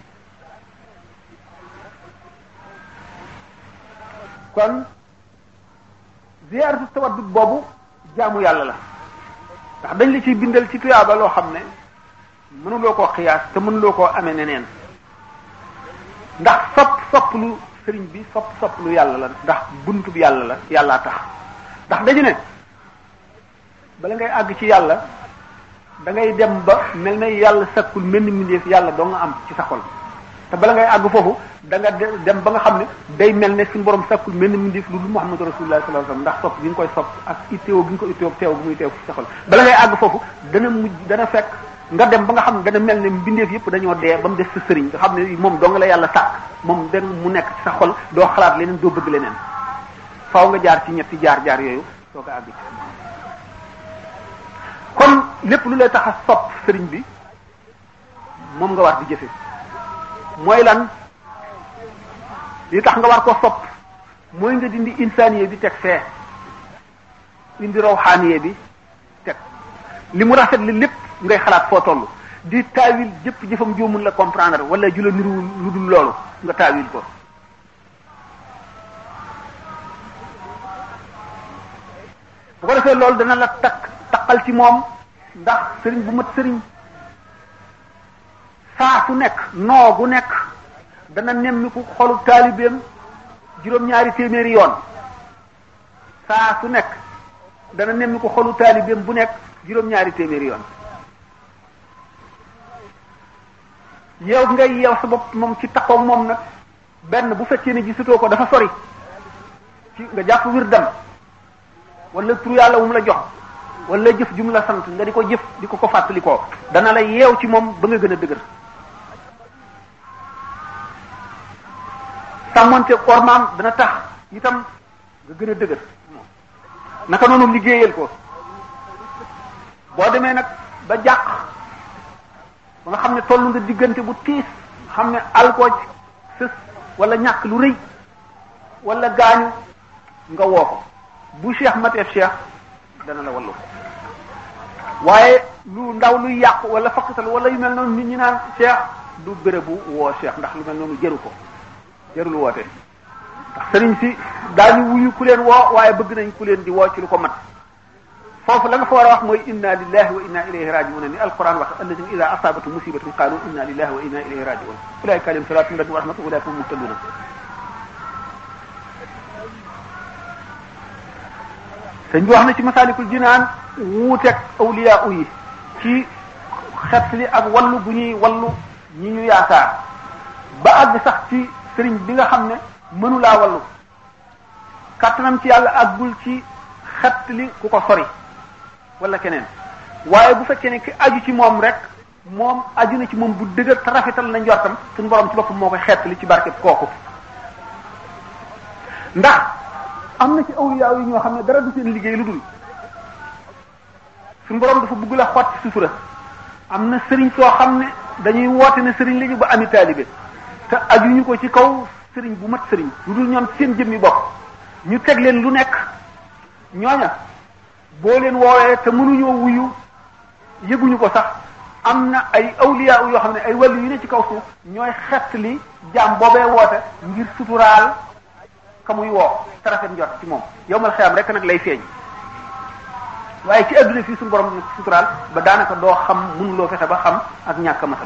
A: kon ziyaaratu tawaddud boobu jaamu yàlla la ndax dañ la ciy bindal ci tuyaaba loo xam ne mënuloo koo xiyaas te mënuloo koo amee neneen ndax sopp sopp lu sëriñ bi sopp sopp lu yàlla la ndax buntu bi yàlla la yàllaa tax ndax dañu ne bala ngay àgg ci yàlla da ngay dem ba mel na yàlla sakkul mel ni mbindeef yàlla doo nga am ci sa xol te bala ngay àgg foofu da nga dem ba nga xam ne day mel ne suñu borom sakkul mel ni mbindeef lu dul Muhammadu Rasulullah sallallahu alayhi wasallam ndax sopp gi nga koy sopp ak itteewo gi nga ko itteewo teew gi muy teew ci sa xol bala ngay àgg foofu dana mujj dana fekk nga dem ba nga xam ne dana mel ne mbindeef yëpp dañoo dee ba mu des sa sëriñ nga xam ne moom dong la yàlla sàkk moom den mu nekk ci sa xol doo xalaat leneen doo bëgg leneen faaw nga jaar ci ñetti jaar-jaar yooyu soo ko àgg ci kon lépp lu lay tax a sopp sëriñ bi moom nga war di jëfe mooy lan li tax nga war ko sopp mooy nga dindi insaniye bi teg fee indi rawxaaniye bi teg li mu rafet li lépp ngay xalaat foo toll di taawil jëpp jëfam joomul la comprendre wala jula niruwul lu dul loolu nga taawil ko bu ko defee loolu dana la takk takkal ci moom ndax sëriñ bu mat sëriñ saa su nekk noo gu nekk dana nemmiku xolu taalibeem juróom-ñaari téeméeri yoon saa su nekk dana nemmiku xolu taalibeem bu nekk juróom-ñaari téeméeri yoon yow ngay yeew sa bopp moom ci takkoog moom nag benn bu fekkee ne gisatoo ko dafa sori ci nga jàpp wirdam wala tur yàlla wu mu la jox wala jëf ju mu la sant nga di ko jëf di ko ko fàttali ko dana la yeew ci moom ba nga gën a dëgër sàmmante ormaam dana tax itam nga gën a dëgër naka noonu liggéeyal ko boo demee nag ba jàq ba nga xam ne toll nga diggante bu tiis xam ne alkooj sës wala ñàkk lu rëy wala gaañu nga woo ko bu cheikh mateef cheikh dana la wallu waaye lu ndaw luy yàqu wala fakkatal wala yu mel noonu nit ñi naan cheikh du bérébu woo cheikh ndax lu mel noonu jëru ko jërul woote ndax sëriñ si daañu wuyu ku leen woo waaye bëgg nañ ku leen di woo ci lu ko mat foofu la nga fa war a wax mooy inna lillahi wa inna ilayhi rajiun ni alquran wax alladina ida asabatu musibatun qalu inna lillahi wa inna ilayhi rajiun ulaika alayhim salatu min rabbi wa rahmatu ulaika hum muhtaduna sëñ bi wax na ci masalikul jinaan wuuteeg awliya yi ci xet li ak wallu bu ñuy wallu ñi ñu yaakaar ba àgg sax ci sëriñ bi nga xam ne mënulaa wallu kàttanam ci yàlla àggul ci xet li ku ko sori wala keneen waaye bu fekkee ne ki aju ci moom rek moom aju na ci moom bu dëgër te rafetal na njortam suñu borom ci boppam moo koy xett li ci barkeb kooku ndax am na ci awliya yi ñoo xam ne dara du seen liggéey lu dul suñu borom dafa bëgg la xotti sutura am na sëriñ soo xam ne dañuy woote ne sëriñ lañu ba ami taalibe te ajuñu ko ci kaw sëriñ bu mat sëriñ lu dul ñoom seen jëmmi bopp ñu teg leen lu nekk ñooña boo leen woowee te mënuñoo wuyu yëguñu ko sax am na ay awliya yoo xam ne ay wàllu yu ne ci kaw suuf ñooy xett li jaam boobee woote ngir suturaal ka muy woo te rafet njot ci moom yow mal xeyam rek nag lay feeñ waaye ci adduna fii suñu borom nag suturaal ba daanaka doo xam mënuloo fexe ba xam ak ñàkk matam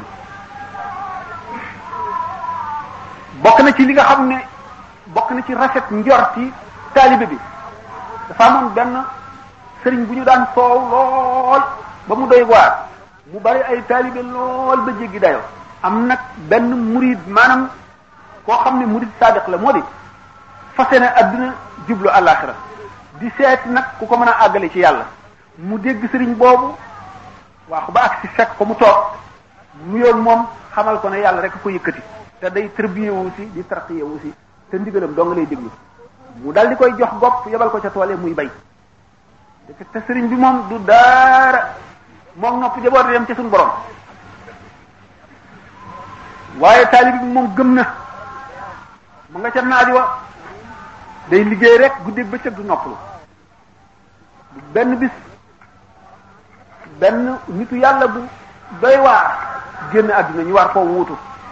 A: bokk na ci li nga xam ne bokk na ci rafet njorti taalibe bi dafa amoon benn sëriñ bu ñu daan soow lool ba mu doy waar mu bari ay taalibe lool ba jéggi dayo am nag benn murid maanaam koo xam ne murid sadiq la moo di fase na adduna jublu àllaaxira di seeti nag ku ko mën a àggale ci yàlla mu dégg sëriñ boobu waaxu ba ak si fekk ko mu toog nuyoog moom xamal ko ne yàlla rek ko yëkkati te day tërbiye wu si di tarqiye wu si te ndigalam doo nga lay déglu mu dal di koy jox gopp yebal ko ca toole muy bay te sëriñ bi moom du daara moom nopp jaboot yam ca suñu borom waaye taalib bi moom gëm na mu nga ca naaj wa day liggéey rek guddeeg bëccëg du noppalu benn bis benn nitu yàlla bu doy waar génn àdduna ñu war koo wuutu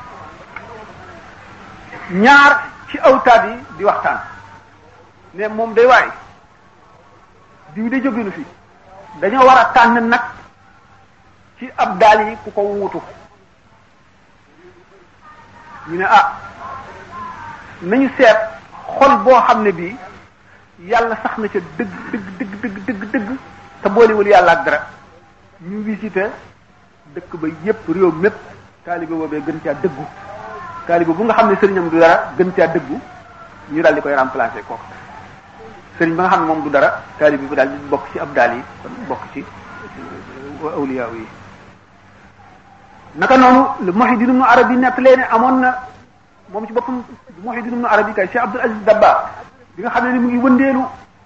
A: ñaar ci awtaat yi di waxtaan ne moom day waay diw de jóginu fi dañoo war a tànn nag ci ab daal yi ku ko wuutu ñu ne ah nañu seet xol boo xam ne bii yàlla sax na ca dëgg dëgg dëgg dëgg dëgg dëgg te boolewul yàlla ak dara ñu visité dëkk ba yépp réew mépp taalibe boobee gën caa dëggu taalibe bu nga xam ne sëriñam du dara gën caa dëggu ñu daal di koy remplacer kooku sëriñ ba nga xam ne moom du dara taalibe bi daal di bokk ci abdaal yi kon bokk ci awliya yi naka noonu le Muhyiddin Ibn Arabi nettalee ne amoon na moom ci boppam Muhyiddin Ibn Arabi kay Cheikh Abdul Aziz Dabba bi nga xam ne ni mu ngi wëndeelu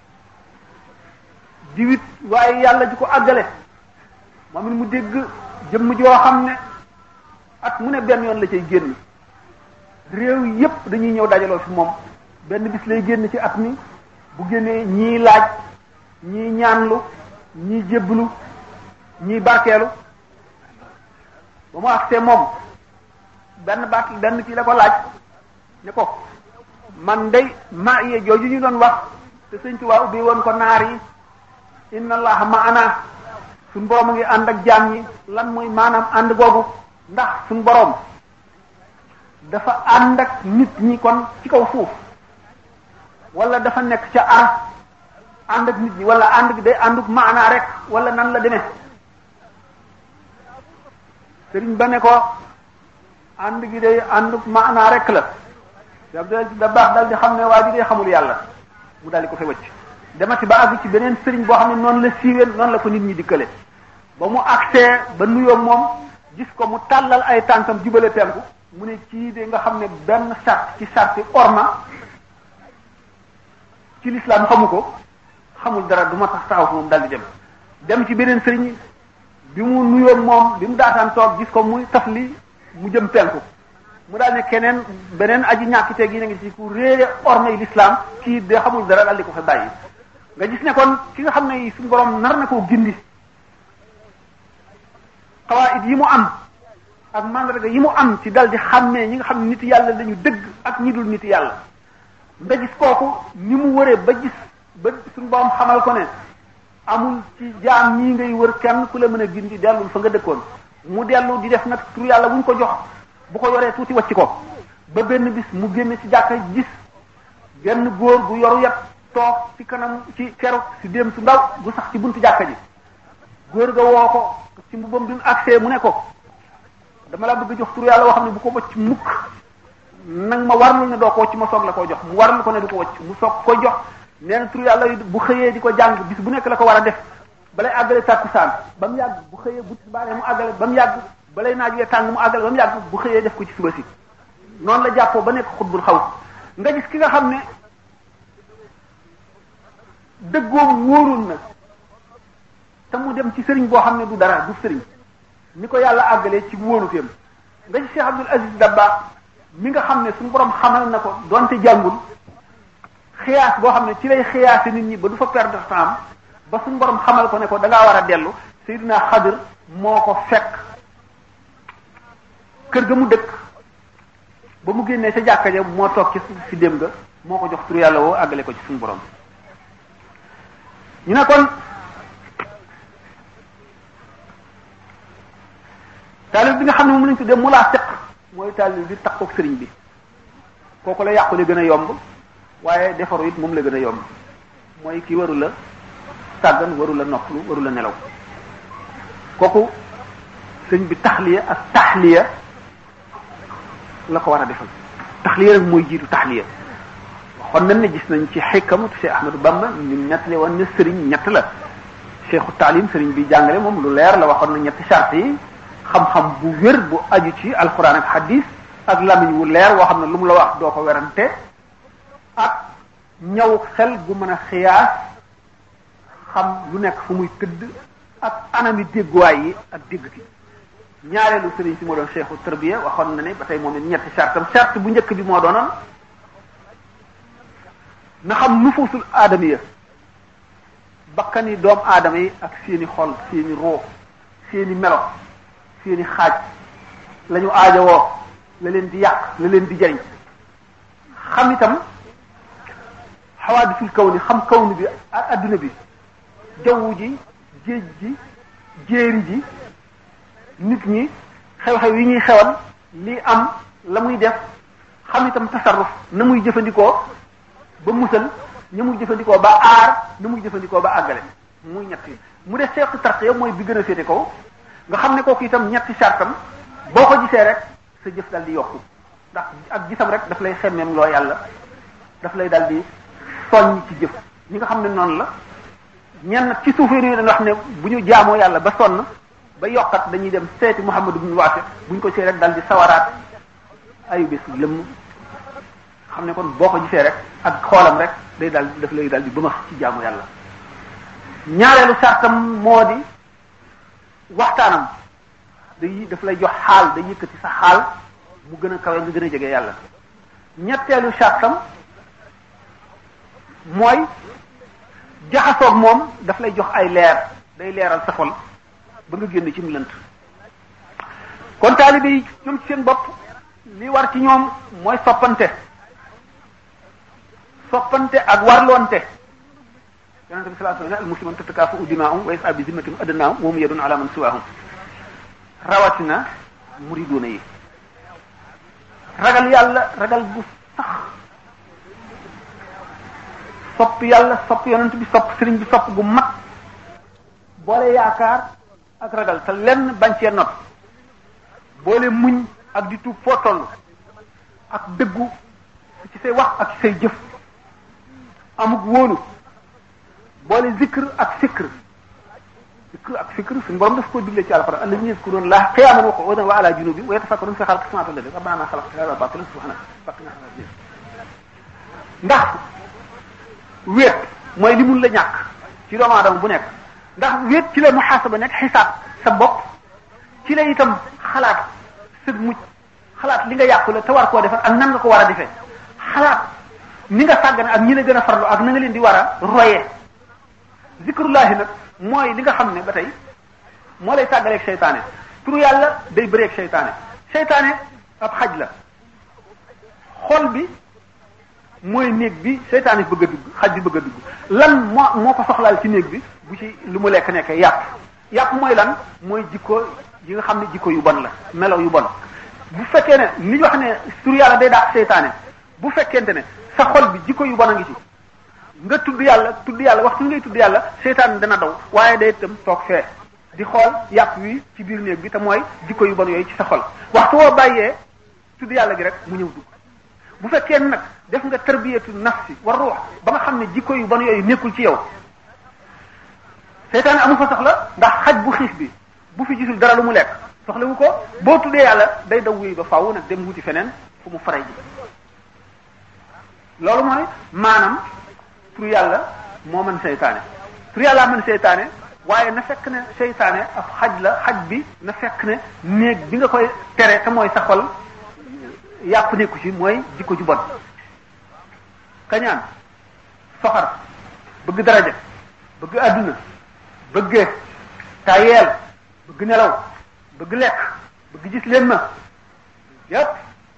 A: diwit waaye yàlla ji ko àggale moom it mu dégg jëmm joo xam ne at mu ne benn yoon la cay génn réew yépp dañuy ñëw dajaloo fi moom benn bis lay génn ci at mi bu génnee ñii laaj ñii ñaanlu ñii jébbalu ñii barkeelu ba mu agsee moom benn baat benn kii la ko laaj ne ko man day ma yee jooju ñu doon wax te sëñ Tuubaa ubbi woon ko naar yi inna allaha maana suñ borom a ngi ànd ak jaam ñi lan mooy maanaam ànd googu ndax suñ borom dafa ànd ak nit ñi kon ci kaw suuf wala dafa nekk ca aras ànd ak nit ñi wala ànd gi day ànduk maanaa rek wala nan la demee sëriñ ba ne ko ànd gi day ànduk maanaa rek la da baax dal di xam ne waa ji day xamul yàlla mu daal di ko fa wëcc demati ba àgg ci beneen sëriñ boo xam ne noonu la siiwee noonu la ko nit ñi dikkale ba mu agsee ba nuyoo moom gis ko mu tàllal ay tànkam jubale penku mu ne kii de nga xam ne benn sart ci sarti orma ci lislaam xamu ko xamul dara du ma tax taxaw fi moom daal di dem dem ci beneen sëriñ bi mu nuyoo moom bi mu daataan toog gis ko muy taf li mu jëm penku mu daal ne keneen beneen aji ñàkkite gi na ngi ci ku réere ormay lislaam kii de xamul dara daal di ko fa bàyyi nga gis ne kon ki nga xam ne suñu borom nar na koo gindi xawaayit yi mu am ak mandarga yi mu am ci dal di xàmmee ñi nga xam ne nit yàlla dañu dëgg ak ñi dul nit yàlla nga gis kooku ni mu wëree ba gis ba suñu borom xamal ko ne amul ci jaam ñii ngay wër kenn ku la mën a gindi dellul fa nga dëkkoon mu dellu di def nag tur yàlla wuñ ko jox bu ko yoree tuuti wacc ko ba benn bis mu génn ci jàkka gis genn góor gu yoru yat toog ci kanam ci keroog si dem su ndaw gu sax ci buntu jàkka ji góor ga woo ko ci mbubam bi mu agsee mu ne ko dama la bëgg jox tur yàlla woo xam ne bu ko wacc mukk nag ma warlu ne doo ko wacc ma soog la koo jox mu warlu ko ne du ko wacc mu soog ko jox nee na tur yàlla bu xëyee di ko jàng bis bu nekk la ko war a def balay àggale tàkkusaan ba mu yàgg bu xëyee bu tisbaaree mu àggale ba mu yàgg balay naaj wee tàng mu àggale ba mu yàgg bu xëyee def ko ci suba si noonu la jàppoo ba nekk xutbul xaw nga gis ki nga xam ne dëggoom wóorul na te mu dem ci sëriñ boo xam ne du dara du sëriñ ni ko yàlla àggalee ci wóoluteem nga gis Cheikh Abdul Aziz Dabba mi nga xam ne suñu borom xamal na ko donte jàngul xiyaas boo xam ne ci lay xiyaase nit ñi ba du fa perdre temps ba suñu borom xamal ko ne ko da ngaa war a dellu Seydina Xadir moo ko fekk kër ga mu dëkk ba mu génnee sa jàkka ja moo toog ci si dem ga moo ko jox tur yàlla woo àggale ko ci suñu borom ñu ne kon taalib bi nga xam ne moom lañ tuddee mulaafiq mooy taalib bi takkook sëriñ bi kooku la yàqu la gën a yomb waaye defaru it moom la gën a yomb mooy ki waru la sàggan waru la noppalu waru la nelaw kooku sëñ bi taxliya ak taxliya la ko war a defal taxliya rek mooy jiitu taxliya waxoon nañ ne gis nañ ci xikkamatu Cheikh Ahmadou Bamba ñu nettali woon ne sëriñ ñett la cheikhu taalim sëriñ bi jàngale moom lu leer la waxoon na ñetti charte yi xam-xam bu wér bu aju ci alquran ak hadis ak lamiñ wu leer woo xam ne lu mu la wax doo ko werante ak ñaw xel gu mën a xiyaas xam lu nekk fu muy tëdd ak anami dégguwaay yi ak dégg gi ñaareelu sëriñ si moo doon cheikhu tarbiya waxoon na ne ba tey moom it ñetti chartam charte bu njëkk bi moo doonoon na xam nufuusul aadamiya bakkani doomu aadama yi ak seeni xol seeni roo seeni melo seeni xaaj la ñu aajowoo la leen di yàq la leen di jariñ xam itam xawaadisul kaw ni xam kaw ni bi adduna bi jaww ji géej ji jéeri ji nit ñi xew-xew yi ñuy xewal lii am la muy def xam itam tasarruf na muy jëfandikoo ba musal na muy jëfandikoo ba aar na muy jëfandikoo ba àggale muy ñett yi mu def seetu tarqiya mooy bi gën a féete kaw nga xam ne kooku itam ñetti sartam boo ko gisee rek sa jëf dal di yokku ndax ak gisam rek daf lay xemmeem loo yàlla daf lay dal di soññ ci jëf ñi nga xam ne noonu la ñenn ci suufee yi dañ wax ne bu ñu jaamoo yàlla ba sonn ba yokkat dañuy dem seeti Muhammad ibn Waasi bu ñu ko see rek dal di sawaraat ayu bés lëmm xam ne kon boo ko gisee rek ak xoolam rek day dal daf lay dal di bëmax ci jaamu yàlla ñaareelu sartam moo di waxtaanam day daf lay jox xaal day yëkkati sa xaal mu gën a kawe nga gën a jege yàlla ñetteelu sartam mooy jaxasoog moom daf lay jox ay leer day leeral sa xol ba nga génn ci mu lënt kon taalibe yi ñoom ci seen bopp li war ci ñoom mooy soppante soppante ak warloonte yonente bi sallallahu alayhi wasallam al musliman tatakaafu dimaahum wa yas'a bi zimmatim adnaahum wa hum yadun ala man siwaahum rawatina muriduuna yi ragal yàlla ragal bu sax sopp yàlla sopp yonent bi sopp sëriñ bi sopp gu mat boole yaakaar ak ragal te lenn bañ cee not boole muñ ak di tuub foo toll ak dëggu ci say wax ak ci say jëf amuk wóolu boole zikr ak fikr zikr ak fikr suñu borom daf ko digle ci alquran alladhina yazkuruna allaha qiyaman wa qu'udan wa ala junubihim wa yatafakkaruna fi khalqis samawati wal ardi rabbana ma khalaqta hadha batilan subhanaka faqina adhaban ndax wéet mooy li mun la ñàkk ci doomu aadama bu nekk ndax wéet ci la muhaasaba nekk xisaab sa bopp ci la itam xalaat sëg mucc xalaat li nga yàqule te war koo defar ak nan nga ko war a defee xalaat ni nga sàggane ak ñi la gën a farlu ak na nga leen di war a royee zikrullahi nag mooy li nga xam ne ba tey moo lay tàggaleeg seytaane turu yàlla day bëreeg seytaane seytaane ab xaj la xol bi mooy néeg bi seytaane bëgg a dugg xaj bi bëgg a dugg lan moo moo ko soxlaal ci néeg bi bu ci lu mu lekk nekkee yàpp yàpp mooy lan mooy jikko yi nga xam ne jikko yu bon la melo yu bon bu fekkee ne li ñu wax ne tur yàlla day dàq seytaane bu fekkente ne sa xol bi jikko yu bon a ngi ci nga tudd yàlla tudd yàlla waxtu ngay tudd yàlla seytaane dana daw waaye day itam toog fee di xool yàpp wi ci biir néeg bi te mooy jikko yu bon yooyu ci sa xol waxtu woo bàyyee tudd yàlla gi rek mu ñëw dugg bu fekkee nag def nga tarbiyatu nafsi war ruux ba nga xam ne jikko yu bon yooyu nekkul ci yow seytaane amul fa soxla ndax xaj bu xiif bi bu fi gisul dara lu mu lekk soxlawu ko boo tuddee yàlla day daw wuy ba faaw nag dem wuti feneen fu mu faray ji loolu mooy maanaam tur yàlla moo mën seytaane tur yàlla mën seytaane waaye na fekk ne seytaane ab xaj la xaj bi na fekk ne néeg bi nga koy tere te mooy sa xol yàpp nekku ci mooy jikko ju bon kañaan soxar bëgg daraja bëgg àdduna bëgg tayeel bëgg nelaw bëgg lekk bëgg gis leen ma yépp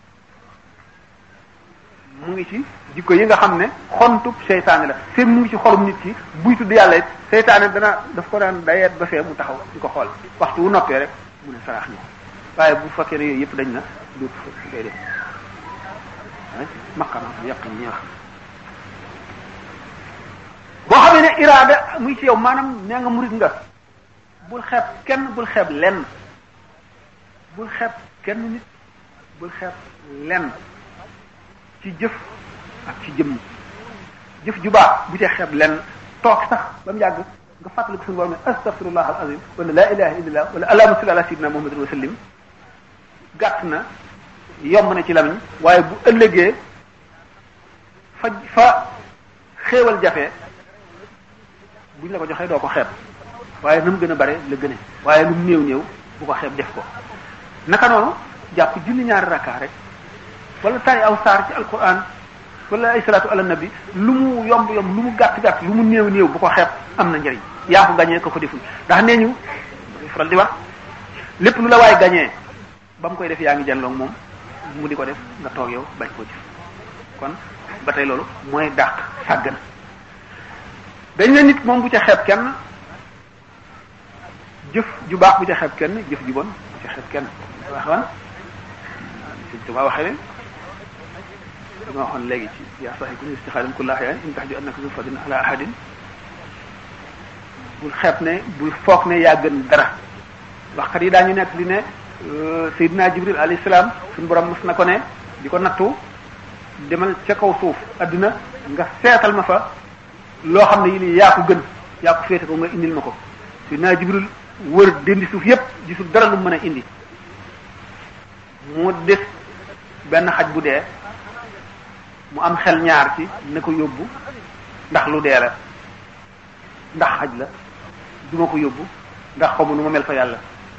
A: mu ngi ci jikko yi nga xam ne xontub seytaane la seen mu ngi ci xolum nit ki buy tudd yàlla it seytaane dana daf ko daan dayeet ba fee mu taxaw di ko xool waxtu wu noppee rek mu ne saraax ni waaye bu fekkee ne yooyu yëpp dañ na dootu fa day def maqama yàq ñi wax boo xamee ne iraada muy ci yow maanaam nee nga murid nga bul xeeb kenn bul xeeb lenn bul xeeb kenn nit bul xeeb lenn ci jëf ak ci jëmm jëf ju baax bu ci xeeb lenn toog sax ba mu yàgg nga fàttali ko suñu borom ne astaghfirullah al azim wala la ilaha illallah wala allahumma salli ala sayyidina muhammadin wa sallim gàtt na yomb na ci lamiñ waaye bu ëllëgee fa fa xéewal jafe buñ la ko joxee doo ko xeeb waaye na mu gën a bare la gëne waaye lu mu néew néew bu ko xeeb def ko naka noonu jàpp julli ñaari rakka rek wala tari aw saar ci alquran wala ay salaatu ala nabi lu mu yomb yomb lu mu gàtt gàtt lu mu néew néew bu ko xeeb am na njëriñ yaa ko gañee ko ko deful ndax nee ñu faral di wax lépp lu la waay gañee ba mu koy def yaa ngi janloog moom mu di ko def nga toog yow bañ koo jëf kon ba tey loolu mooy dàq sàggan dañ ne nit moom bu ca xeeb kenn jëf ju baax bu ca xeeb kenn jëf ju bon bu ca xeeb kenn waxoon Sëñ Tuubaa waxee ne li ma waxoon léegi ci yaa saxi ku ni istixaalim kulla axyaan in tax ju annaka zu fadin ala ahadin bul xeeb ne bul foog ne yaa gën dara waxkat yi daañu nekk li ne Seydina Jibril alayhi salaam suñu borom mos na ko ne di ko nattu demal ca kaw suuf adduna nga seetal ma fa loo xam ne yi nii yaa ko gën yaa ko féete ko nga indil ma ko Seydina Jibril wër dendi suuf yépp gisul dara lu mën a indi mu des benn xaj bu dee mu am xel ñaar ci ne ko yóbbu ndax lu dee la ndax xaj la duma ko yóbbu ndax xamu nu ma mel fa yàlla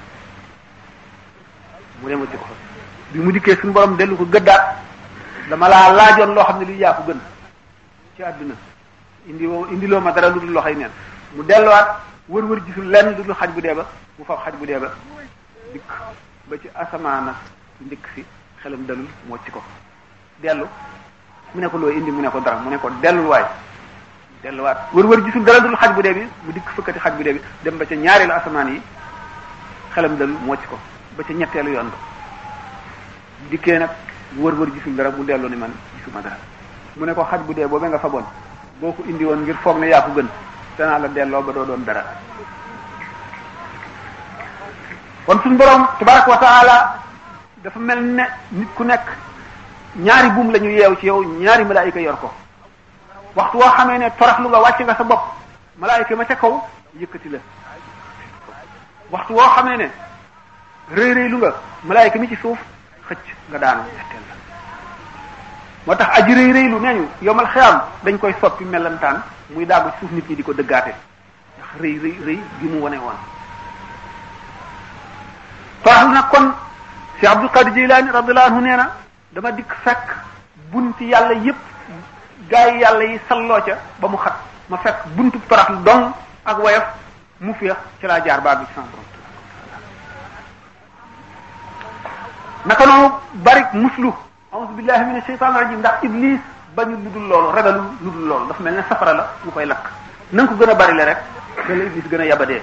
A: mu demal ci ko fa bi mu dikkee suñu borom dellu ko gëddaat dama laa laajoon loo xam ne lii yaa ko gën ci àdduna indi woo indiloo ma dara lu dul loxoy neen mu delluwaat wër wër gisul lenn lu dul xaj bu dee ba mu fab xaj bu dee ba dikk ba ci asamaana ndikk si xelam dalul moo ci ko dellu mu ne ko loo indi mu ne ko dara mu ne ko dellul waay delluwaat wër wër gisul dara dul xaj bu dee bi mu dikk fëkkati xaj bu dee bi dem ba ca ñaareelu asamaan yi xelam dalul moo ci ko ba ca ñetteelu yoon ba dikkee nag wër wër gisul dara mu dellu ni man gisuma dara mu ne ko xaj bu dee boobee nga faboon boo ko indi woon ngir foog ne yaa ko gën danaa la delloo ba doo doon dara kon suñu borom tabaraka wa taala dafa mel ne nit ku nekk ñaari buum la ñu yeew ci yow ñaari malaayika yor ko waxtu woo xamee ne toraxlu nga wàcc nga sa bopp malaayika ma ca kaw yëkkati la waxtu woo xamee ne rëy rëy lu nga malaayika mi ci suuf xëcc nga daanu ñetteel la moo tax aji rëy rëy lu nee ñu yomal xiyaam dañ koy soppi melantaan muy daagu ci suuf nit ñi di ko dëggaate ndax rëy rëy rëy gi mu wane woon toraxlu nag kon si Abdul Qadir Jilani radiyallahu anhu nee na dama dikk fekk bunti yàlla yépp gaa yi yàlla yi salloo ca ba mu xat ma fekk buntu toraxlu dong ak woyof mu féex ci laa jaar baa bi ci sama borom naka noonu bari muslu a'udhu billahi minash shaytanir rajim ndax iblis bañu lu dul loolu ragalu lu dul loolu dafa mel ne safara la mu koy lakk na nga ko gën a bari le rek da la iblis gën a yabadee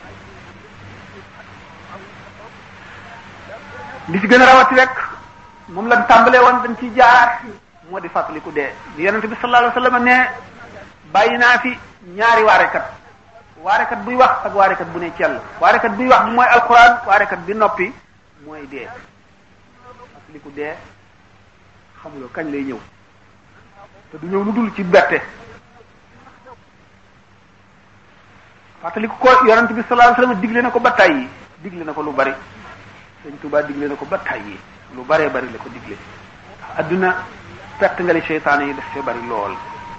A: li ci gën a rawati rek moom lañ tàmbalee woon dañ ciy jaar moo di fàttaliku dee li yonente bi sallallahu alayhi wasallam ne bàyyi naa fi ñaari waarekat waarekat buy wax ak waarekat bu ne cell waarekat buy wax bi mooy alquran waarekat bi noppi mooy dee fàttaliku dee xamuloo kañ lay ñëw te du ñëw lu dul ci bette fàttaliku ko yonente bi sallallahu alayhi wasallam digle na ko ba tàyyi digle na ko lu bari sëñ Tuubaa digle na ko ba tàyyi lu baree bari la ko digle adduna perte nga li seytaane yi def fee bari lool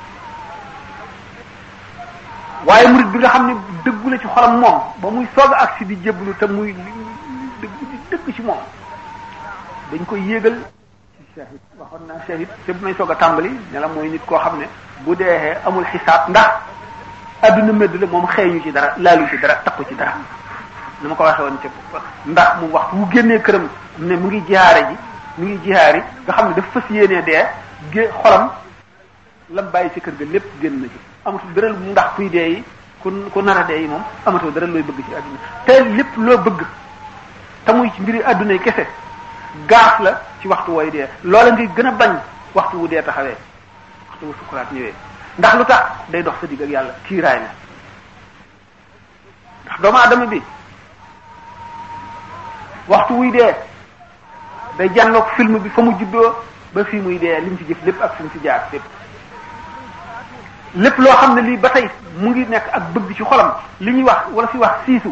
A: waaye murid bi nga xam ne dëggu la ci xolam moom ba muy soog a agsi di jébbalu te muy dëgg di dëgg ci moom dañ koy yéegal ci shahid waxoon naa shahid te bu may soog a tàmbali ne la mooy nit koo xam ne bu deexee amul xisaab ndax adduna médd la moom xeeñu ci dara laalu ci dara takku ci dara ni ma ko waxee woon ci ndax mu waxtu wu génnee këram ne mu ngi jihaare ji mu ngi jihaari nga xam ne dafa fas yéenee dee gé xolam lam bàyyi ci kër ga lépp génn na ci amatul dara ndax kuy dee yi ku ku nar a dee yi moom amatul dara looy bëgg ci àdduna te lépp loo bëgg te muy ci mbiri àdduna yi kese gaaf la ci waxtu wooy dee loola ngay gën a bañ waxtu wu dee taxawee waxtu wu sukuraat ñëwee ndax lu tax day dox sa digg ak yàlla kiiraay la ndax doomu aadama bi waxtu wuy dee day jànloog film bi fa mu juddoo ba fii muy dee li mu ci jëf lépp ak fi mu ci jaar lépp lépp loo xam ne lii ba tey mu ngi nekk ak bëgg ci xolam li ñuy wax wala fi wax siisu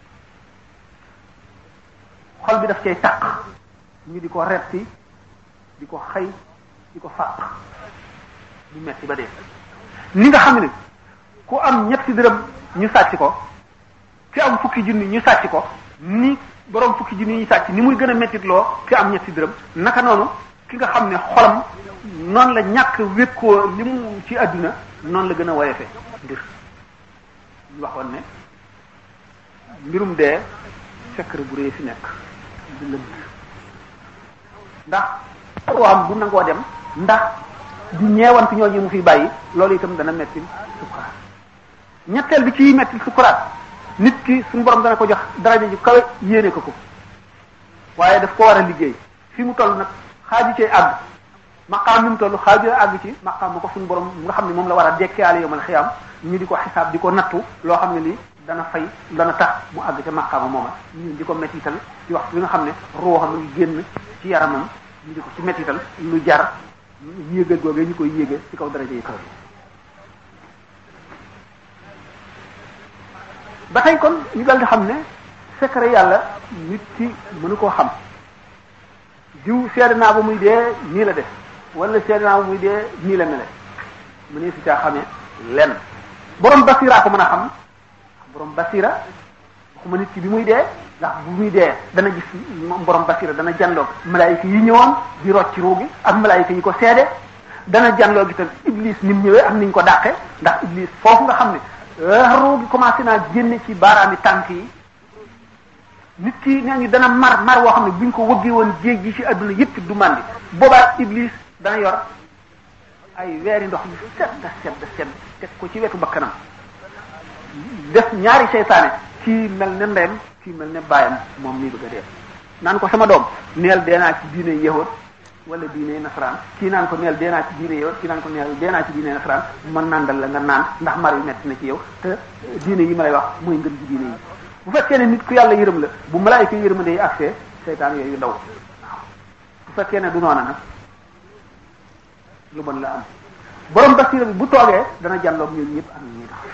A: xol bi daf cay taq ñu di ko retti di ko xëy di ko fàq du metti ba dee ni nga xam ne ku am ñetti dërëm ñu sàcc ko ki am fukki junni ñu sàcc ko ni borom fukki junni ñu sàcc ni muy gën a mettit loo ki am ñetti dërëm naka noonu ki nga xam ne xolam noonu la ñàkk wékkoo li mu ci àdduna noonu la gën a woyofe mbir ñu waxoon ne mbirum dee secret bu rëy fi nekk du lënt ndax am bu nangoo dem ndax di ñeewant ñooñu mu fi bàyyi loolu itam dana metti sukuraat ñetteel bi ci metti sukuraat nit ki suñu borom dana ko jox daraja ju kawe yéene ko ko waaye daf ko war a liggéey fi mu toll nag xaaju cee àgg maqaam mi mu toll xaaju àgg ci maqaam bu ko suñu borom nga xam ne moom la war a dekkeale yomal xiyam ñu di ko xisaab di ko nattu loo xam ne lii dana fay dana tax mu àgg ca maqaama mooma ñu di ko mettital ci waxtu bi nga xam ne ruuxam ngi génn ci yaramam ñu di ko ci mettital lu jar yéegal googee ñu koy yéege ci kaw daraja yi kaw ba tey kon ñu dal di xam ne secret yàlla nit ki mënu koo xam diw seede naa ba muy dee nii la def wala seede naa ba muy dee nii la mele mu ne si caa xamee lenn borom basira ko mën a xam borom basira waxuma nit ki bi muy dee ndax bu muy dee dana gis moom borom basira dana janloog malaayika yi ñëwoon di rocc ci ruugi ak malaayika yi ko seede dana janloog itam iblis ni mu ñëwee ak ni ñu ko dàqe ndax iblis foofu nga xam ne ruugi commencé naa génne ci baaraami tànk yi nit ki nee ñu dana mar mar woo xam ne buñ ko wëggee woon géej gi ci adduna yépp du màndi boobaa iblis dana yor ay weeri ndox yu sedd sedd sedd teg ko ci wetu bakkanam def ñaari seytaane kii mel ne ndeyam kii mel ne baayam moom mii bëgg a dee naan ko sama doom neel dee naa ci diine yahud wala diine nasaraan kii naan ko neel dee naa ci diine yahud kii naan ko neel dee naa ci diine nasaraan man nandal la nga naan ndax mar yu metti na ci yow te diine yi ma lay wax mooy ngën ci diine yi bu fekkee ne nit ku yàlla yërëm la bu malaayika yërmande yi accès seytaan yooyu daw waaw bu fekkee ne du noona nag lu bon la am borom basira bi bu toogee dana jàlloog ñun ñëpp ak ñuy tax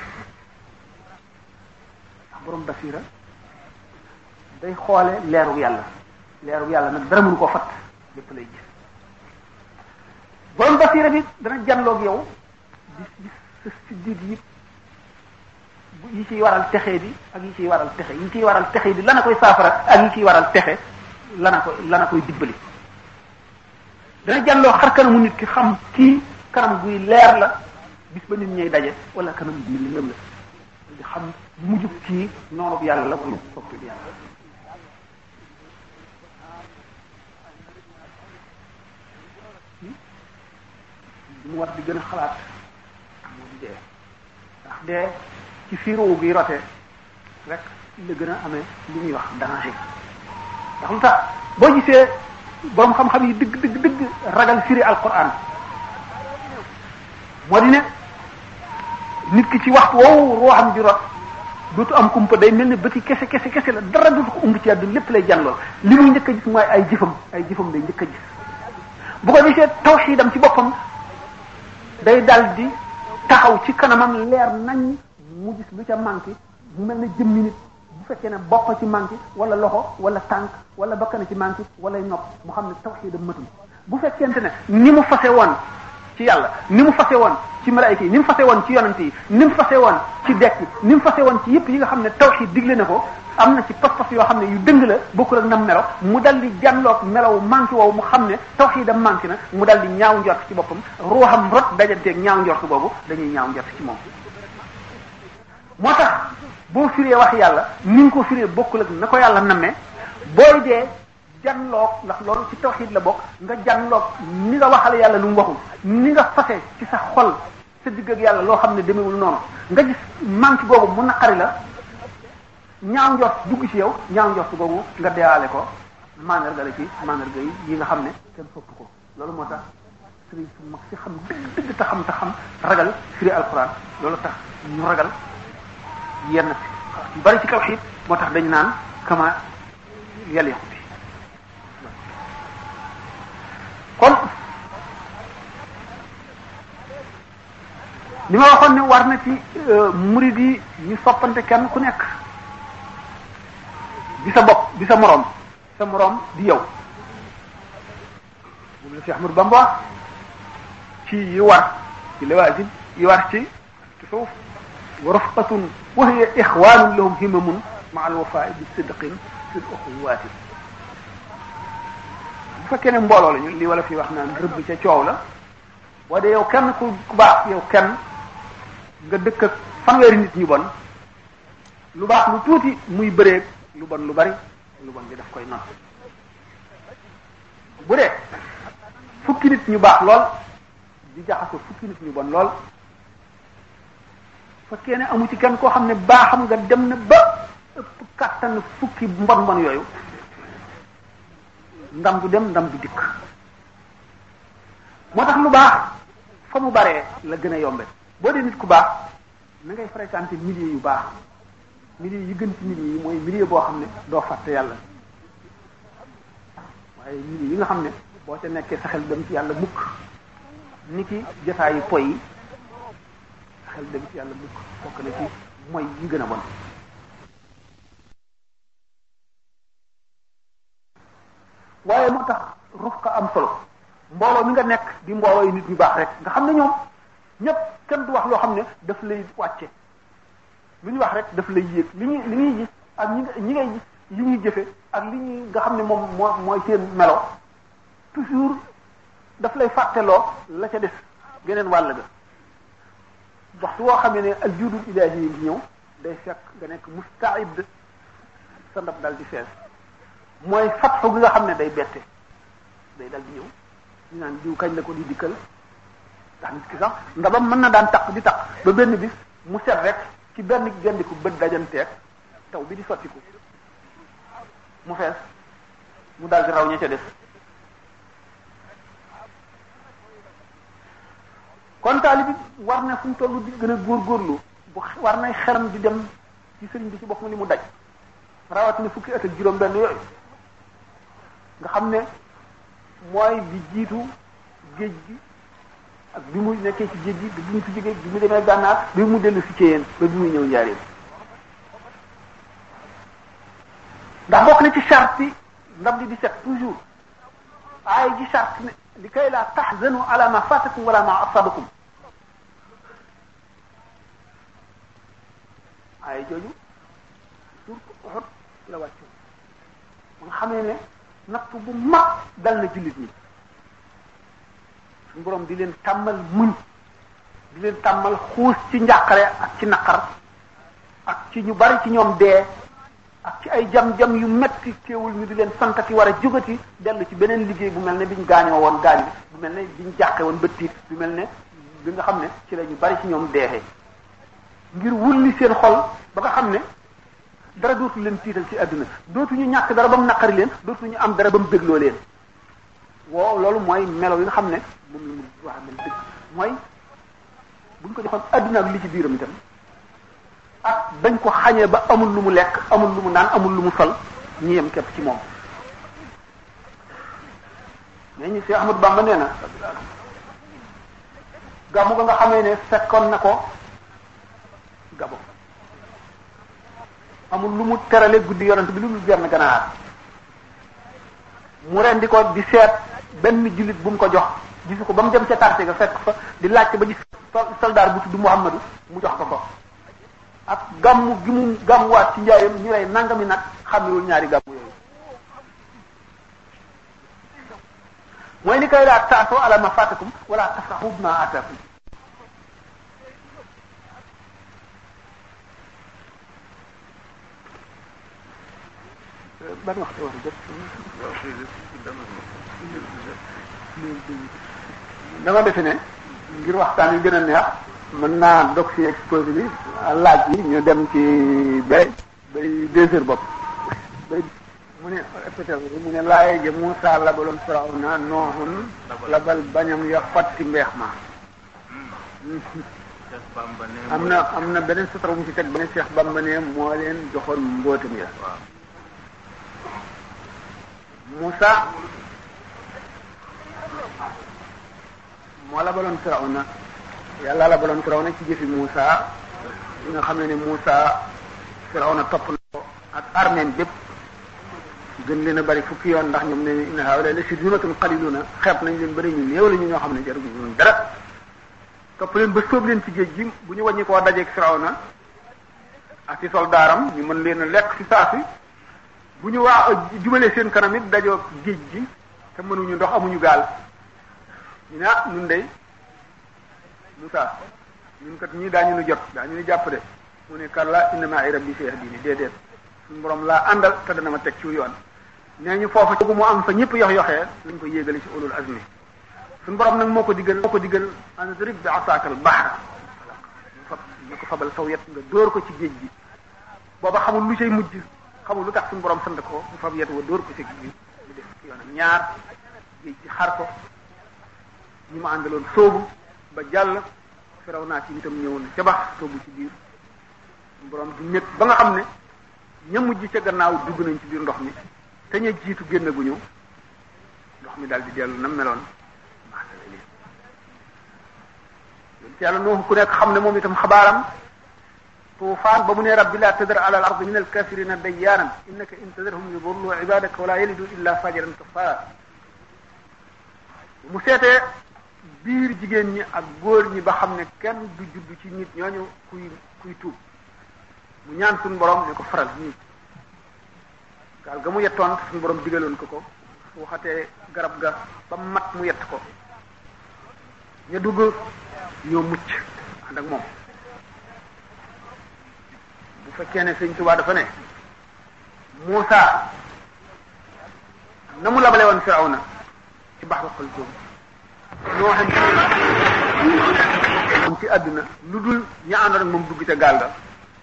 A: borom basira day xoole leeru yàlla leeru yàlla nag dara mënu koo fatt lépp lay gis borom basira bi dana jàlloog yow gis gis sa siddiit yi yi ciy waral texe bi ak yi ciy waral texe yi ciy waral texe bi lana koy saafara ak yi ciy waral texe lana ko lana koy dibbali dana jàlloo xar kanamu nit ki xam kii kanam guy leer la bis ba nit ñay daje wala kanam guy lëndëm la di xam mujjub kii noonu yàlla la wala soppi bi yàlla mu war di gën a xalaat moo di dee ndax dee ci fiiroo gi rote rek la gën a amee li ñuy wax danger ndax lu tax boo gisee borom xam-xam yi dëgg dëgg dëgg ragal firi alquran moo di ne nit ki ci waxtu woowu ruuxam di rot dootu am kumpa day mel ne bëti kese kese kese la dara dootu ko umb ci àdduna lépp lay jànlool li muy njëkk a gis mooy ay jëfam ay jëfam day njëkk a gis bu ko gisee tawxiidam ci boppam day dal di taxaw ci kanamam leer nañ mu gis lu ca manqué mu mel ne jëmmi nit bu fekkee ne bopp ci manqué wala loxo wala tànk wala bakkan ci manqué wala nopp mu xam ne tawxiidam matul bu fekkente ne ni mu fase woon ci yàlla ni mu fase woon ci malaayika yi ni mu fase woon ci yonante yi ni mu fase woon ci dekk ni mu fase woon ci yëpp yi nga xam ne tawxiid digle na ko am na ci pas-pas yoo xam ne yu dëng la bokkul ak nam melo mu dal di jànloog melaw manqué woowu mu xam ne tawxiidam manqué na mu dal di ñaaw njort ci boppam ruuxam rot dajanteeg ñaaw njort boobu dañuy ñaaw njort ci moom moo tax boo firee wax yàlla ni nga ko firee bokkul ak na ko yàlla nammee booy dee janloog ndax loolu ci tawxiid la bokk nga janloog ni nga waxale yàlla lu mu waxul ni nga fase ci sa xol sa digg ak yàlla loo xam ne demewul noonu nga gis manque googu mu naqari la ñaaw njort dugg ci yow ñaaw njort googu nga deewaale ko mandarga la ci mandarga yi yi nga xam ne kenn sopp ko loolu moo tax sëriñ su mag si xam dëgg dëgg te xam te xam ragal firi alquran loolu tax ñu ragal yenn yu bari ci tawxiid moo tax dañ naan kama yaliqu bi kon li ma waxoon ne war na ci murid yi ñu soppante kenn ku nekk di sa bopp di sa moroom sa moroom di yow moom la fi Ahmadu Bamba ci yi war ci lawaajib yi war ci tasawuf wa rafqatun wa hiya ixwanun lahum himamun ma al wafaa bi sidqin fi l uxuwaati bu fekkee ne mbooloo lañu li wala fi wax naan rëbb ca coow la boo dee yow kenn ku baax yow kenn nga dëkk ak fanweeri nit ñu bon lu baax lu tuuti muy bëreeg lu bon lu bari lu bon bi daf koy not bu dee fukki nit ñu baax lool di jaxasoo fukki nit ñu bon lool fekkee ne amu ci kenn koo xam ne baaxam nga dem na ba ëpp kàttan fukki mbon mbon yooyu ndam du dem ndam du dikk moo tax lu baax fa mu baree la gën a yombe boo dee nit ku baax na ngay fréquenter milieu yu baax milieu yi gën ci milieu yi mooy milieu boo xam ne doo fàtte yàlla waaye milieu yi nga xam ne boo ca nekkee sa xel dem ci yàlla mukk ni ki jotaayu poy yi sa xel dem ci yàlla mukk bokk na ci mooy yi gën a bon waaye moo tax ruf ka am solo mbooloo mi nga nekk di mbooloo yi nit ñu baax rek nga xam ne ñoom ñëpp kenn du wax loo xam ne daf lay wàcce lu ñu wax rek daf lay yéeg li ñuy li ñuy gis ak ñi ñi ngay gis yi ñuy jëfe ak li ñuy nga xam ne moom moo mooy seen melo toujours daf lay fàtteloo la ca des geneen wàll ga waxtu woo xamee ne al judul ilaahi yi ngi ñëw day fekk nga nekk mustaid sa ndab dal di fees mooy fatxu gi nga xam ne day bette day dal di ñëw ñu naan diw kañ la ko di dikkal ndax nit ki sax ndabam mën na daan taq di taq ba benn bis mu set rek ci benn gendiku bët dajanteeg taw bi di sottiku mu fees mu dal di raw ña ca des kon taalibi war na fu mu toll di gën a góorgóorlu bu war nay xelam di dem ci sëriñ bi ci boppam li mu daj rawatina fukki at ak juróom benn yooyu nga xam ne mooy bi jiitu géej gi ak bi mu nekkee ci géej gi bi mu fi jógee bi mu demee gànnaar bi mu dellu si ci yéen ba bi muy ñëw njaareem ndax bokk na ci charte yi ndam li di set toujours aay ji charte ne li kay la tahzanu ala ma fatakum wala ma asabakum aay jooju surtout Uhud la wàccu ba nga xamee ne natt bu mag dal na jullit ñi suñu borom di leen tàmmal muñ di leen tàmmal xuus ci njàqare ak ci naqar ak ci ñu bari ci ñoom dee ak ci ay jam-jam yu metti teewul ñu di leen santati war a jógati dellu ci beneen liggéey bu mel ne biñ gaañoo woon gaañ bi bu mel ne biñ jàqe woon ba tiit bu mel ne bi nga xam ne ci la ñu bari ci ñoom deexee ngir wulli seen xol ba nga xam ne dara dootu leen tiital ci àdduna dootuñu ñàkk dara ba mu naqari leen dootuñu am dara ba mu bégloo leen woo loolu mooy melo yi nga xam ne moom la mu wax mel dëgg mooy buñ ko joxoon àdduna ak li ci biiram itam ak dañ ko xañee ba amul lu mu lekk amul lu mu naan amul lu mu sol ñi yem képp ci moom mais ñu Cheikh Ahmadou Bamba nee na gàmmu ga nga xamee ne fekkoon na ko gabo amul lu mu terale guddi yonent bi lu mu benn ganaar mu rendi ko di seet benn jullit bu mu ko jox gisu ko ba mu dem ca quartier ga fekk fa di laajte ba gis soldaar bu tudd Muhammadu mu jox ko ko ak gàmmu gi mu gàmmuwaat ci njaareem ñu lay nangami nag xamewul ñaari gàmmu yooyu mooy ni koy laa taatoo ala ma fatakum wala tafraxu bima ataakum ban waxtu war a jot dama defe ne ngir waxtaan wi gën a neex mën naa dog ci exposé bi laaj yi ñu dem ci bay bay deux heures bopp bay mu ne répété mu ne laaye ja Muusa labaloon Firawna Noohun labal bañam ya fatti mbeex ma am na am na beneen sutura bu mu ci teg beneen Cheikh Bamba ne moo leen joxoon mbootam ya Muusa moo labaloon Firawna yàlla labaloon Firawna ci jëfi Muusa yi nga xam ne ne Muusa Firawna topp na ko ak armeen bépp gën leen a bari fukki yoon ndax ñoom ne inna haawulaa'i la shirzimatun qaliiluna xeeb nañ leen bari ñu néew la ñu ñoo xam ne jaruñu ñun dara topp leen ba sóob leen ci géej gi bu ñu wàññi koo dajeeg Firawna ak ci soldaaram ñu mën leen a lekk ci saa si bu ñu waa jubalee seen kanam it dajoo géej gi te mënuñu ndox amuñu gaal ñu ne ah ñun dey Moussa ñun kat ñii daañu nu jot daañu nu jàpp de mu ne kalla inna ma'i rabbi sayahdini déedéet suñu borom laa àndal te dana ma teg ci yoon nee ñu foofu mu am fa ñëpp yox yoxee lañ ko yéegale ci ulul azmi suñu borom nag moo ko diggal moo ko diggal andrib bi asaakal bahra ñu fab ñu ko fabal saw yet nga dóor ko ci géej gi booba xamul lu cay mujj xamul lu tax suñu borom sant ko mu fab yet wa dóor ko ci géej gi mu def yoonam ñaar géej gi xar ko ñi ma àndaloon soobu ba jàll firaw naa ci itam ñëw na ca bax soobu ci biir borom di nekk ba nga xam ne ña mujj ca gannaaw dugg nañ ci biir ndox mi te ña jiitu génn gu ñëw ndox mi daal di dellu na meloon maasale leen yonent yàlla nooxu ku nekk xam ne moom itam xabaaram tuufaan ba mu ne rabbi laa tadar ala al ardi min al kafirina dayyaaran innaka in tadarhum yudullu ibadaka wala yalidu illa fajiran kafara mu seetee biir jigéen ñi ak góor ñi ba xam ne kenn du judd ci nit ñooñu kuy kuy tuub mu ñaan suñu borom ne ko faral nii gaal ga mu yettoon suñu borom digaloon ko ko su waxatee garab ga ba mat mu yett ko ña dugg ñoo mucc ànd ak moom bu fekkee ne sëñ Tuubaa dafa ne Muusa na mu labale woon Firawna ci baxru Xalzum noo xam ci àdduna lu dul ña àndoon ak moom dugg ca gaal ga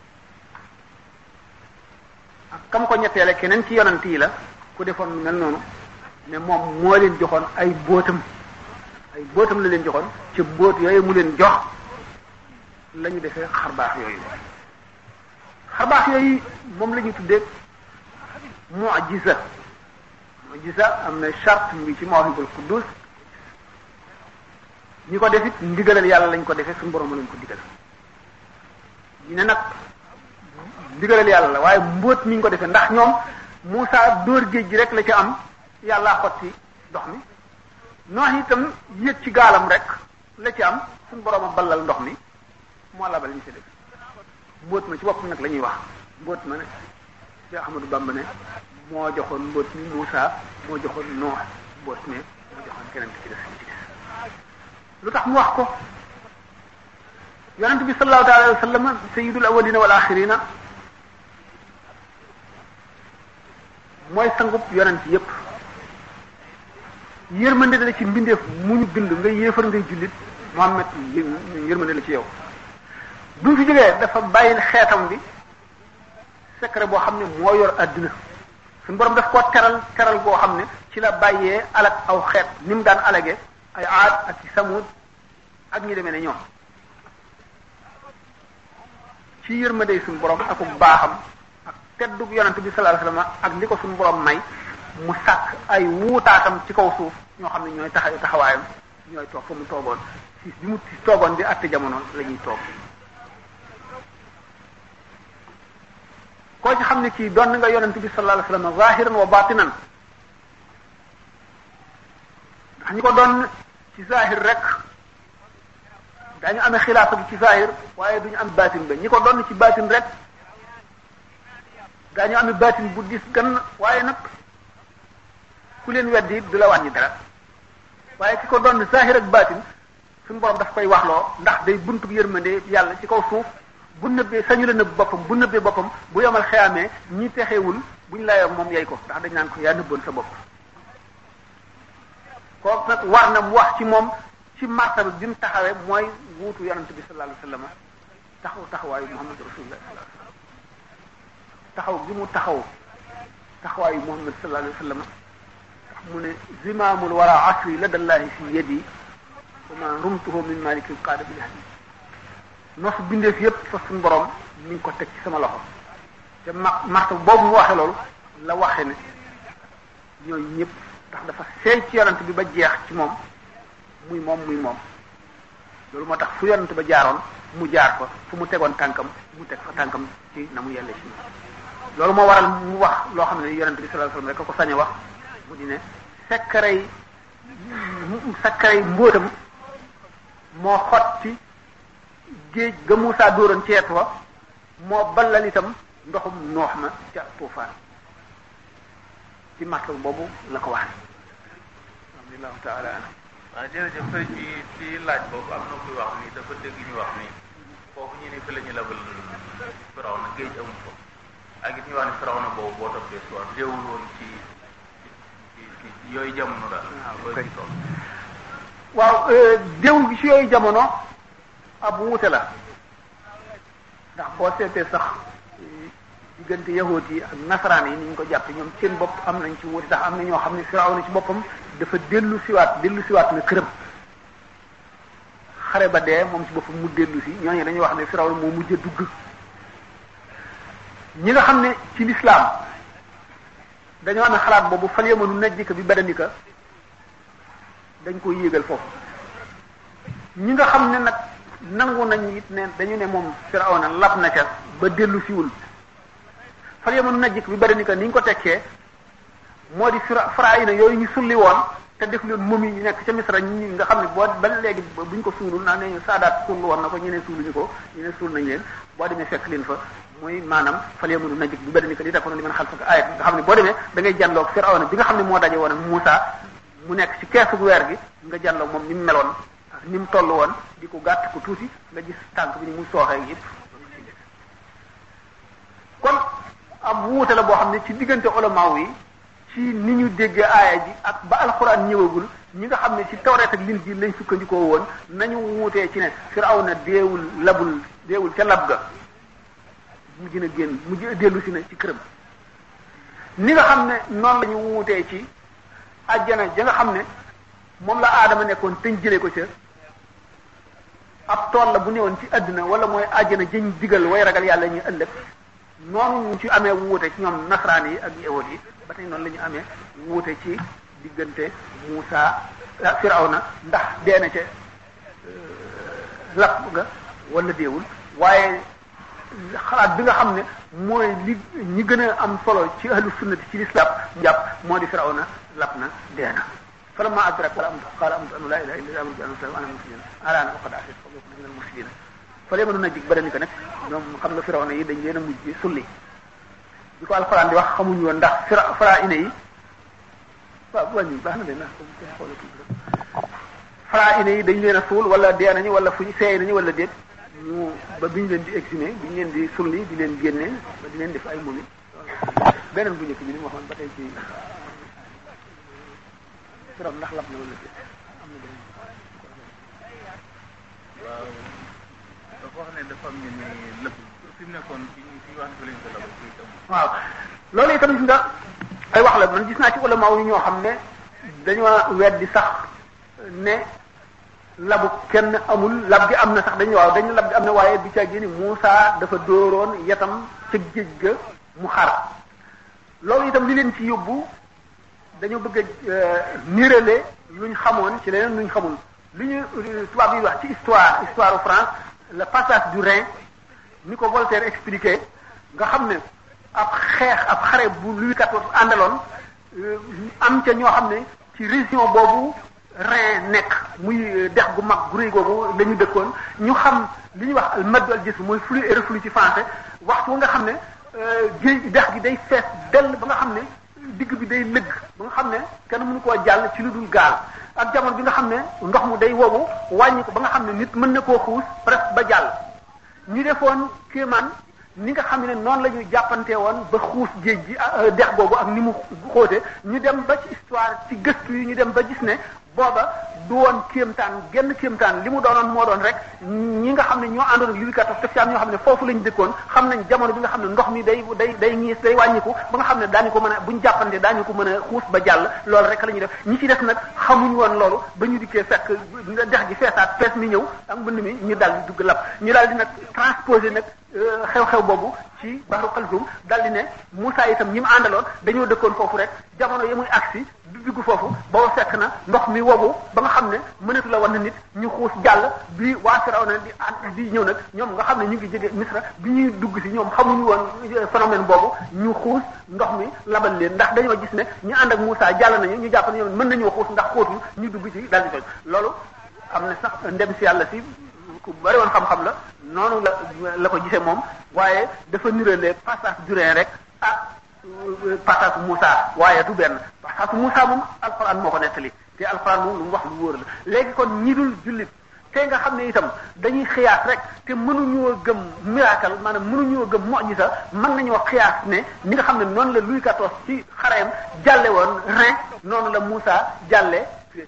A: ak kam ko ñetteele keneen ci yonant yi la ku defoon lu mel noonu ne moom moo leen joxoon ay bóotam ay bóotam la leen joxoon ca bóot yooyu mu leen jox la ñu defee xarbaax yooyu xarbaax yooyu moom la ñu tuddee mu'jiza mu'jiza am na charte mu ngi ci mawahibul quddus ñi ko defit ndigalal yàlla lañ ko defee suñu borom lañ ko digal ñu ne nag ndigalal yàlla la waaye mbóot mi ñu ko defee ndax ñoom Muusa dóor géej gi rek la ci am yàllaa xotti ndox mi noox itam yéeg ci gaalam rek la ci am suñu borom a ballal ndox mi moo labal ñu ci def mbóot ma ci boppam nag la ñuy wax mbóot ma ne Cheikh Ahmadou Bamba ne moo joxoon mbóot mi Muusa moo joxoon noox mbóot mi moo joxoon keneen ki ci def ci des lu tax mu wax ko yonent bi sallallahu alayhi wa sallam sayyidul awwalina wal axirina mooy sangub yonent yépp yërmande la ci mbindeef mu ñu bind nga yéefar ngay jullit Muhammad yërmande la ci yow bu mu fi jógee dafa bàyyi xeetam bi secret boo xam ne moo yor àdduna suñu borom daf koo teral teral boo xam ne ci la bàyyee alak aw xeet ni mu daan alage ay aad ak ci samud ak ñi demee ne ñoom ci yërmande suñu borom ak baaxam ak teddug yonent bi sallallahu alayhi wasallam ak li ko suñu borom may mu sàkk ay wuutaatam ci kaw suuf ñoo xam ne ñooy taxaw taxawaayam ñooy toog fa mu toogoon si bi mu toogoon di àtte jamono la ñuy toog koo ci xam ne kii doon nga yonent bi sallallahu alayhi wasallam zahiran wa batinan ndax ñi ko doon ci zahir rek daañu amee xilaafa gi ci zahir waaye duñu am batin ba ñi ko doon ci batin rek daañu amee batin bu dis gan waaye nag ku leen weddi du la wàññi dara waaye ki ko doon zahir ak batin suñu borom daf koy waxloo ndax day buntu yërmande yàlla ci kaw suuf bu nëbbee sañu la nëbb boppam bu nëbbee boppam bu yomal xeyaamee ñi texewul buñ la yor moom yey ko ndax dañ naan ko yaa nëbboon sa bopp kooku nag war na mu wax ci moom ci martaba bi mu taxawee mooy wuutu yonent bi sallallahu alayhi wasallam taxaw taxawaayu Muhammad rasulullah sallallahu alayhi wasallam taxaw gi mu taxaw taxawaayu Muhammad sallallahu alayhi wasallam tax mu ne zimaamul wara asri ladallahi fi yadi wa ma rumtuhu min malikin qaada bil hadid nos bindeef yépp fa suñu borom mi ngi ko teg ci sama loxo te ma martaba boobu mu waxe loolu la waxe ne ñooñu ñëpp ndax dafa seey ci yonent bi ba jeex ci moom muy moom muy moom loolu moo tax fu yonent ba jaaroon mu jaar fa fu mu tegoon tànkam mu teg fa tànkam ci na mu yelle ci moom loolu moo waral mu wax loo xam ne yonent bi sallallahu alayhi wasallam rek a ko sañ a wax mu di ne sekkarey sekkarey mbóotam moo xotti géej ga Muusaa dóoroon ceet wa moo ballal itam ndoxum noox ma ca tuufaan ci martal boobu la ko wax alhamdulilahu taala anhu
C: waaw jërëjëf sëñ bi ci laaj boobu am na kuy wax ni dafa dégg ñu wax ni foofu ñu ni fi la ñu labal firaw na géej amul ko ak it ñu wax ni firaw na boobu boo toppee soir déewul woon ci ci ci yooyu jamono daal loolu ci toll
A: waaw déewul gi ci yooyu jamono ab wuute la ndax boo seetee sax diggante yahuud yi ak nasaraan yi ni ñu ko jàppe ñoom seen bopp am nañ ci wuute ndax am na ñoo xam ne firaw na ci boppam dafa dellu siwaat dellu siwaat na këram xare ba dee moom ci boppam mu dellu si ñooñu dañuy wax ne Firawna moo mujj a dugg ñi nga xam ne ci lislaam dañoo amee xalaat boobu fal yamanu najjika bi badanika dañ koy yéegal foofu ñi nga xam ne nag nangu nañ it ne dañu ne moom Firawna lab na ca ba dellu siwul fal yamanu najjika bi badanika ni ñu ko tekkee moo di fira faraayina yooyu ñu sulli woon te def leen momi yi nekk ca Misra ñi nga xam ne boo ba léegi buñ ko suulul naa ne saadaat suul woon na ko ñeneen suuluñu ko ñeneen suul nañ leen boo demee fekk leen fa muy maanaam fal yamanu najjik bi badanika li takoon li mën xal fak ayat nga xam ne boo demee da ngay jànloog Firawna bi nga xam ne moo daje woon ak Muusa mu nekk ci keesu weer gi nga jànloog moom ni mu meloon ni mu toll woon di ko gàtt ko tuuti nga gis tànk bi ni mu sooxee yëpp kon am wuute la boo xam ne ci diggante ulamaaw yi ci ni ñu déggee aaya ji ak ba alxuraan ñëwagul ñi nga xam ne ci tawreet ak linjiil lañ sukkandikoo woon nañu wuutee ci ne Firawna deewul labul deewul ca lab ga mu gën a génn mu dellu si na ci këram ni nga xam ne noonu la ñu wuutee ci ajjana ja nga xam ne moom la aadama nekkoon te ñu jëlee ko ca ab tool la bu newoon ci àddina wala mooy ajjana jëñ digal way ragal yàlla ñu ëllëg noonu ñu ci amee wuute ci ñoom nasaraan yi ak yawut yi ba tey noonu la ñu amee wuute ci diggante Muusa Firawna ndax dee na ca lapp ga wala deewul waaye xalaat bi nga xam ne mooy li ñi gën a am solo ci ahlu sunnati ci lislaam jàpp moo di Firawna lapp na dee na falamma adraka qala qala amantu an la ilaha illa allah wa ana muslimin alaana waqad asaytu fa kuntu min al muslimin fale mënu na jig ba dañu ko nag ñoom xam nga Firawna yi dañ leen a mujj sulli bi ko alxuraan di wax xamuñu woon ndax fira fara ine yi waaw bu wàññi baax na de ndax comme kenn xoolatu fara ine yi dañ leen a suul wala dee nañu wala fu ñu seey nañu wala déet ñu ba bi ñu leen di exhumé bi ñu leen di sulli di leen génne ba di leen def ay mumi beneen bu njëkk bi ni mu waxoon ba tey ci Firawna ndax lab na wala déet am na beneen
C: waaw dafa wax ne dafa am ñu ne lëpp fi mu nekkoon fi ñu fi wax ne fa lañ ko lab fi itam
A: waaw loolu itam gis nga ay wax la man gis naa ci ulama yi ñoo xam ne dañoo weddi sax ne labu kenn amul lab gi am na sax dañu waaw dañu lab gi am na waaye bi ca génni Muusa dafa dóoroon yetam ca géej ga mu xar loolu itam li leen ci yóbbu dañoo bëgg a nirale luñ xamoon ci leneen luñ xamul lu ñu tubaab yi wax ci histoire histoire France le passage du Rhin ni ko Voltaire expliqué nga xam ne ab xeex ab xare bu Louis XIV àndaloon am ca ñoo xam ne ci région boobu Rhin nekk muy dex gu mag gu rëy googu la ñu dëkkoon ñu xam li ñuy wax al maddu al jism mooy flux et reflux ci français waxtu nga xam ne géej dex gi day fees dell ba nga xam ne digg bi day lëgg ba nga xam ne kenn mënu koo jàll ci lu dul gaal ak jamono bi nga xam ne ndox mu day wowu wàññi ko ba nga xam ne nit mën na koo xuus presque ba jàll ñu defoon kéemaan ni nga xam ne noonu la ñu jàppante woon ba xuus géej gi dex boobu ak ni mu xóote ñu dem ba ci histoire ci gëstu yi ñu dem ba gis ne booba du woon kéemtaan genn kéemtaan li mu doonoon moo doon rek ñi nga xam ne ñoo àndoon ak Louis XIV te fi am ñoo xam ne foofu lañu dëkkoon xam nañ jamono bi nga xam ne ndox mi day day day ñiis day wàññiku ba nga xam ne daañu ko mën a buñ jàppante daañu ko mën a xuus ba jàll loolu rek la ñuy def ñi ci def nag xamuñ woon loolu ba ñu dikkee fekk dex gi feesaat fees mi ñëw ak mbënd mi ñu daal di dugg lab ñu daal di nag transposé nag xew-xew boobu ci Bahru Kalsum daal di ne Moussa itam ñi mu àndaloon dañoo dëkkoon foofu rek jamono yi muy agsi du dugg foofu booba fekk na ndox mi wobu ba nga xam ne mënatu la wan na nit ñu xuus jàll bi waa Firawna di di ñëw nag ñoom nga xam ne ñu ngi jóge Misra bi ñuy dugg si ñoom xamuñu woon phénomène boobu ñu xuus ndox mi labal leen ndax dañoo gis ne ñu ànd ak Moussa jàll nañu ñu jàpp ne ñoom mën nañoo xuus ndax xóotul ñu dugg ci daal di toj loolu am na sax ndem si yàlla si ku bari woon xam-xam la noonu la la ko gisee moom waaye dafa nirale passage du Rhin rek ak passage Moussa waaye du benn passage Moussa moom alxuraan moo ko nettali te alxuraan moom lu mu wax lu wóor la léegi kon ñi dul jullit te nga xam ne itam dañuy xiyaas rek te mënuñoo gëm miracle maanaam mënuñoo gëm mu'jiza mën nañoo xiyaas ne ni nga xam ne noonu la Louis XIV ci xareem jàlle woon Rhin noonu la Moussa jàlle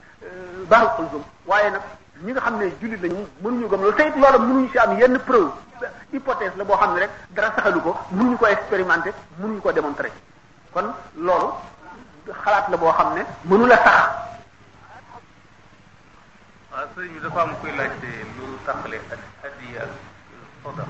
A: Bahru Kulzum waaye nag ñi nga xam ne jullit lañu mënuñu gëm loolu te it loolu mënuñu ci am yenn preuve hypothèse la boo xam ne rek dara saxalu ko mënuñu ko expérimenter mënuñu ko démontrer kon loolu xalaat la boo xam ne mënu la sax
C: waaw sëñ bi dafa am kuy laajte lu tàqale addiya ak sadaqa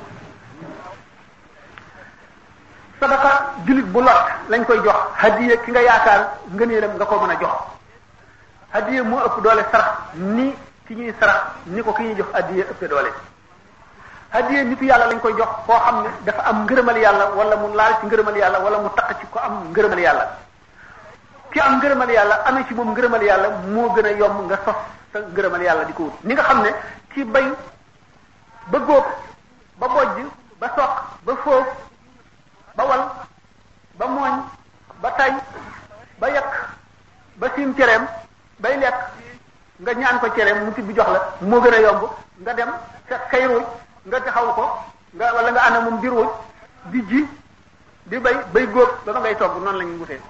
B: sadaka jullit bu lot lañ koy jox hadiya ki nga yaakaar ngëneelam nga ko mën a jox hadiya moo ëpp doole sarax ni ki ñuy sarax ni ko ki ñuy jox hadiya ëpp doole hadiya nitu yàlla lañ koy jox koo xam ne dafa am ngërëmal yàlla wala mu laal ci ngërëmal yàlla wala mu taq ci ko am ngërëmal yàlla ki am ngërëmal yàlla amee ci moom ngërëmal yàlla moo gën a yomb nga sos sa ngërëmal yàlla di ko wut ni nga xam ne ki bay ba góob ba bojj ba soq ba foof ba wal ba mooñ ba tay ba yekk ba siim cereem bay lekk nga ñaan ko cereem mu tibb jox la moo gën a yomb nga dem fekk kay ruuj nga taxaw ko nga wala nga ànd moom di ruuj di ji di bay bay góob ba ma ngay togg noonu la ñuy wutee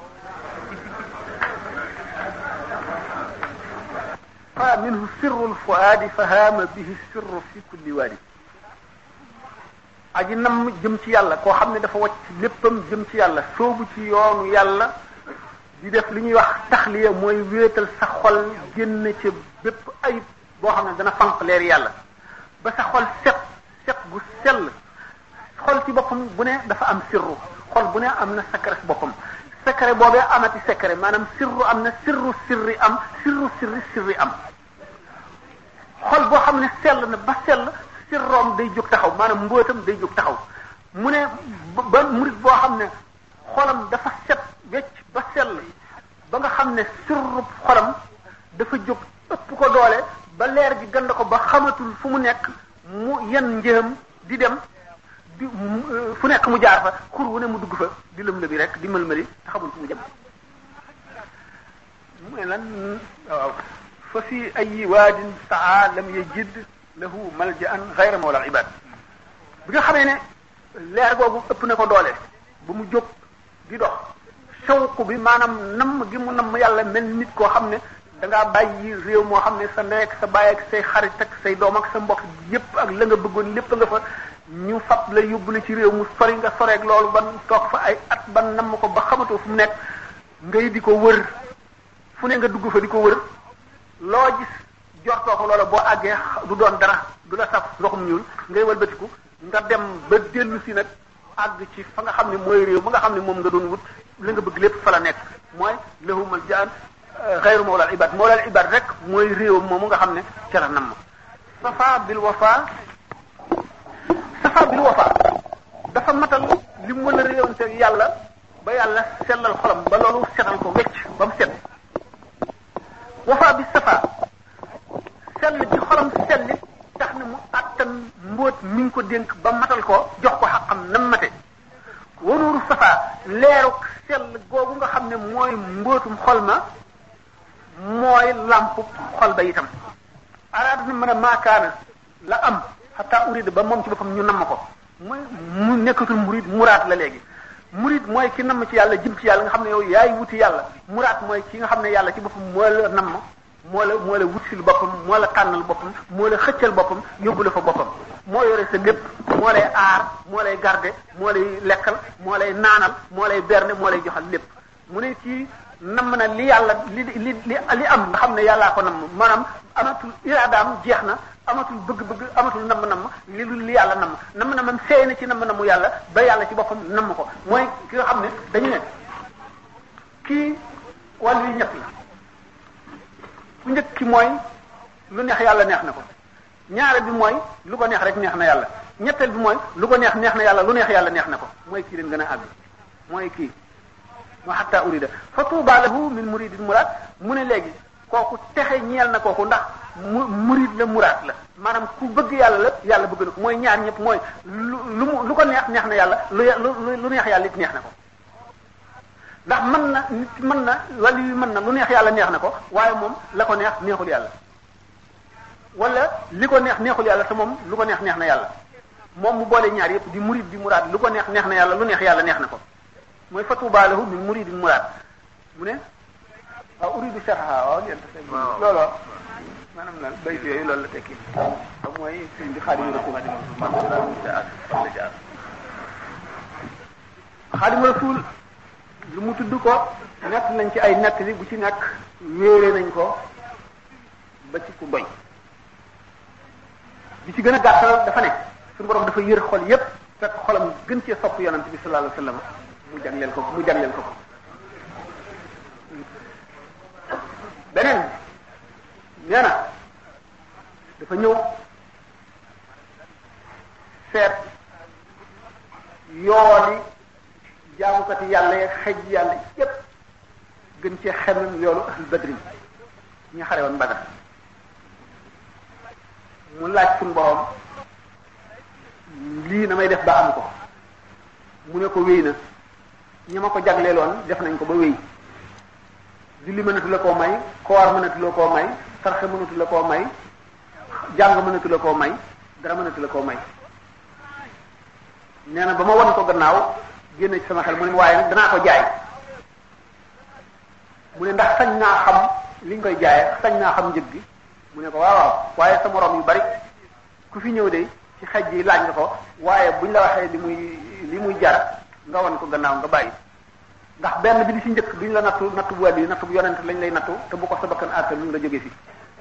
B: fa minhu sirru lfuaadi fa haama bihi sirru fi kulli waadi aji nam jëm ci yàlla koo xam ne dafa wacc léppam jëm ci yàlla soobu ci yoonu yàlla di def li ñuy wax taxliya mooy wéetal sa xol génn ci bépp ayib boo xam ne dana fanq leer yàlla ba sa xol set set gu sell xol ci boppam bu ne dafa am sirru xol bu ne am na secret boppam secret boobee amati secret maanaam sirru am na sirru sirri am sirru sirri sirri am xol boo xam ne sell na ba sell sirroom day jóg taxaw maanaam mbóotam day jóg taxaw mu ne ba murit boo xam ne xolam dafa set wecc ba sell ba nga xam ne sirrub xolam dafa jóg ëpp ko doole ba leer gi gand ko ba xamatul fu mu nekk mu yen njëam di dem di fu nekk mu jaar fa xur wu ne mu dugg fa di lëm la bi rek di mëlmëli te xamul fu mu jëm mu ne lan waaw fa fi ay waadin saa lam yajid lahu maljaan xayra mawla ibad bi nga xamee ne leer googu ëpp na ko doole ba mu jóg di dox sawku bi maanaam namm gi mu namm yàlla mel nit koo xam ne da ngaa bàyyi réew moo xam ne sa ndey ak sa baay ak say xarit ak say doom ak sa mbokk yépp ak la nga bëggoon lépp nga fa ñu fab la yóbbu la ci réew mu sori nga soreeg loolu ban toog fa ay at ban namm ko ba xamatoo fu mu nekk ngay di ko wër fu ne nga dugg fa di ko wër loo gis jortoo ko loola boo àggee du doon dara du la saf ndoxum ñuul ngay walbatiku nga dem ba dellu si nag àgg ci fa nga xam ne mooy réew ba nga xam ne moom nga doon wut la nga bëgg lépp fa la nekk mooy lahumal jaan xayru mawlal ibad mawlal ibad rek mooy réewam moomu nga xam ne ca la nam safa bil wafa safa bil wafa dafa matal li mu mën a réewante yàlla ba yàlla sellal xolam ba loolu setal ko wecc ba mu set wafa bi safa sell ci xolam sellit tax na mu àttan mbóot mi ngi ko dénk ba matal ko jox ko xaqam nam mate wanuuru safa leeruk sell googu nga xam ne mooy mbóotum xol ma mooy làmpu xol ba itam araada na mën a maakaana la am xataa urida ba moom ci boppam ñu namm ko mooy mu nekkatul murid muraat la léegi murid mooy ki namm ci yàlla jëm ci yàlla nga xam ne yow yaay wuti yàlla muraat mooy ki nga xam ne yàlla ci boppam moo la namm moo la moo la wutsil boppam moo la tànnal boppam moo la xëccal boppam yóbbu la fa boppam moo yore sa lépp moo lay aar moo lay garder moo lay lekkal moo lay naanal moo lay berne moo lay joxal lépp mu ne kii namm na li yàlla li li li li am nga xam ne yàllaa ko namm maanaam amatul iraadaam jeex na amatul bëgg-bëgg amatul namm-namm li lu li yàlla namm namm-nammam seey na ci namm-nammu yàlla ba yàlla ci boppam namm ko mooy ki nga xam ne dañu ne kii wàllu yi ñett la ku njëkk ki mooy lu neex yàlla neex na ko ñaare bi mooy lu ko neex rek neex na yàlla ñetteel bi mooy lu ko neex neex na yàlla lu neex yàlla neex na ko mooy kii leen gën a àgg mooy kii wa hatta urida fa tuuba lahu min muridin muraad mu ne léegi kooku texe ñeel na kooku ndax mu murid la muraad la maanaam ku bëgg yàlla la yàlla bëgg na ko mooy ñaar ñëpp mooy lu lu mu lu ko neex neex na yàlla lu lu neex yàlla it neex na ko ndax mën na nit mën na wala yu mën na lu neex yàlla neex na ko waaye moom la ko neex neexul yàlla wala li ko neex neexul yàlla te moom lu ko neex neex na yàlla moom mu boole ñaar yëpp di murid di muraad lu ko neex neex na yàlla lu neex yàlla neex na ko mooy fatuuba lahu min muridin muraad mu ne waaw uridu sharha waaw leen ta looloo maanaam lan bay yooyu loolu la tekki xam mooy sëñ bi xaadimu rasul xaadimu rasul lu mu tudd ko nekk nañ ci ay nekk li bu ci nekk wéere nañ ko ba ci ku doy bi ci gën a gàttal dafa ne suñu borom dafa yër xol yépp fekk xolam gën cee sopp yonent bi sallallahu alayhi wasallam mu jagleel ko mu jagleel ko ko beneen nee na dafa ñëw seet yooli jaamukati yàlla yeeg xej yàlla yépp gën cee xemem yoolu ahl badrin ñi xare woon Badar mu laaj suñu borom lii na may def ba am ko mu ne ko wéy na ñi ma ko jagleeloon def nañ ko ba wéy julli mënatu la koo may koor mënatu la koo may sarxe mënatu la koo may jàng mënatu la koo may dara mënatu la koo may nee na ba ma won ko gannaaw génn ci sama xel mu ne waaye nag danaa ko jaay mu ne ndax sañ naa xam li nga koy jaayee sañ naa xam njëg gi mu ne ko waaw waaw waaye sa morom yu bari ku fi ñëw de ci xej yi laaj nga ko waaye buñ la waxee li muy li muy jar nga won ko gannaaw nga bàyyi ndax benn bi di ci njëkk duñ la nattu nattu bu wàll yi nattu bu yonent lañ lay nattu te bu ko sa bakkan àttal lu nga jóge fi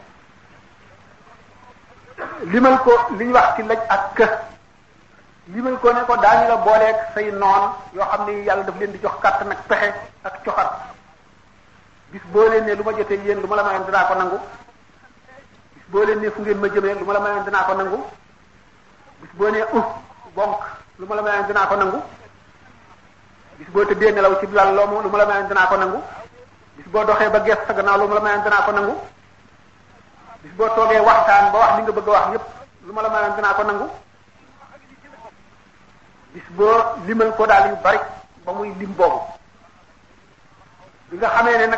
B: limal ko li ñu wax ci laj ak kë limal ko ne ko daañu la booleeg say noon yoo xam ne yàlla daf leen di jox kàttan ak pexe ak coxat bis boo leen ne lu ma jotee yéen lu ma la mayoon dinaa ko nangu bis boo leen ne fu ngeen ma jëmee lu ma la mayoon dinaa ko nangu bis boo nee uh bonk lu ma la mayoon dinaa ko nangu bis boo tëddee nelaw ci lal loomu lu ma la mayoon dinaa ko nangu bis boo doxee ba gees sa gannaaw lu ma la mayoon dinaa ko nangu bis boo toogee waxtaan ba wax li nga bëgg a wax yépp lu ma la mayoon dinaa ko nangu bis boo limal ko daal yu bari ba muy lim boobu bi nga xamee ne nag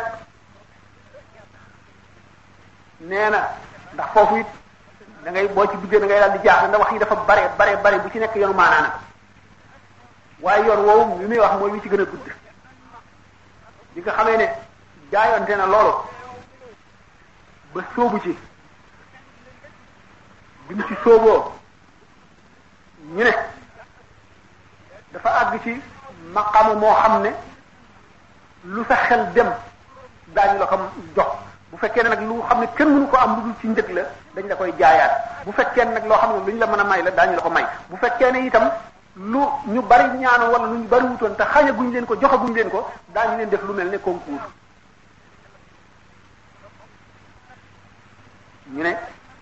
B: nee na ndax foofu it da ngay boo ci duggee da ngay daal di jaaxle ndax wax yi dafa bare bare bare bu ci nekk yoonu maanaana waaye yoon woowu li muy wax mooy wi ci gën a gudd bi nga xamee ne jaayonte na loolu ba sóobu ci bi mu ci sóoboo ñu ne dafa àgg ci maqaama moo xam ne lu sa xel dem daañu la ko jox bu fekkee ne nag lu xam ne kenn mënu ko am lu dul ci njëg la dañ la koy jaayaat bu fekkee ne nag loo xam ne lu ñu la mën a may la daañu la ko may bu fekkee ne itam lu ñu bari ñaanu wala lu ñu bari wutoon te xañaguñ leen ko joxaguñ leen ko daañu leen def lu mel ne concours ñu ne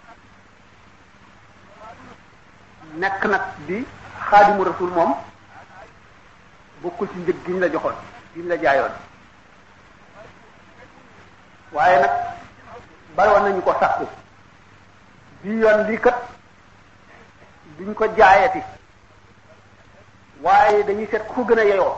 B: nekk nag di xaadimu rasul moom bokkul ci njëg gi ñu la joxoon gi ñu la jaayoon waaye nag bari woon nañu ko sàkku bi yoon lii kat duñ ko jaayati waaye dañuy seet ku gën a yeyoo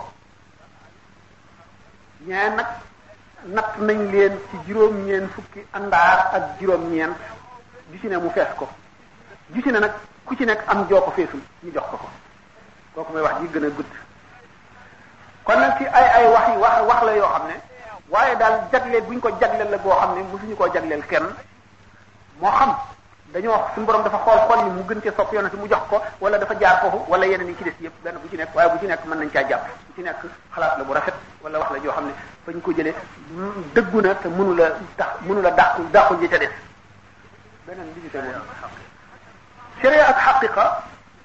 B: ñee nag natt nañ leen ci juróom-ñeent fukki àndaar ak juróom-ñeent ju ci ne mu fees ko ju ci ne nag ku ci nekk am joo ko feesul ñu jox ko ko kooku mooy wax ji gën a gudd kon nag ci ay ay wax yi wax wax la yoo xam ne waaye daal jagleel bu ñu ko jagleel la boo xam ne mosuñu koo jagleel kenn moo xam dañoo wax suñu borom dafa xool xool yi mu gën cee sopp yonent mu jox ko wala dafa jaar foofu wala yeneen yi ci des yëpp benn bu ci nekk waaye bu ci nekk mën nañ caa jàpp bu ci nekk xalaat la bu rafet wala wax la joo xam ne fañ ko jëlee dëggu na te mënu la tax mënu la dàqu dàqu ji ca des beneen bi ñu tegu sharia ak xaqiqa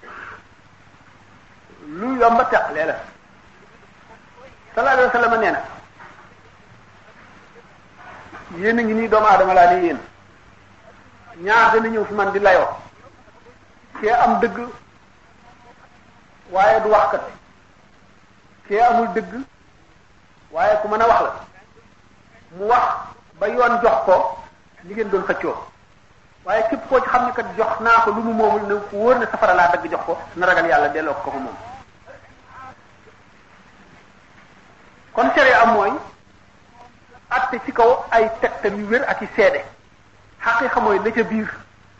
B: lu yomba teqlee la sallallahu alayhi wa sallam nee na yéen a ngi nii doomu aadama laa ne yéen ñaar dana ñëw fi man di layoo kee am dëgg waaye du waxkat kee amul dëgg waaye ku mën a wax la mu wax ba yoon jox ko li ngeen doon xëccoo waaye képp koo ci xam ne kat jox naa ko lu mu moomul ne ku wóor ne safara laa dëgg jox ko na ragal yàlla delloo ko ko moom kon sharia am mooy atte ci kaw ay tegtal yu wér ak i seede xaqiqa mooy la ca biir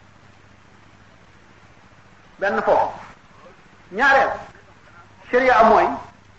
B: benn foofu ñaareel sharia am mooy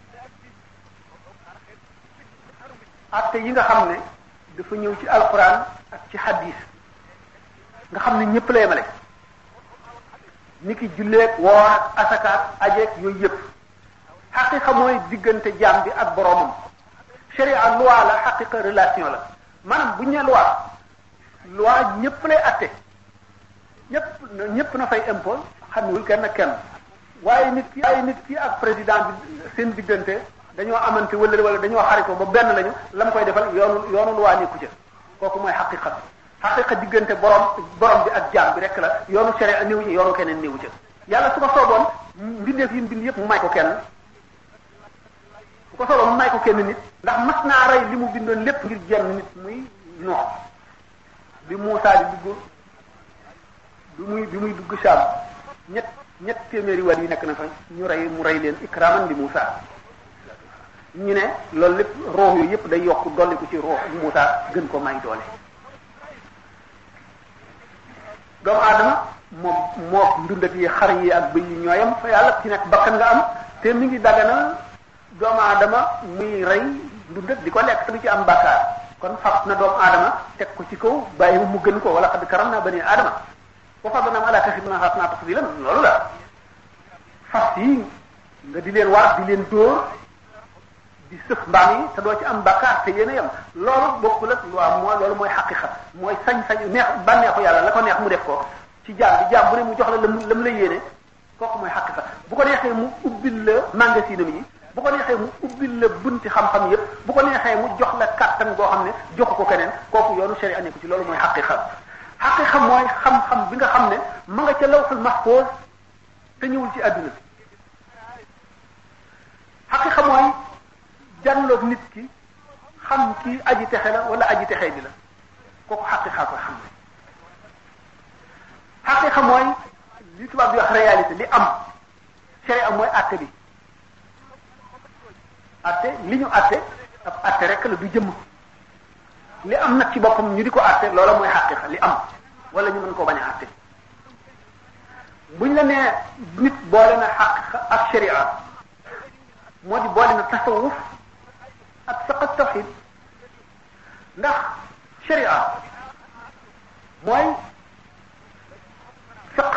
B: atte yi nga xam ne dafa ñëw ci alquran ak ci hadis nga xam ne ñëpp la yemale ni ki julleeg woor ak asakaat ajeeg yooyu yëpp xaqiqa mooy diggante jaam bi ak boroomam sharia loi la xaqiqa relation la maanaam bu ñu nee loi loi ñëpp lay atte
A: ñëpp ñëpp na fay impôt xamewul kenn ak kenn waaye nit ki ay nit ki ak président bi seen diggante dañoo amante wala wala dañoo xaritoo ba benn lañu la mu koy defal yoonu yoonu lu waa nekku ca kooku mooy xaqiqa xaqiqa diggante borom borom bi ak jaam bi rek la yoonu sere néew ci yoonu keneen néew ca yàlla su ko sooboon mbindeef yi mbind yëpp mu may ko kenn bu ko sooboon mu may ko kenn nit ndax mas naa rey li mu bindoon lépp ngir jenn nit muy noox bi Muusaa di dugg bi muy bi muy dugg Saam ñett ñett téeméeri war yi nekk na fa ñu rey mu rey leen ikraman li Muusaa ñu ne loolu lépp roox yooyu yëpp day yokk dolli ko ci roox Muusaa gën ko may doole doomu aadama moom moo ndundat yi xar yi ak bëy yi ñooyam fa yàlla ci nekk bakkan nga am te mi ngi daganal doomu aadama muy rey ndundat di ko lekk te du ci am bàkkaar kon fab na doomu aadama teg ko ci kaw bàyyi mu gën ko wala xad karam naa bani aadama wa fadnam ala kasib na xaas naa tafdilan loolu la fas yi nga di leen war di leen dóor di sëf mbaam yi te doo ci am bàkkaar te yéen a yem loolu bokkul ak loi mooy loolu mooy xaqiqa mooy sañ-sañ neex bànneexu yàlla la ko neex mu def ko ci jaam bi jaam bu ne mu jox la lam lam la yéene kooku mooy xaqiqa bu ko neexee mu ubbil la magasinam yi bu ko neexee mu ubbil la bunti xam-xam yépp bu ko neexee mu jox la kàttan goo xam ne joxu ko keneen kooku yoonu sharia nekku ci loolu mooy xaqiqa xaqiqa mooy xam-xam bi nga xam ne ma nga ca lawxul mahfuz te ñëwul ci àdduna xaqiqa mooy jànloog nit ki xam ki aji texe la wala aji texe bi la kooku xaqiqa ko xam ne xaqiqa mooy li tubaab di wax réalité li am sharia mooy àtte bi atte li ñu atte ab atte rek la du jëmm li am nag ci boppam ñu di ko atte loola mooy xaqiqa li am wala ñu mën koo bañ a atte buñ la nee nit boole na xaqiqa ak sharia moo di boole na tasawuf ak fiqh tawxid ndax sharia mooy fiqh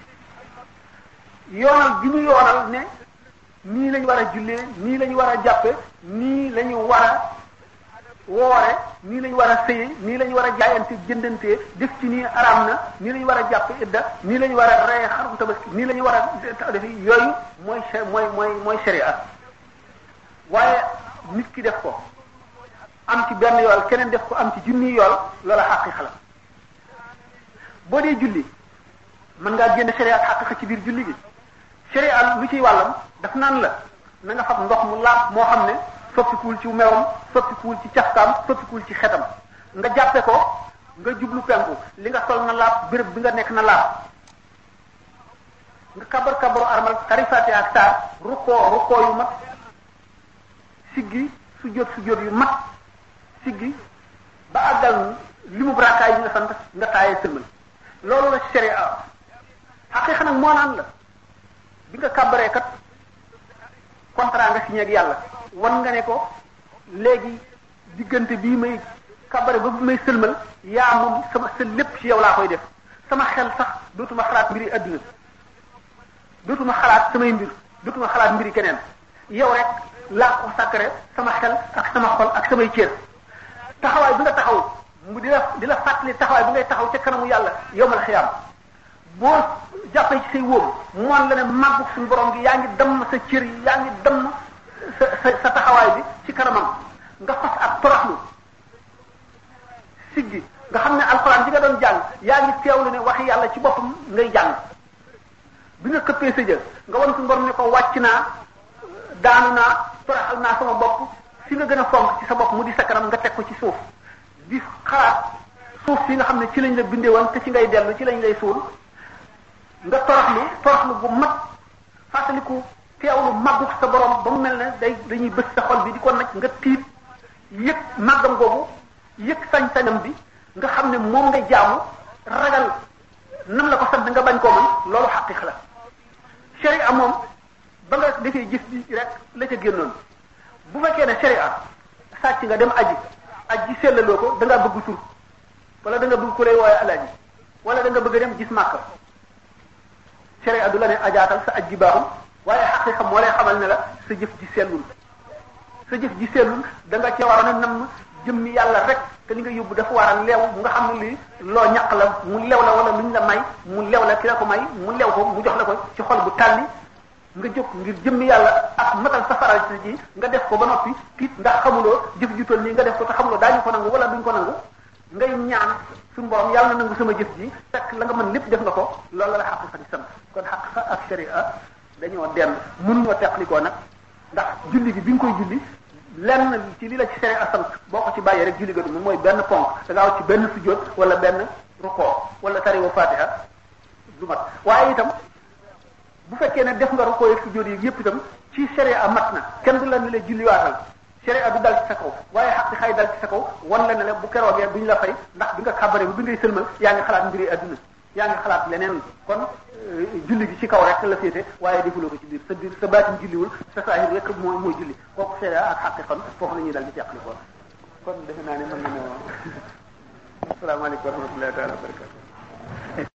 A: yoonal gi ñu yoonal ne nii lañu war a jullee nii lañu war a jàppe nii lañu war a woore nii lañu war a sëye nii lañu war a jaayante jëndantee def ci nii araam na nii lañu war a jàppe idda nii lañu war a reye xarum tabaski nii lañu war a def yooyu mooy mooy mooy mooy sharia waaye nit ki def ko am ci benn yool keneen def ko am ci junni yool loola xaqiqa la boo dee julli mën ngaa génn sharia ak xaqiqa ci biir julli gi sharia lu ciy wàllam daf naan la na nga fab ndox mu laab moo xam ne soppikuwul ci mewam soppikuwul ci cafkaam soppikuwul ci xetam nga jàppe ko nga jublu penku li nga sol na laab béréb bi nga nekk na laab nga kabar kabaru armal xarifaate ak saar rukkoo rukkoo yu mat siggi sujjóot sujjóot yu mat siggi ba àggal li mu brakaay yi nga sant nga taayee sëlmal loolu la sharia xaqiiqa nag moo naan la bi nga kàbbaree kat contrat nga signé ak yàlla wan nga ne ko léegi diggante bii may kàbbare ba bu may sëlmal yaa moom sama sa lépp ci yow laa koy def sama xel sax dootuma xalaat mbiri adduna dootuma xalaat samay mbir dootuma xalaat mbiri keneen yow rek laa ko sàkkare sama xel ak sama xol ak samay cër taxawaay bi nga taxaw mu di la di la fàttali taxawaay bi ngay taxaw ca kanamu yàlla yowmal xiyaam boo jàppee ci say wóom moon la ne màggu suñu borom gi yaa ngi damm sa cër yi yaa ngi damm sa sa sa taxawaay bi ci kanamam nga fas ak toroxlu siggi nga xam ne alxuraan bi nga doon jàng yaa ngi teewlu ne waxi yàlla ci boppam ngay jàng bi nga këppee sa jël nga wan suñu borom ne ko wàcc naa daanu naa toroxal naa sama bopp fi nga gën a fonk ci sa bopp mu di sa kanam nga teg ko ci suuf di xalaat suuf si nga xam ne ci lañ la bindee woon te ci ngay dellu ci lañ lay suul nga toroxlu toroxlu bu mat fàttaliku teewlu màggug sa borom ba mu mel ne day dañuy bës sa xol bi di ko naj nga tiit yëg màggam googu yëg sañ-sañam bi nga xam ne moom nga jaamu ragal nam la ko sant nga bañ koo mën loolu xaqiq la sharia moom ba nga defee gis bi rek la ca génnoon bu fekkee ne sharia sàcc nga dem aji aji sellaloo ko da ngaa bëgg tur wala da nga bëgg ku lay wooye alaaji wala da nga bëgg dem gis màkka sharia du la ne ajaatal sa aj ji baaxul waaye xaqiqa moo lay xamal ne la sa jëf ji sellul sa jëf ji sellul da nga ca waroon a nam
B: jëmmi yàlla rek te li nga yóbbu dafa war a leew nga xam ne lii loo ñaq la mu lew la wala luñ la may mu lew la ki la ko may mu lew ko mu jox la ko ci xol bu tàlli nga jóg ngir jëmmi yàlla ak matal safaral ji nga def ko ba noppi tiit ndax xamuloo jëf ju toll nii nga def ko te xamuloo daañu ko nangu wala duñ ko nangu ngay ñaan suñu borom yàlla na nangu sama jëf ji fekk la nga mën lépp def nga ko loolu la xaqiqa di sant kon xaqiqa ak sharia dañoo dem mënuñoo teqlikoo nag ndax julli gi bi nga koy julli lenn ci li la ci sharia sant boo ko ci bàyyee rek julli ga du mooy benn ponk da ngaa ci benn sujjóot wala benn rukoo wala tariwa fatiha du mat waaye itam bu fekkee ne def nga rukoo ak sujjóot yi yépp itam ci sharia mat na kenn du la ne la julliwaatal sharia du dal ci sa kaw waaye xaq xay dal ci sa kaw wan la ne la bu keroogee duñ la fay ndax bi nga xabare bi ngay sëlmal yaa ngi xalaat mbiri adduna yaa ngi xalaat leneen kon julli gi ci kaw rek la féete waaye defuloo ko ci biir sa biir sa baatin julliwul sa saahir rek mooy mooy julli kooku sharia ak xaqi kon foofu la ñuy dal di teqli ko kon defe naa ne mën na ne asalaamaaleykum wa rahmatullahi taala wa barakatu